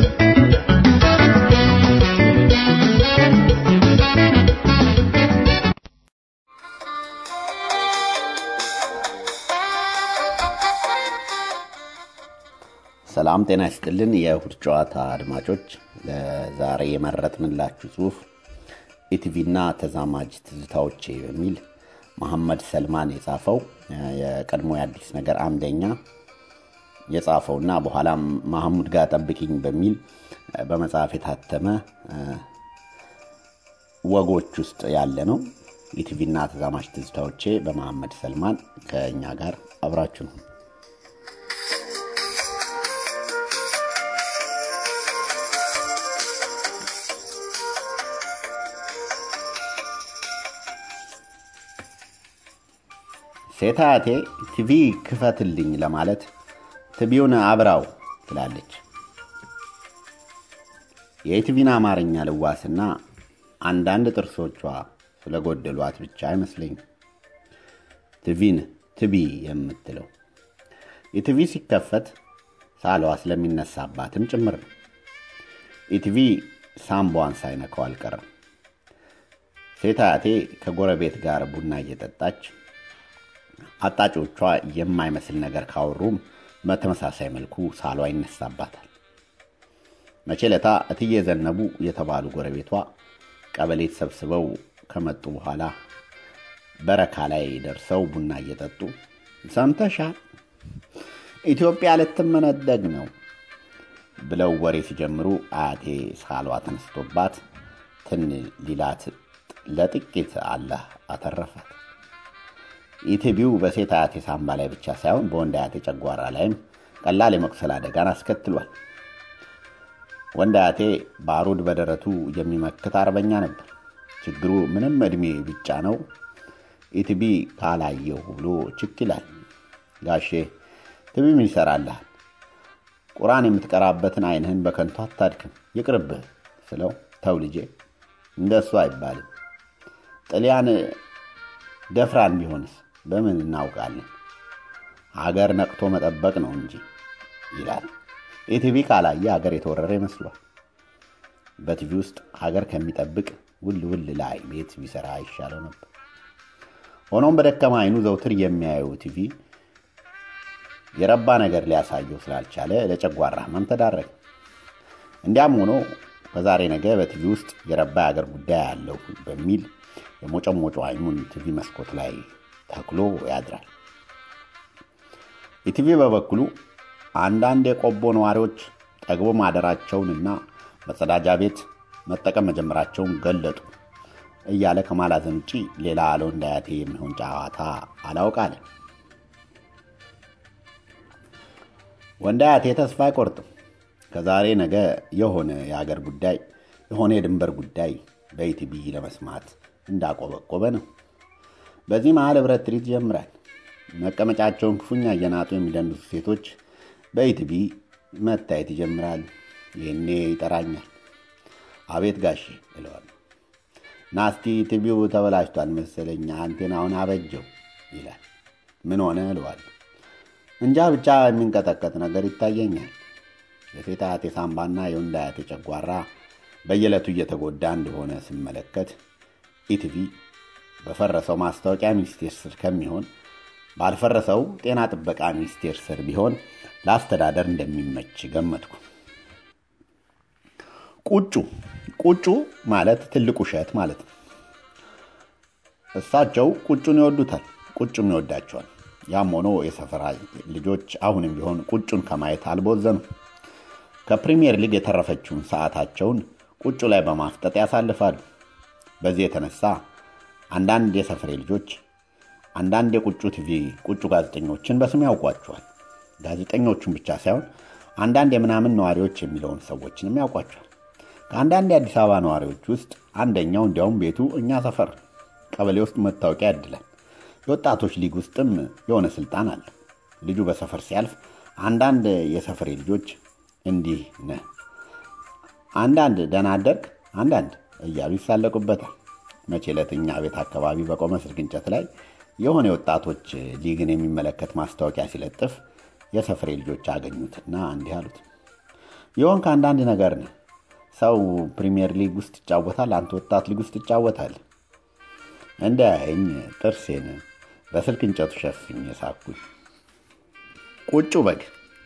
ሰላም ጤና ይስጥልን። የእሁድ ጨዋታ አድማጮች፣ ለዛሬ የመረጥንላችሁ ጽሁፍ ኢቲቪና ተዛማጅ ትዝታዎቼ በሚል መሐመድ ሰልማን የጻፈው የቀድሞ የአዲስ ነገር አምደኛ የጻፈውና በኋላም ማህሙድ ጋር ጠብቂኝ በሚል በመጽሐፍ የታተመ ወጎች ውስጥ ያለ ነው። ኢቲቪና ተዛማጅ ትዝታዎቼ በመሐመድ ሰልማን ከእኛ ጋር አብራችሁ ነው። ሴት አያቴ ቲቪ ክፈትልኝ ለማለት ትቢውን አብራው ትላለች። የኢቲቪን አማርኛ ልዋስና አንዳንድ ጥርሶቿ ስለጎደሏት ብቻ አይመስለኝም ቲቪን ትቢ የምትለው ኢቲቪ ሲከፈት ሳሏ ስለሚነሳባትም ጭምር ነው። ኢቲቪ ሳምቧን ሳይነካው አልቀረም። ሴት አያቴ ከጎረቤት ጋር ቡና እየጠጣች አጣጮቿ የማይመስል ነገር ካወሩም በተመሳሳይ መልኩ ሳሏ ይነሳባታል። መቼ ለታ እትዬ ዘነቡ የተባሉ ጎረቤቷ ቀበሌ ተሰብስበው ከመጡ በኋላ በረካ ላይ ደርሰው ቡና እየጠጡ ሰምተሻል፣ ኢትዮጵያ ልትመነደግ ነው ብለው ወሬ ሲጀምሩ አያቴ ሳሏ ተነስቶባት ትን ሊላት ለጥቂት አላህ አተረፋት። ኢቲቪው በሴት አያቴ ሳምባ ላይ ብቻ ሳይሆን በወንድ አያቴ ጨጓራ ላይም ቀላል የመቁሰል አደጋን አስከትሏል። ወንድ አያቴ ባሩድ በደረቱ የሚመክት አርበኛ ነበር። ችግሩ ምንም ዕድሜ ብቻ ነው ኢቲቪ ካላየሁ ብሎ ችክ ይላል። ጋሼ ቲቪ ምን ይሰራልሃል? ቁርአን የምትቀራበትን አይንህን በከንቱ አታድክም፣ ይቅርብህ ስለው ተው ልጄ እንደሱ አይባልም። ጥልያን ደፍራን ቢሆንስ በምን እናውቃለን? ሀገር ነቅቶ መጠበቅ ነው እንጂ ይላል። ኢቲቪ ካላየ ሀገር የተወረረ ይመስሏል። በቲቪ ውስጥ ሀገር ከሚጠብቅ ውል ውል ላይ ቤት ቢሰራ ይሻለው ነበር። ሆኖም በደከማ አይኑ ዘውትር የሚያየው ቲቪ የረባ ነገር ሊያሳየው ስላልቻለ ለጨጓራ ህመም ተዳረገ። እንዲያም ሆኖ ከዛሬ ነገ በቲቪ ውስጥ የረባ የአገር ጉዳይ አለው በሚል የሞጨሞጮ አይኑን ቲቪ መስኮት ላይ ተክሎ ያድራል። ኢቲቪ በበኩሉ አንዳንድ የቆቦ ነዋሪዎች ጠግቦ ማደራቸውንና መጸዳጃ ቤት መጠቀም መጀመራቸውን ገለጡ እያለ ከማላዘን ውጪ ሌላ ለወንድ አያቴ የሚሆን ጨዋታ አላውቃለ። ወንድ አያቴ ተስፋ አይቆርጥም። ከዛሬ ነገ የሆነ የሀገር ጉዳይ የሆነ የድንበር ጉዳይ በኢቲቪ ለመስማት እንዳቆበቆበ ነው። በዚህ መሀል ህብረት ትርኢት ይጀምራል። መቀመጫቸውን ክፉኛ እየናጡ የሚደንሱ ሴቶች በኢቲቪ መታየት ይጀምራሉ። ይህኔ ይጠራኛል። አቤት ጋሼ እለዋለሁ። ናስቲ ቲቪው ተበላሽቷል መሰለኝ አንቴናውን አበጀው ይላል። ምን ሆነ እለዋለሁ። እንጃ ብቻ የሚንቀጠቀጥ ነገር ይታየኛል። የሴት አያቴ ሳምባና የወንድ አያቴ ጨጓራ በየዕለቱ እየተጎዳ እንደሆነ ስመለከት ኢቲቪ በፈረሰው ማስታወቂያ ሚኒስቴር ስር ከሚሆን ባልፈረሰው ጤና ጥበቃ ሚኒስቴር ስር ቢሆን ለአስተዳደር እንደሚመች ገመትኩ። ቁጩ ቁጩ ማለት ትልቅ ውሸት ማለት ነው። እሳቸው ቁጩን ይወዱታል፣ ቁጩም ይወዳቸዋል። ያም ሆኖ የሰፈራ ልጆች አሁንም ቢሆን ቁጩን ከማየት አልቦዘኑ። ከፕሪሚየር ሊግ የተረፈችውን ሰዓታቸውን ቁጩ ላይ በማፍጠጥ ያሳልፋሉ። በዚህ የተነሳ አንዳንድ የሰፈሬ ልጆች አንዳንድ የቁጩ ቲቪ ቁጩ ጋዜጠኞችን በስም ያውቋቸዋል። ጋዜጠኞቹን ብቻ ሳይሆን አንዳንድ የምናምን ነዋሪዎች የሚለውን ሰዎችንም ያውቋቸዋል። ከአንዳንድ የአዲስ አበባ ነዋሪዎች ውስጥ አንደኛው እንዲያውም ቤቱ እኛ ሰፈር ቀበሌ ውስጥ መታወቂያ ያድላል። የወጣቶች ሊግ ውስጥም የሆነ ስልጣን አለ። ልጁ በሰፈር ሲያልፍ አንዳንድ የሰፈሬ ልጆች እንዲህ ነህ፣ አንዳንድ ደህና አደርግ፣ አንዳንድ እያሉ ይሳለቁበታል። መቼ ዕለት እኛ ቤት አካባቢ በቆመ ስልክ እንጨት ላይ የሆነ የወጣቶች ሊግን የሚመለከት ማስታወቂያ ሲለጥፍ የሰፈሬ ልጆች አገኙትና እንዲህ አሉት፣ ይሆን ከአንዳንድ ነገር ነው ሰው ፕሪሚየር ሊግ ውስጥ ይጫወታል፣ አንተ ወጣት ሊግ ውስጥ ይጫወታል። እንዳያየኝ ጥርሴን በስልክ እንጨቱ ሸፍኝ ሳኩኝ። ቁጩ በግ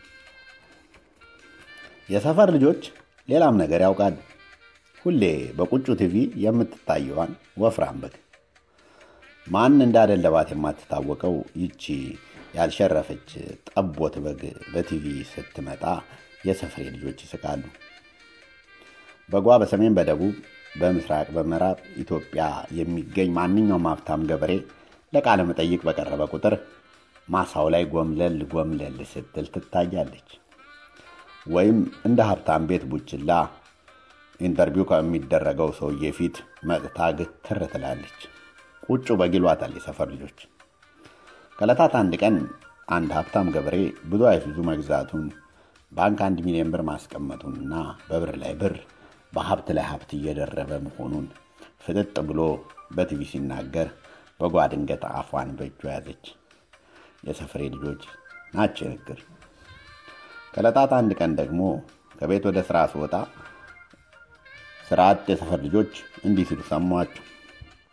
የሰፈር ልጆች ሌላም ነገር ያውቃሉ። ሁሌ በቁጩ ቲቪ የምትታየዋን ወፍራም በግ ማን እንዳደለባት የማትታወቀው ይቺ ያልሸረፈች ጠቦት በግ በቲቪ ስትመጣ የሰፈሬ ልጆች ይስቃሉ። በጓ በሰሜን፣ በደቡብ፣ በምስራቅ፣ በምዕራብ ኢትዮጵያ የሚገኝ ማንኛውም ሀብታም ገበሬ ለቃለ መጠይቅ በቀረበ ቁጥር ማሳው ላይ ጎምለል ጎምለል ስትል ትታያለች። ወይም እንደ ሀብታም ቤት ቡችላ ኢንተርቪው ከሚደረገው ሰውዬ ፊት መጥታ ግትር ትላለች። ቁጩ በግ ይሏታል የሰፈር ልጆች። ከዕለታት አንድ ቀን አንድ ሀብታም ገበሬ ብዙ አይሱዙ መግዛቱን ባንክ አንድ ሚሊዮን ብር ማስቀመጡንና በብር ላይ ብር በሀብት ላይ ሀብት እየደረበ መሆኑን ፍጥጥ ብሎ በቲቪ ሲናገር በጓ ድንገት አፏን በእጇ ያዘች። የሰፈሬ ልጆች ናቸው ንግር። ከዕለታት አንድ ቀን ደግሞ ከቤት ወደ ስራ ስወጣ ስርዓት የሰፈር ልጆች እንዲህ ሲሉ ሰማቸው።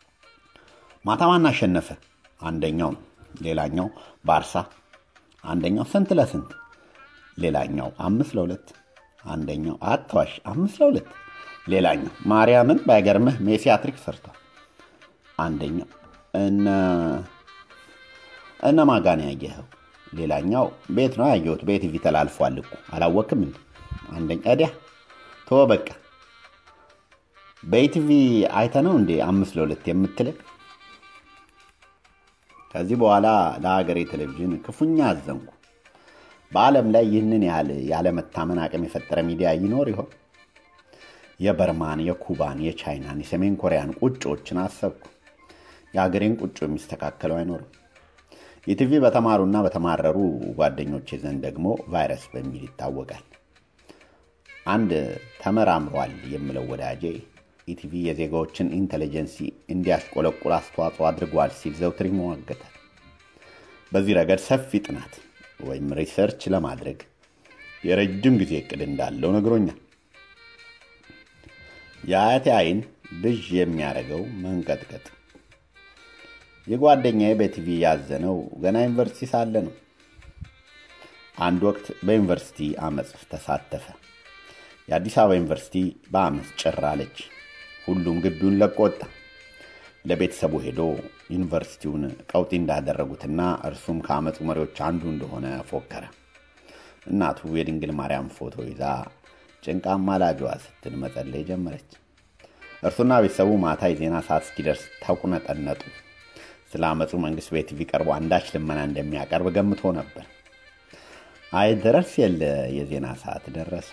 ማታ ማን አሸነፈ? አንደኛው ነው። ሌላኛው ባርሳ፣ አንደኛው ስንት ለስንት፣ ሌላኛው አምስት ለሁለት፣ አንደኛው አትዋሽ አምስት ለሁለት፣ ሌላኛው ማርያምን ባይገርምህ ሜሲ አትሪክ ሰርቷል። አንደኛው እነ እነ ማጋን ያየኸው ሌላኛው ቤት ነው ያየሁት። በኢቲቪ ተላልፏል እኮ አላወቅም እንዴ? አንደኛ እዲያ ቶ በቃ በኢቲቪ አይተ ነው እንዴ አምስት ለሁለት የምትልቅ? ከዚህ በኋላ ለሀገሬ ቴሌቪዥን ክፉኛ አዘንኩ። በዓለም ላይ ይህንን ያህል ያለመታመን አቅም የፈጠረ ሚዲያ ይኖር ይሆን? የበርማን፣ የኩባን፣ የቻይናን፣ የሰሜን ኮሪያን ቁጮችን አሰብኩ። የሀገሬን ቁጮ የሚስተካከለው አይኖርም። ኢቲቪ በተማሩና በተማረሩ ጓደኞች ዘንድ ደግሞ ቫይረስ በሚል ይታወቃል። አንድ ተመራምሯል የምለው ወዳጄ ኢቲቪ የዜጋዎችን ኢንቴሊጀንሲ እንዲያሽቆለቁል አስተዋጽኦ አድርጓል ሲል ዘውትር ይሟገታል። በዚህ ረገድ ሰፊ ጥናት ወይም ሪሰርች ለማድረግ የረጅም ጊዜ እቅድ እንዳለው ነግሮኛል። የአያቴ አይን ብዥ የሚያደርገው መንቀጥቀጥ የጓደኛዬ በቲቪ ያዘነው ገና ዩኒቨርሲቲ ሳለ ነው። አንድ ወቅት በዩኒቨርሲቲ አመፅ ተሳተፈ። የአዲስ አበባ ዩኒቨርሲቲ በአመፅ ጭር አለች። ሁሉም ግቢውን ለቆ ወጣ። ለቤተሰቡ ሄዶ ዩኒቨርሲቲውን ቀውጢ እንዳደረጉትና እርሱም ከአመፁ መሪዎች አንዱ እንደሆነ ፎከረ። እናቱ የድንግል ማርያም ፎቶ ይዛ ጭንቃማ ላጇ ስትል መጸለይ ጀመረች። እርሱና ቤተሰቡ ማታ የዜና ሰዓት እስኪደርስ ተቁነጠነጡ። ስለ አመፁ መንግስት በቲቪ ቀርቦ አንዳች ልመና እንደሚያቀርብ ገምቶ ነበር። አይ ድረስ የለ የዜና ሰዓት ደረሰ።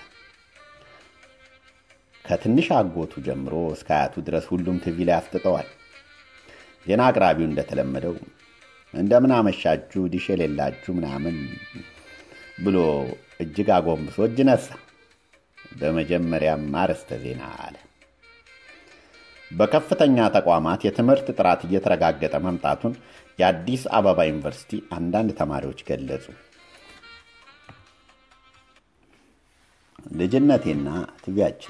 ከትንሽ አጎቱ ጀምሮ እስከ አያቱ ድረስ ሁሉም ቲቪ ላይ አፍጥጠዋል። ዜና አቅራቢው እንደተለመደው እንደምን አመሻችሁ ዲሽ የሌላችሁ ምናምን ብሎ እጅግ አጎንብሶ እጅ ነሳ። በመጀመሪያም አርዕስተ ዜና አለ። በከፍተኛ ተቋማት የትምህርት ጥራት እየተረጋገጠ መምጣቱን የአዲስ አበባ ዩኒቨርሲቲ አንዳንድ ተማሪዎች ገለጹ። ልጅነቴና ቲቪያችን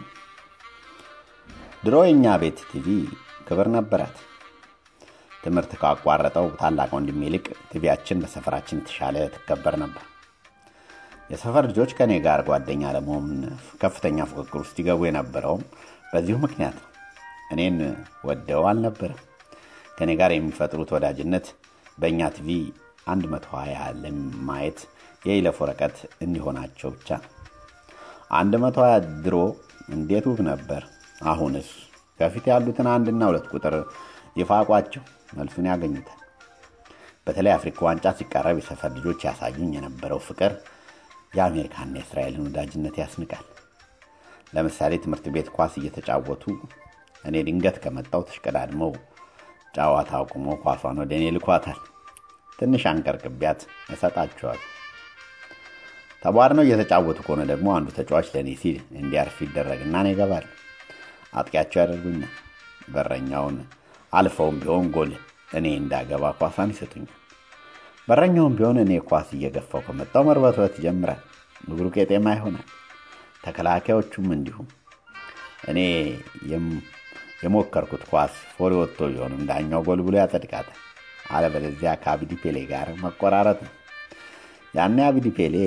ድሮ የእኛ ቤት ቲቪ ክብር ነበራት። ትምህርት ካቋረጠው ታላቅ ወንድሜ ይልቅ ቲቪያችን በሰፈራችን የተሻለ ትከበር ነበር። የሰፈር ልጆች ከእኔ ጋር ጓደኛ ለመሆን ከፍተኛ ፉክክር ውስጥ ይገቡ የነበረውም በዚሁ ምክንያት ነው። እኔን ወደው አልነበረም። ከእኔ ጋር የሚፈጥሩት ወዳጅነት በእኛ ቲቪ 120 ለማየት የይለፍ ወረቀት እንዲሆናቸው ብቻ ነው። 120 ድሮ እንዴት ውብ ነበር! አሁንስ ከፊት ያሉትን አንድና ሁለት ቁጥር ይፋቋቸው መልሱን ያገኙታል። በተለይ አፍሪካ ዋንጫ ሲቃረብ የሰፈር ልጆች ያሳዩኝ የነበረው ፍቅር የአሜሪካና የእስራኤልን ወዳጅነት ያስንቃል። ለምሳሌ ትምህርት ቤት ኳስ እየተጫወቱ እኔ ድንገት ከመጣው ተሽቀዳድመው ጨዋታ አቁሞ ኳሷን ወደ እኔ ልኳታል። ትንሽ አንቀርቅቢያት እሰጣቸዋል። ተቧድነው እየተጫወቱ ከሆነ ደግሞ አንዱ ተጫዋች ለእኔ ሲል እንዲያርፍ ይደረግና እኔ እገባለሁ። አጥቂያቸው ያደርጉኛል። በረኛውን አልፈውም ቢሆን ጎል እኔ እንዳገባ ኳሷን ይሰጡኛል። በረኛውም ቢሆን እኔ ኳስ እየገፋው ከመጣው መርበትበት ይጀምራል። እግሩ ቄጤማ ይሆናል። ተከላካዮቹም እንዲሁም እኔ የሞከርኩት ኳስ ፎሪ ወጥቶ ቢሆንም ዳኛው ጎል ብሎ ያጸድቃታል። አለበለዚያ ከአብዲ ፔሌ ጋር መቆራረጥ ነው። ያኔ አብዲ ፔሌ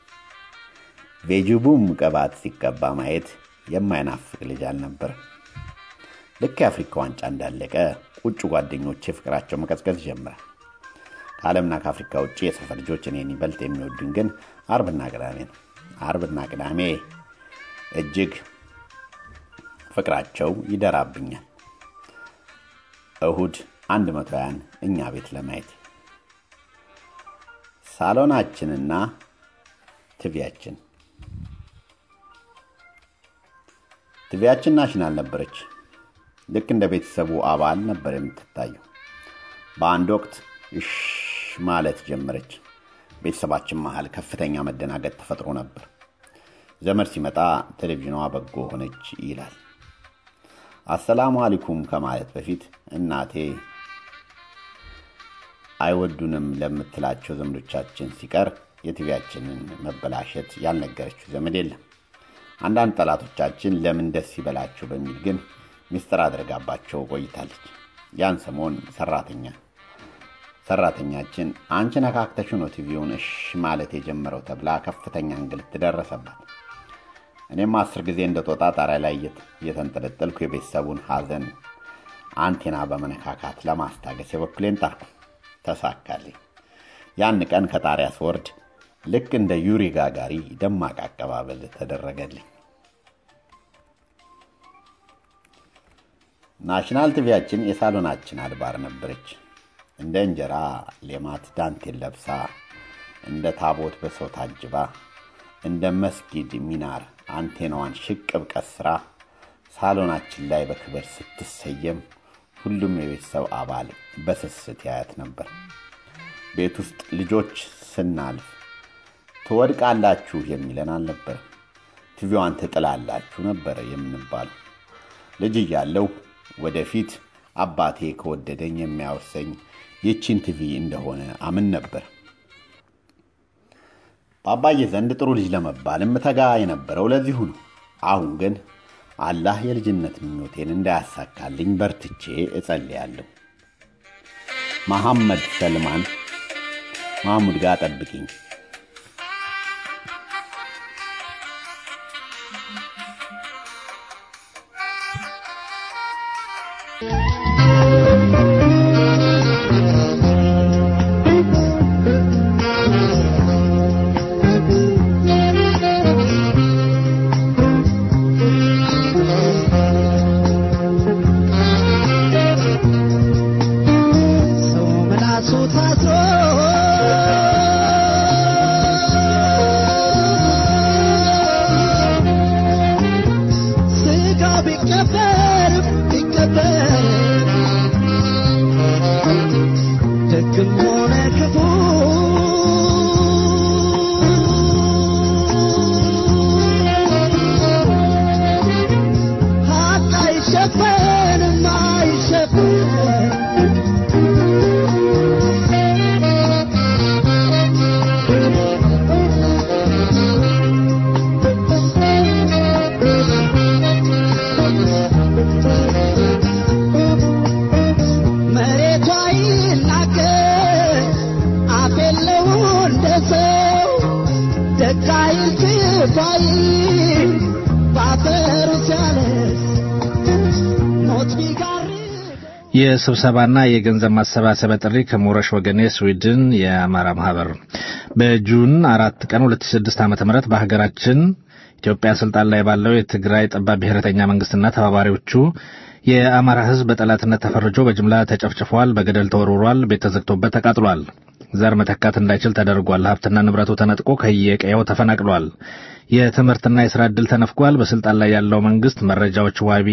ቬጅቡም ቅባት ሲቀባ ማየት የማይናፍቅ ልጅ አልነበረም። ልክ የአፍሪካ ዋንጫ እንዳለቀ ቁጭ ጓደኞቼ ፍቅራቸው መቀዝቀዝ ይጀምራል። ከዓለምና ከአፍሪካ ውጭ የሰፈር ልጆች እኔን ይበልጥ የሚወዱኝ ግን አርብና ቅዳሜ ነው። አርብና ቅዳሜ እጅግ ፍቅራቸው ይደራብኛል። እሁድ አንድ መቶ ያን እኛ ቤት ለማየት ሳሎናችንና ቲቪያችን ቲቪያችን ናሽናል ነበረች። ልክ እንደ ቤተሰቡ አባል ነበር የምትታየው። በአንድ ወቅት እሽ ማለት ጀመረች። ቤተሰባችን መሃል ከፍተኛ መደናገጥ ተፈጥሮ ነበር። ዘመድ ሲመጣ ቴሌቪዥኗ በጎ ሆነች ይላል። አሰላሙ አሊኩም ከማለት በፊት እናቴ አይወዱንም ለምትላቸው ዘመዶቻችን ሲቀር የቲቪያችንን መበላሸት ያልነገረችው ዘመድ የለም። አንዳንድ ጠላቶቻችን ለምን ደስ ይበላቸው በሚል ግን ሚስጥር አድርጋባቸው ቆይታለች። ያን ሰሞን ሰራተኛ ሰራተኛችን አንቺ ነካክተሽ ነው ቲቪውን እሽ ማለት የጀመረው ተብላ ከፍተኛ እንግልት ደረሰባት። እኔም አስር ጊዜ እንደ ጦጣ ጣሪያ ላይ እየተንጠለጠልኩ የቤተሰቡን ሐዘን አንቴና በመነካካት ለማስታገስ የበኩሌን ጣርኩ። ተሳካልኝ። ያን ቀን ከጣሪያ ስወርድ ልክ እንደ ዩሪ ጋጋሪ ደማቅ አቀባበል ተደረገልኝ። ናሽናል ቲቪያችን የሳሎናችን አድባር ነበረች። እንደ እንጀራ ሌማት ዳንቴል ለብሳ፣ እንደ ታቦት በሰው ታጅባ፣ እንደ መስጊድ ሚናር አንቴናዋን ሽቅብ ቀስራ ሳሎናችን ላይ በክብር ስትሰየም ሁሉም የቤተሰብ አባል በስስት ያያት ነበር። ቤት ውስጥ ልጆች ስናልፍ ትወድቃላችሁ የሚለን አልነበር። ቲቪዋን ትጥላላችሁ ነበር የምንባለው። ልጅ እያለሁ ወደፊት አባቴ ከወደደኝ የሚያወርሰኝ ይቺን ቲቪ እንደሆነ አምን ነበር። በአባዬ ዘንድ ጥሩ ልጅ ለመባል የምተጋ የነበረው ለዚሁ ነው። አሁን ግን አላህ የልጅነት ምኞቴን እንዳያሳካልኝ በርትቼ እጸልያለሁ። መሐመድ ሰልማን ማሙድ ጋር ጠብቂኝ። የስብሰባና የገንዘብ ማሰባሰቢያ ጥሪ ከሞረሽ ወገኔ ስዊድን የአማራ ማህበር በጁን አራት ቀን 2006 ዓ.ም በሀገራችን ኢትዮጵያ ስልጣን ላይ ባለው የትግራይ ጠባብ ብሔረተኛ መንግስትና ተባባሪዎቹ የአማራ ሕዝብ በጠላትነት ተፈርጆ በጅምላ ተጨፍጭፏል፣ በገደል ተወርውሯል፣ ቤት ተዘግቶበት ተቃጥሏል። ዘር መተካት እንዳይችል ተደርጓል። ሀብትና ንብረቱ ተነጥቆ ከየቀየው ተፈናቅሏል። የትምህርትና የስራ ዕድል ተነፍጓል። በስልጣን ላይ ያለው መንግስት መረጃዎች ዋቢ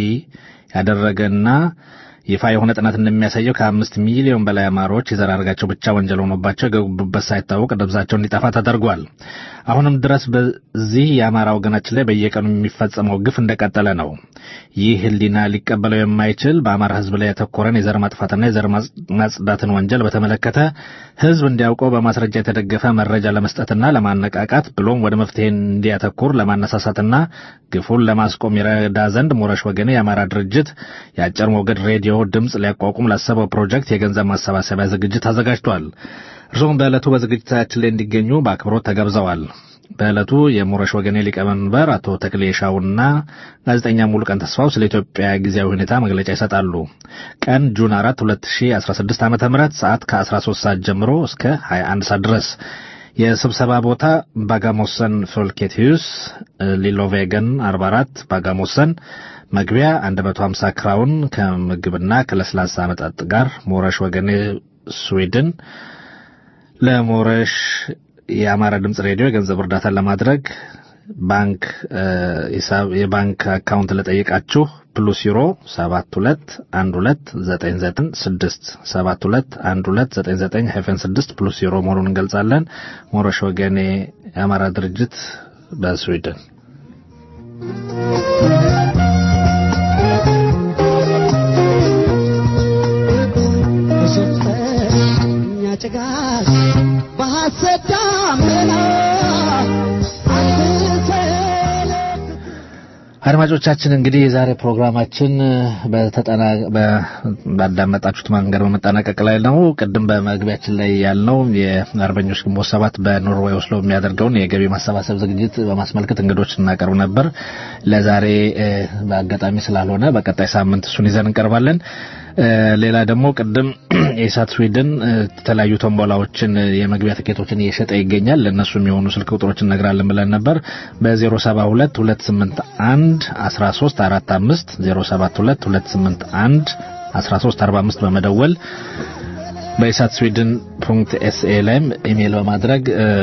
ያደረገና ይፋ የሆነ ጥናት እንደሚያሳየው ከአምስት ሚሊዮን በላይ አማሮች የዘር ሐረጋቸው ብቻ ወንጀል ሆኖባቸው የገቡበት ሳይታወቅ ደብዛቸው እንዲጠፋ ተደርጓል። አሁንም ድረስ በዚህ የአማራ ወገናችን ላይ በየቀኑ የሚፈጸመው ግፍ እንደቀጠለ ነው። ይህ ህሊና ሊቀበለው የማይችል በአማራ ህዝብ ላይ ያተኮረን የዘር ማጥፋትና የዘር ማጽዳትን ወንጀል በተመለከተ ህዝብ እንዲያውቀው በማስረጃ የተደገፈ መረጃ ለመስጠትና ለማነቃቃት ብሎም ወደ መፍትሄ እንዲያተኩር ለማነሳሳትና ግፉን ለማስቆም ይረዳ ዘንድ ሞረሽ ወገኔ የአማራ ድርጅት የአጭር ሞገድ ሬዲዮ ድምፅ ሊያቋቁም ላሰበው ፕሮጀክት የገንዘብ ማሰባሰቢያ ዝግጅት አዘጋጅቷል። እርስዎም በዕለቱ በዝግጅታችን ላይ እንዲገኙ በአክብሮት ተጋብዘዋል። በዕለቱ የሞረሽ ወገኔ ሊቀመንበር አቶ ተክሌ ሻውና ጋዜጠኛ ሙሉቀን ተስፋው ስለ ኢትዮጵያ ጊዜያዊ ሁኔታ መግለጫ ይሰጣሉ። ቀን ጁን 4 2016 ዓ ም ሰዓት ከ13 ሰዓት ጀምሮ እስከ 21 ሰዓት ድረስ የስብሰባ ቦታ ባጋሞሰን ፎልኬት ሂውስ ሊሎቬገን 44 ባጋሞሰን መግቢያ 150 ክራውን ከምግብና ከለስላሳ መጠጥ ጋር ሞረሽ ወገኔ ስዊድን ለሞረሽ የአማራ ድምፅ ሬዲዮ የገንዘብ እርዳታን ለማድረግ ባንክ ሂሳብ የባንክ አካውንት ለጠይቃችሁ ፕሉስ ዩሮ 721299 721299 ሄፈን 6 ፕሉስ ዩሮ መሆኑን እንገልጻለን። ሞረሽ ወገኔ የአማራ ድርጅት በስዊድን ጭጋግ በሐሰት ዳመና አድማጮቻችን እንግዲህ የዛሬ ፕሮግራማችን በተጠና ባዳመጣችሁት መንገድ በመጠናቀቅ ላይ ነው። ቅድም በመግቢያችን ላይ ያልነው የአርበኞች ግንቦት ሰባት በኖርዌይ ኦስሎ የሚያደርገውን የገቢ ማሰባሰብ ዝግጅት በማስመልከት እንግዶች እናቀርብ ነበር። ለዛሬ በአጋጣሚ ስላልሆነ በቀጣይ ሳምንት እሱን ይዘን እንቀርባለን። ሌላ ደግሞ ቅድም የኢሳት ስዊድን የተለያዩ ቶምቦላዎችን የመግቢያ ትኬቶችን እየሸጠ ይገኛል። ለእነሱ የሚሆኑ ስልክ ቁጥሮች እነግራለን ብለን ነበር። በ072 281 1345 072 281 1345 በመደወል በኢሳት ስዊድን ፑንክት ኤስኤ ላይም ኢሜይል በማድረግ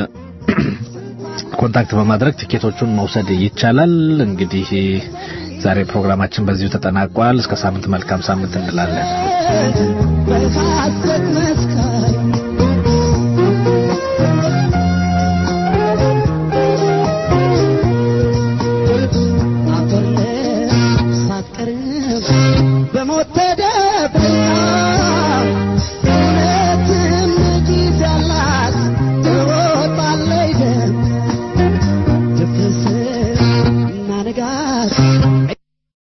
ኮንታክት በማድረግ ቲኬቶቹን መውሰድ ይቻላል። እንግዲህ ዛሬ ፕሮግራማችን በዚሁ ተጠናቋል። እስከ ሳምንት መልካም ሳምንት እንላለን። በሐሰት መስካሪ አፈር ሳትቀርብ በሞት ተደፍረ